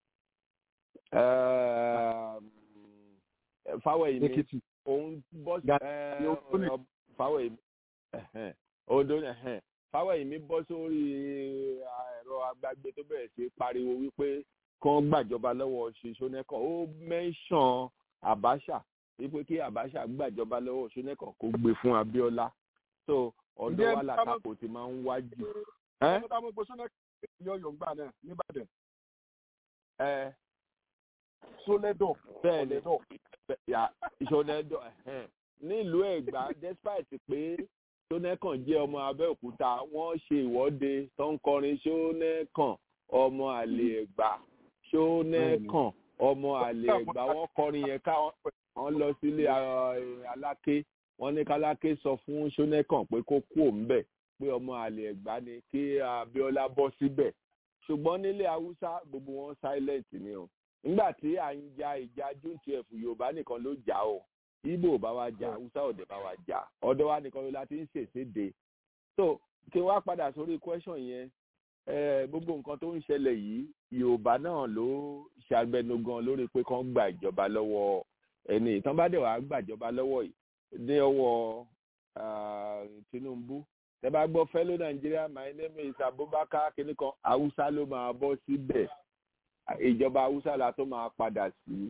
fáwẹ̀yìmí òun bọ́ fáwẹ̀yìmí odò fáwẹ̀yìmí bọ́ sórí ẹ̀rọ agbágbé tó bẹ̀rẹ̀ sí pariwo wípé kán gbàjọba lọ́wọ́ ṣoṣonẹ́kàn ó mẹ́ńsàn àbáṣà wípé kí àbáṣà gbàjọba lọ́wọ́ ṣoṣonẹ́kàn kó gbé fún abíọ́lá so ọ̀dọ̀ wa làtàkò ti máa ń wájú. ẹ ẹ mo gbé ṣọlẹ́kàn yọ̀yọ̀ gbà náà nìbàdàn. ẹ sólẹ́dọ̀ sólẹ́dọ̀ ìṣọ̀lẹ́dọ̀ nílùú ẹ̀gbá despite pé ṣónẹ́kàn jẹ́ ọmọ abẹ́òkúta wọ́n ṣe ìwọ́de tó ń kọrin ṣónẹ́kàn ọmọ àlè ẹ̀gbá ṣónẹ́kàn ọmọ àlè ẹ̀gbá wọ́n kọrin yẹn ká wọ́n lọ sílé aláké wọ́n ní káláké sọ fún ṣónẹ́kàn pé kó kú òǹbẹ̀ pé ọmọ àlè ẹ̀gbá ni kí abíọ́lá bọ́ síbẹ̀ ṣùgbọ́n nílé haúsá gbogbo wọn silent ni o nígbà tí à ń ja ìjà june twelve yorùbá nìkan ló jà o ibo bá wa jà haúsá ọ̀dẹ̀ bá wa jà ọ̀dọ̀ wa nìkan ló la ti ń ṣèṣèdè so kí wá padà sórí question yẹn gbogbo nǹkan tó ń ṣẹlẹ̀ yìí yorùbá náà ló ṣàgbẹnugan lórí pé kán gba ìjọba lọ́wọ́ ẹni ìtàn bá dẹ̀ wá gbàjọba lọ́wọ́ yìí dé ọwọ́ tinubu tẹ bá gbọ́ fellow nigeria my name is abubakar kìnìkan haúsá ló máa bọ́ síbẹ̀ ìjọba haúsá la tó máa padà sí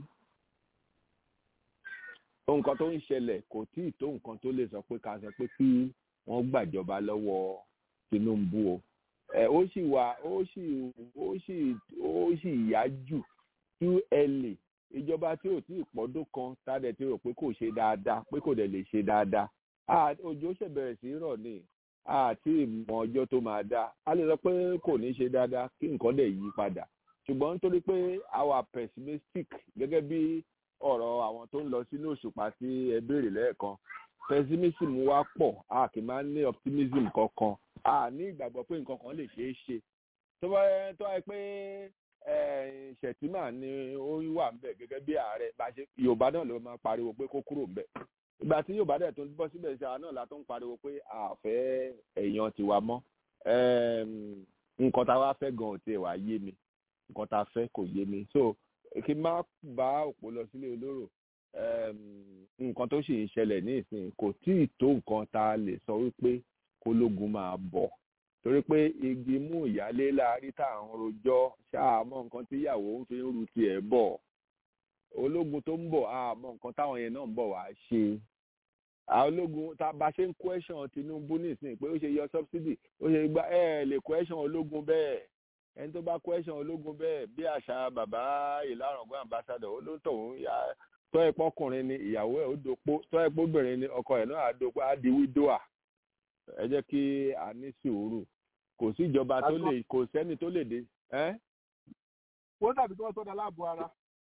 nǹkan tó ń ṣẹlẹ̀ kò tí ì tó nǹkan tó lè sọ pé ká sọ pé kí wọ́n gbàjọba lọ́wọ́ tinubu o ẹ ó sì wà ó sì ó sì ó sì yá jù too early ìjọba tí ò tí ì pọ́dún kan tádẹ̀ tí rò pé kò ṣe dáadáa pé kò dẹ̀ lè ṣe dáadáa òjò ṣẹ̀bẹ̀rẹ̀ sí rọ̀ ni àti ìmọ̀ ọjọ́ tó máa dá a lè sọ pé kò ní ṣe dáadáa kí nǹkan dẹ̀ yí padà ṣùgbọ́n nítorí pé our pessimistic gẹ́gẹ́ bí ọ̀rọ̀ àwọn tó ń lọ sínú òṣùpá tí ẹ béèrè lẹ́ẹ̀kan pessimism wa pọ̀ a kì í máa ń ní optimism kankan a ní ìgbàgbọ́ pé nǹkan kan lè ṣeé ṣe tó bá tó wáyé pé ṣètìmá ni ó wà ń bẹ̀ gẹ́gẹ́ bí ààrẹ bá ṣe yorùbá náà ló máa pariwo pé kó kúrò ń bẹ̀ ìgbà tí yorùbá dẹ̀ tó ń bọ́ síbẹ̀ ṣe àwọn náà la tó ń pariwo pé àfẹ́ èèyàn tiwa mọ́ nǹkan tá a wá fẹ́ gan ò tiẹ̀ wá yé mi nǹkan tá a fẹ́ kò yé mi so kí n má bá òpó lọ sílé olóró nǹkan tó sì ń ṣẹlẹ̀ ní ìsìn kò tí ì tó nǹkan tá a lè sọ wípé kólógun máa bọ̀ torí pé igi mú ìyálé láàrí tá à ń rojọ́ ṣáàmọ́ nǹkan tí ìyàwó ń fi ń ru tiẹ̀ bọ̀ ológun tó ń bọ̀ àmọ́ nǹkan táwọn yẹn náà ń bọ̀ wá ṣe ológun tá a bá ṣe ń question Tinubu nísìnyí pé ó ṣe yọ subsidy ó ṣe gba ẹ lè question ológun bẹ́ẹ̀ ẹni tó bá question ológun bẹ́ẹ̀ bí àṣà bàbá ìlàrọ̀gbọ́n ambassador ó ló ń tọ̀hún ya tọ́ ẹ pọ́kùnrin ni ìyàwó ẹ̀ ó dopó tọ́ ẹ pọ́bìnrin ni ọkọ ẹ̀ náà á dopó á di wídóà ẹ jẹ́ kí a ní sùúrù kò sí ìjọba tó lè kò sẹ́ni tó lè dé. wọ́n dàbí tí wọ́n sọ́dọ̀ aláàbò ara.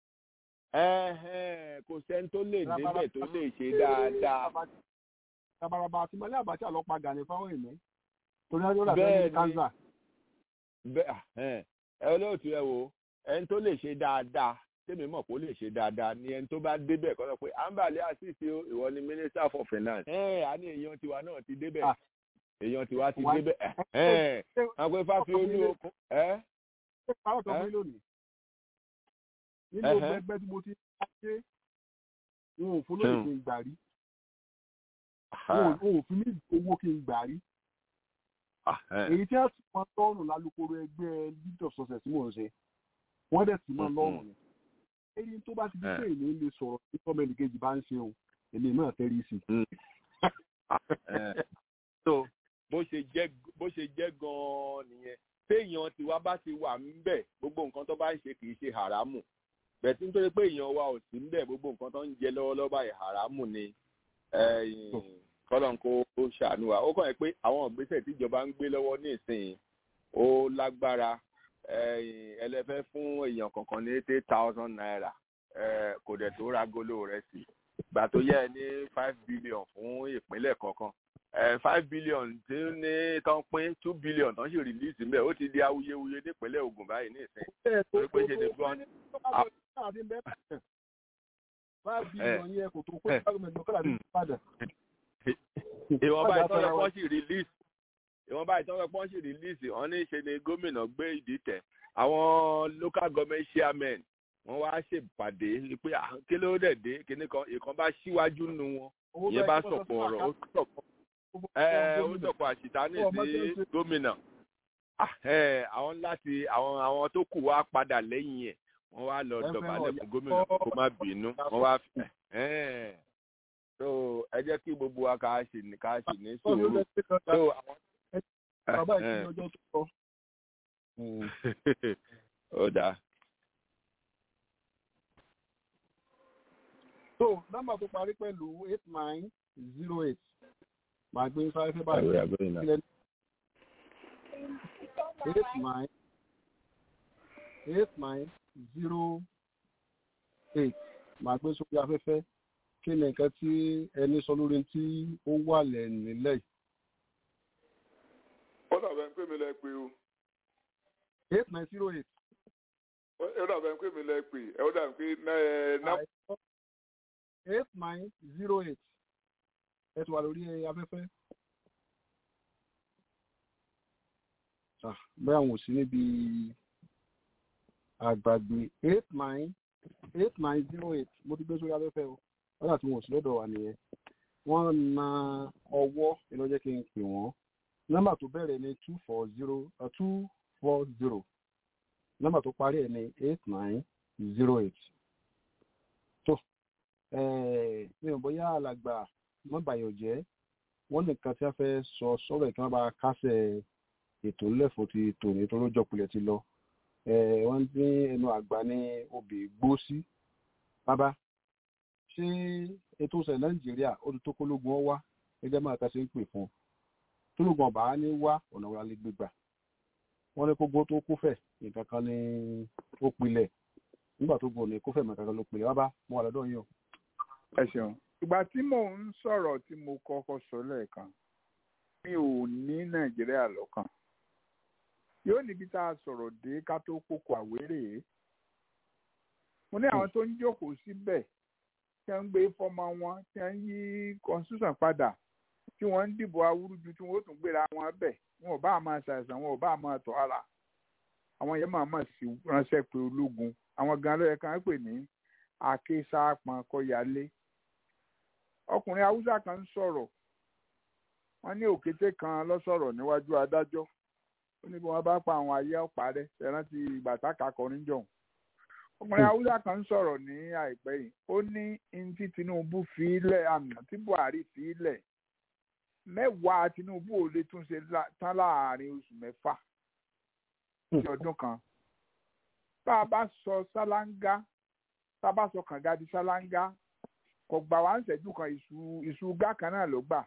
kò sẹ́ni tó lè débẹ̀ tó lè ṣe dáadáa. tabaraba àti mọ́lẹ́ àbáṣà lọ pa gani fáwọn èèyàn torí wọ́n lọ́dà tó ní kánsà. bẹ́ẹ̀ ẹ olóòtú ẹ wo ẹni tó lè ṣe dáadáa tèmi mọ̀ pé ó lè ṣe dáadáa ni ẹni tó bá débẹ̀ kọ́ sọ pé ambale asisi o ìwọ ni minister for finance. ẹ a ní èèyàn tiwa náà ti débẹ̀ èèyàn tiwa ti débẹ̀ ẹ àwọn pé fáfi olú okun. ẹ ṣé pàrọ̀ tó bí lónìí nínú ẹgbẹ́ tí mo ti ṣe wọn ò fún lóye kí n gbà rí wọn ò fún ní owó kí n gbà rí èyí tí a sì máa lọ́rùn lálùkòrò ẹgbẹ́ lead of success tí mò ń ṣe wọ́n dẹ̀ sì máa lọ́rùn ni èyí tó bá ti di pé èmi lè sọ̀rọ̀ tí tọ́mọ ẹnìkejì bá ń ṣe o èmi náà tẹ́rí sí. so bó ṣe jẹ́ bó ṣe jẹ́ gan-an nìyẹn téèyàn tiwa bá ti wà ńbẹ̀ gbogbo nǹkan tó bá ń ṣe kì í ṣe haramu bẹ̀tí nítorí pé èèyàn wa ò sí ńbẹ̀ gbogbo nǹkan tó ń jẹ lọ́wọ́lọ́wọ́ báyìí haramu ni kọ́lọ́n kó ṣàánú wa ó kàn yẹ pé àwọn ìgbésẹ̀ tíjọba ń gbé lọ́wọ́ ní ìsìn ó lágbára ẹlẹ́fẹ́ fún èèyàn kankan ní eight thousand naira kò dẹ̀ tó ragolo rẹ̀ sí gbà tó yẹ ní five billion fún ìpínlẹ̀ kọ̀ọ̀kan five billion tí ó ní tán pín two billion tán sì release mbẹ ó ti di awuyewuye nípínlẹ̀ Ògùn báyìí ní ìsìn torí pé ṣe ni gbọ́n. five billion yẹ kò tó kó gọ́ọ̀mẹ̀ntì lọ́kọ́lá ní Ìbàdàn. ìwọ̀nba ìtọ́jú pọ́n sì release ìwọ̀nba ìtọ́jú pọ́n sì release wọ́n ní ṣe ni gómìnà gbé ìdí tẹ̀ àwọn local government chairmen wọ́n wá ṣèpàdé pé kí ló dẹ̀ dé kíní kan ìkan bá síwájú nu wọn ìyẹn bá sọ̀pọ̀ ọ̀rọ̀ ó sọ̀pọ̀ ó sọ̀pọ̀ àṣìtánì sí gómìnà àwọn láti àwọn àwọn tó kù wá padà lẹ́yìn ẹ̀ wọ́n wá lọ dọ̀bálẹ̀ fún gómìnà kó má bínú wọ́n wá so ẹ jẹ́ kí gbogbo wa ká ṣì ní ká ṣì ní sùúrù so àwọn. bàbá ìṣẹ́ ọjọ́ tó kọ. ó dáa. so nọ́mbà tó parí pẹ̀lú eight nine zero eight màá gbé sáré fẹ́ báyìí eight nine eight nine zero eight màá gbé sórí afẹ́fẹ́ kí ni nǹkan tí ẹni sọ lórí tí ó wà lẹ̀ nílẹ̀ yìí. ó dàbẹ̀ ń pè mí lẹ́ pé o. eight nine zero eight. ó dàbẹ̀ ń pè mí lẹ́ pé ó dàbẹ̀ pé eight nine zero eight ẹ ti wà lórí afẹ́fẹ́. bẹ́ẹ̀ àwọn ò sí níbi àgbàgbé eight nine eight nine zero eight mo ti gbé sórí afẹ́fẹ́ o wọ́n àti wọn ò sí lọ́dọ̀ wa nìyẹn wọ́n na ọwọ́ ẹ lọ jẹ́ kí n pè wọ́n nọ́mbà tó bẹ̀rẹ̀ ní two four zero two four zero nọ́mbà tó parí ẹ̀ ní eight nine zero eight tó mi ò bóyá alàgbà mọ́bàyọ̀ jẹ́ wọ́n nìkan tí a fẹ́ sọ sọ́rọ̀ ìkan bá kásẹ̀ ètò ńlẹ̀fọ́ ti tòní tó lójọ́ kulẹ̀ ti lọ wọ́n ní ẹnu àgbà ní obì gbó sí bàbá ṣé ètò ìṣẹ̀lẹ̀ nàìjíríà ó ti tó kólógun ọ wá gẹ́gẹ́ máa ta ṣe ń pè fún un tólógun ọba ní wá ọ̀nà wọlé gbégbà wọ́n ní kógbó tó kófẹ̀ nǹkan kan ní ó pilẹ̀ nígbà tó gbòòní kófẹ̀ nǹkan kan ló pilẹ̀ bàbá mo wà lọ́dọ̀ yín o. ẹ ṣeun ìgbà tí mò ń sọ̀rọ̀ tí mo kọ́kọ́ sọ lẹ́ẹ̀kan mi ò ní nàìjíríà lọ́kàn yóò níbi tá a sọ̀rọ̀ dé ká tó kókó àwérè mo ní àwọn tó ń jókòó síbẹ̀ tí wọ́n ń gbé fọ́mọ wọn tí wọ́n ń yí constitution padà tí wọ́n ń dìbò awúrúju tí wọ́n ó tún gbéra wọn bẹ̀ wọn ò bá máa ṣàìsàn wọn ò bá máa tọ́ ara àwọn yẹn máa máa sì ránṣẹ́ pé ológun àwọn gan ló yẹ ká pè ní akéṣàpọn kọyálé ọkùnrin haúsá kan ń sọ̀rọ̀ wọ́n ní òkété kan lọ sọ̀rọ̀ níwájú adájọ́ ó ní bí wọ́n bá pa àwọn ayé ọ̀pá rẹ̀ ṣẹ̀rántí ìgbà táka kọrin jọ̀hún ọkùnrin haúsá kan ń sọ̀rọ̀ ní àìpẹ́ yìí ó ní ní tí Tinubu fi ilẹ̀ àná tí Buhari fi ilẹ̀ mẹ́wàá Tinubu ò lè tún ṣe tán láàrin oṣù mẹ́fà ní ọdún kan bá a bá sọ sálángá tá a bá sọ kànga di sálángá kò gbà wá ń ṣẹ́jú kan ìṣù ìṣù gá kan náà ló gbà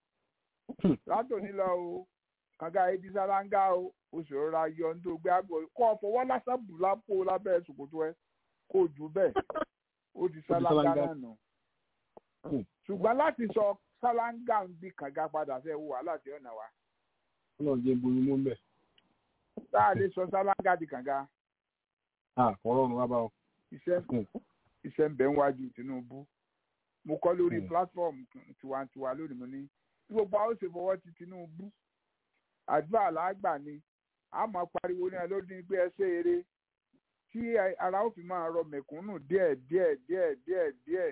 látòní lọ o kànga ebi sálángá o oṣù rọra yọ ní tó gbé àgbọ̀ kọ́ ọ fọwọ́ lásán bù lápò lábẹ́ ṣòkòtò ẹ kó jù bẹ́ẹ̀ ó di sálángá náà nù ṣùgbọ́n láti sọ sálángá ń bí kànga padà fẹ́ wo wàhálà tí ọ̀nà wa. ọlọ́run jẹ́ borí mú mẹ́. tá a lè sọ sálángá di kànga. àkọ́rọ́ ọ̀run wá bá ọ. iṣẹ́ iṣẹ́ ń bẹ ń wájú Tinubu mo kọ́ lórí platform tiwantiwa lónìí mo ní tí gbogbo àwọn ṣe fọwọ́ ti Tinubu àdúrà làágbà ni a máa pariwo ní ẹlòdì pé ẹ ṣe eré tí ara ó fi máa rọ mẹ̀kúnnù díẹ̀ díẹ̀ díẹ̀ díẹ̀ díẹ̀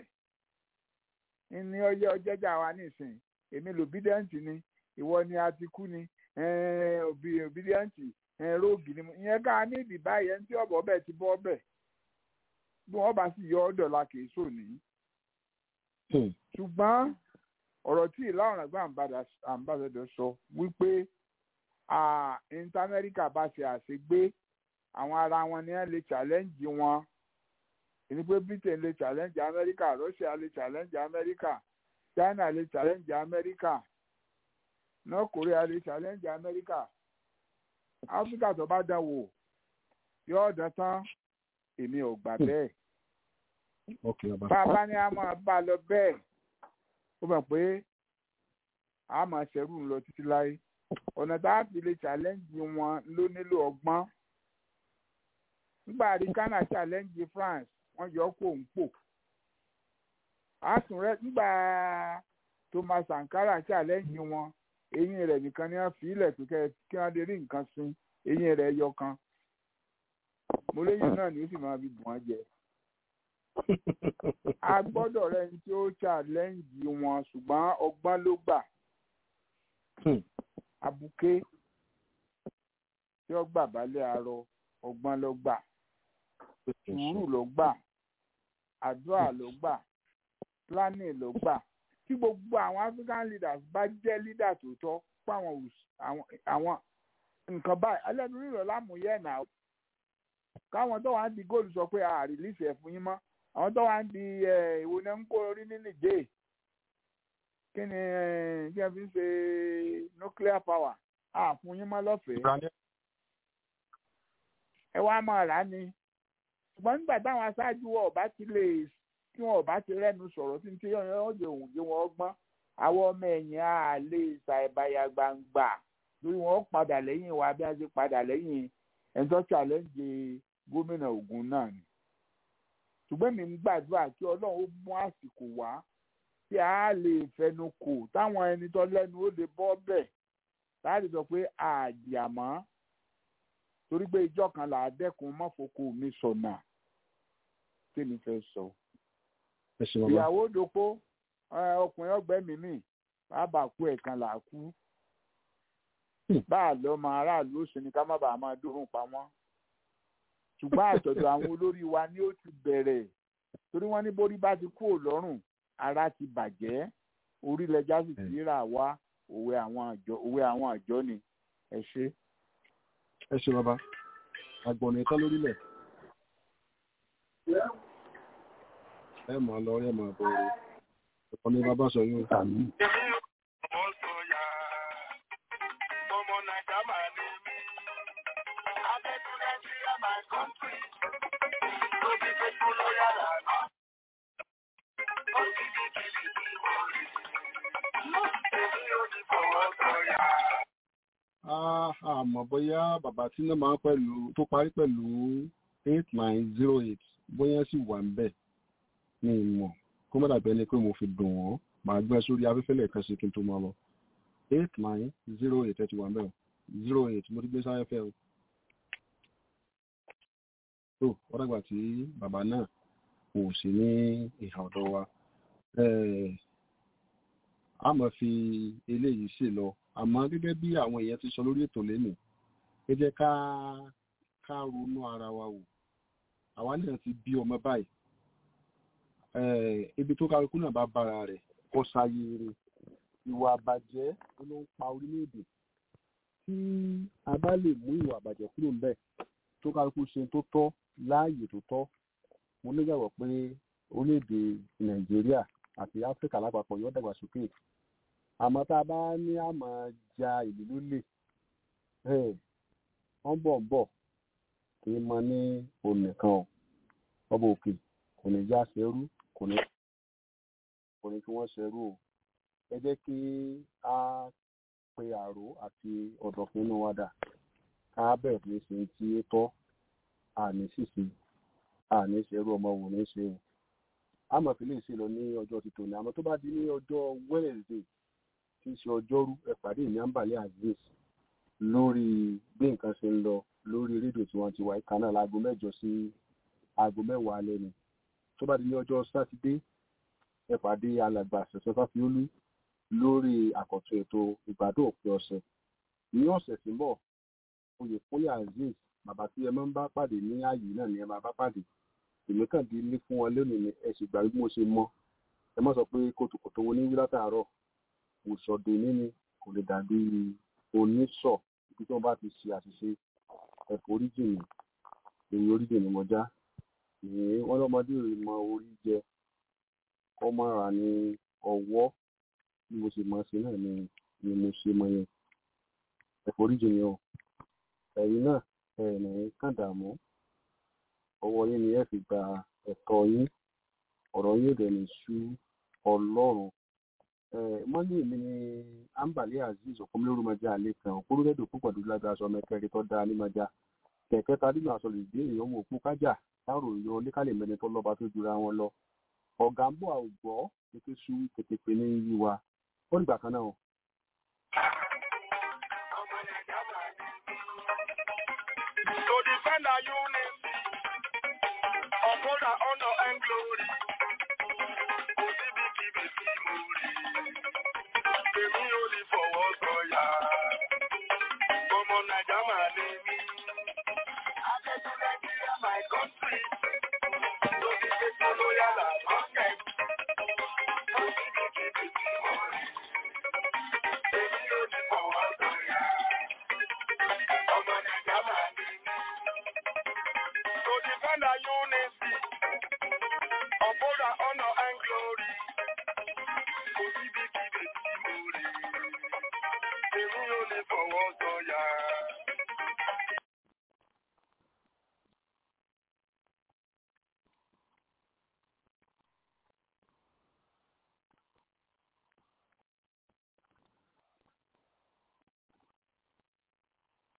ní ọyẹ ọjẹjà wa nísìn èmi lòbídẹ́ǹtì ni ìwọ ni a ti kú ni òbídẹ́ǹtì róògì ni ìyẹn ká ní ìdìbà yẹn tí ọ̀bọ̀ bẹ́ẹ̀ ti bọ́ bẹ́ẹ̀ bí wọ́n bá sì yọ ọ́ dọ̀la kì í sòní ṣùgbọ́n ọ̀rọ̀ tí ìlà ọ̀ràn gbà àǹbàṣẹ̀dọ̀ sọ wípé inter America bá ṣe àṣegbé àwọn ara wọn ni wọ́n lè challenge wọn èyí pé Britain lè challenge America Russia lè challenge America China lè challenge America North Korea lè challenge America Africa tó bá dán wò yóò dán tán èmi ò gbà bẹ́ẹ̀ bá a bá ní a máa bá a lọ bẹ́ẹ̀ ó mọ̀ pé a máa ṣẹ̀rù lọ títí láyé ọ̀nà tá a fi lè challenge wọn ló nílò ọgbọ́n nígbà rí Ghana challenge France wọ́n yọ kó ń pò àtún rẹ nígbà Thomas Sankara challenge wọn eyín rẹ̀ nìkan ni wọ́n fi ilẹ̀ pé kí wọ́n lè rí nǹkan sin eyín rẹ̀ yọ kan mo léyìn náà ni ó sì máa fi bùn wọn jẹ a gbọ́dọ̀ rẹ̀ ní tí ó challenge wọn ṣùgbọ́n ọgbọ́n ló gbà abuké tí ó gbà balẹ̀ arọ ọgbọ́n ló gbà sùúrù ló gbà àdúrà ló gbà planning ló gbà tí gbogbo àwọn African leaders bá jẹ́ leader tó tọ́ fún àwọn nǹkan báyìí ẹlẹ́nu rírọ̀ lámúyẹ̀ náà káwọn tó wà ń di góòlù sọ pé a rìlíìsì ẹ̀ fún yín mọ́ àwọn tó wà ń di ìwo náà ń kó orí ní nìjẹ́ kí ni kí ẹ fi ń ṣe nuclear power a fún yín mọ́ lọ́fẹ̀ẹ́ ẹ wá máa rà á ni ṣùgbọ́n nígbà táwọn aṣáájú wọn ọba ti lè tí wọn ọba ti rẹ́nu sọ̀rọ̀ tí tí yọ̀ọ́ yọ̀ọ́ jẹ òun jẹ wọn gbọ́n àwọn ọmọ ẹ̀yìn á lè ṣàìbáyà gbangba lórí wọn padà lẹ́yìn wa bí wọ́n ṣe padà lẹ́yìn ẹ̀ńtọ́ challenge gómìnà Ògùn náà ni ṣùgbọ́n mi ń gbàdúrà kí Ọlọ́run ó mú àsìkò wá tí a lè fẹnu kò táwọn ẹni tó lẹ́nu ó lè bọ́ bẹ̀ láti sọ pé àjàmọ́ torí pé ìjọ kan là á dẹ́kun mọ́fokò mi sọ̀nà kí ni fẹ́ sọ. ìyàwó dopó ọkùnrin ọgbẹ́ mi mì bàbá kú ẹ̀kan là á kú bá a lọ mọ aráàlú ó sì ní ká má bàa máa dúró pa wọ́n ṣùgbọ́n àtọ̀dọ̀ àwọn olórí wa ni ó ti bẹ̀rẹ̀ torí wọ́n ní borí bá ti kúrò lọ́rùn ara ti bàjẹ́ orílẹ̀-èdè sì ti rà wá òwe àwọn àjọ òwe àwọn àjọ ni ẹ ṣe. ẹ ṣe bàbá àgbọ̀nà ìtọ́ lórílẹ̀ ẹ máa lọ ẹ máa bọ̀ ọ́ ọ̀pọ̀ ní bàbá sọ yóò tà mí. àmọ́ bóyá bàbá tí náà máa pẹ̀lú tó parí pẹ̀lú eight nine zero eight bóyá sì wà ń bẹ̀ ní ìmọ̀ kó má dàbí ẹni pé mo fi dùn wọ́n màá gbé sórí afẹ́fẹ́ lẹ́ẹ̀kan sí kí n tó máa lọ eight nine zero eight ẹ ti wà ń bẹ̀ o zero eight mo ti gbé sáfẹ́fẹ́ o. tó wọ́n dàgbà tí bàbá náà kò sí ní ìhà ọ̀dọ̀ wa a máa fi eléyìí ṣe lọ àmọ́ gẹ́gẹ́ bí àwọn èèyàn ti sọ lórí ètò lẹ́nu ẹ jẹ́ ká ká ronú ara wa wò àwa náà ti bí ọmọ báyìí ibi tó kálukú náà bá bára rẹ̀ kó sáyé rẹ̀ ìwà àbàjẹ́ ló ń pa orílẹ̀-èdè tí a bá lè mú ìwà àbàjẹ́ kúrò ńbẹ̀ tó kálukú ṣe tó tọ́ láàyè tó tọ́ mo nígbàgbọ́ pé orílẹ̀-èdè nàìjíríà àti áfíríkà lápapọ̀ yóò dàgbàsókè àmọ́ tá a bá ní àmọ́ ja ìlú lólè wọ́n bọ̀ ń bọ̀ kì í mọ ní onìkan o ọba òkè kò ní já ṣerú kò ní kò ní kí wọ́n ṣerú o ẹ jẹ́ kí a pe àrò àti ọ̀dọ̀fin inú wa dà ká bẹ̀rẹ̀ ní ṣe tí ó tọ́ àní ṣìṣe àní ṣerú ọmọ wò ní ṣe o àmọ́ fi lè ṣe lọ ní ọjọ́ ti tòní àmọ́ tó bá di ní ọjọ́ Wednesday tí í ṣe ọjọ́rú ẹ pàdé ní àǹbàlẹ̀ azeez lórí bí nǹkan ṣe ń lọ lórí rédíò tí wọ́n ti wá ìka náà láago mẹ́jọ sí aago mẹ́wàá alẹ́ ni tó bá di ní ọjọ́ sátidé ẹ pàdé alàgbà ṣẹ̀ṣẹ̀ fáfiólú lórí àkọ́tún ètò ìgbádùn òpin ọ̀sẹ̀ ní ọ̀sẹ̀ tí ń bọ̀ oyèkúnlé azeez bàbá tí ẹ máa ń bá pàdé ní ààyè náà ni ẹ máa bá pàdé èmi kàn dé ilé fún wọn lónìí ni ẹ sì gbà bí mo ṣe mọ ẹ má sọ pé kòtòkòtò wo ní wí látàárọ̀ òṣòdè níní kò lè dàbí oníṣọ̀ ibi tí wọ́n bá ti ṣe àṣìṣe ẹ̀fọ́ oríjìnì èyí oríjìnì mọ́já ìyẹn wọ́n lọ́mọdé rè mọ orí jẹ kọ́ mọ́ ra ní ọwọ́ bí mo ṣe mọ̀ ṣe náà ni ni mo ṣe mọ yẹn ẹ̀fọ́ oríjìnì o ẹ̀yin náà ẹ̀ ní kàn dààmú ọwọ́ yín ni ẹ fi gba ẹ̀tọ́ yín ọ̀rọ̀ yóò dẹ̀ ní sú ọlọ́run mọ́lẹ̀ mi ni ambali azeez ọ̀kọ́mọlórúmọjà alẹ́ kan òkúrúdẹ́dọ̀ púpọ̀ dúdú lágbára sọ mẹ́kẹ́rin tó dáa nímọ̀já kẹ̀kẹ́ ta nínú àsọlù ìdí èèyàn ọmọ òkú kájà táàrò yọ oníkàlẹ̀ mẹ́ni tó lọ́ba tó jura wọn lọ ọ̀gá ń bọ̀ àwùgbọ́ kété sú kété pé ní yí wa ó dìgbà kan náà. To defend our unity, uphold our honor and glory. Òsibítì bèsì mórí. Èmi ò lè fọwọ́ sọ̀yà. Ọmọ Nàìjà máa ní mí. Akẹ́kọ̀ọ́ Nàìjíríà my country. To be faithful, loyal and honest. Òsibítì bèsì mórí. Èmi ò lè fọwọ́ sọ̀yà. Ọmọ Nàìjà máa ní mí. To defend our unity, uphold our honor and glory. Òsibítì bèsì mórí. Èmi ò lè fọwọ́ sọ̀yà.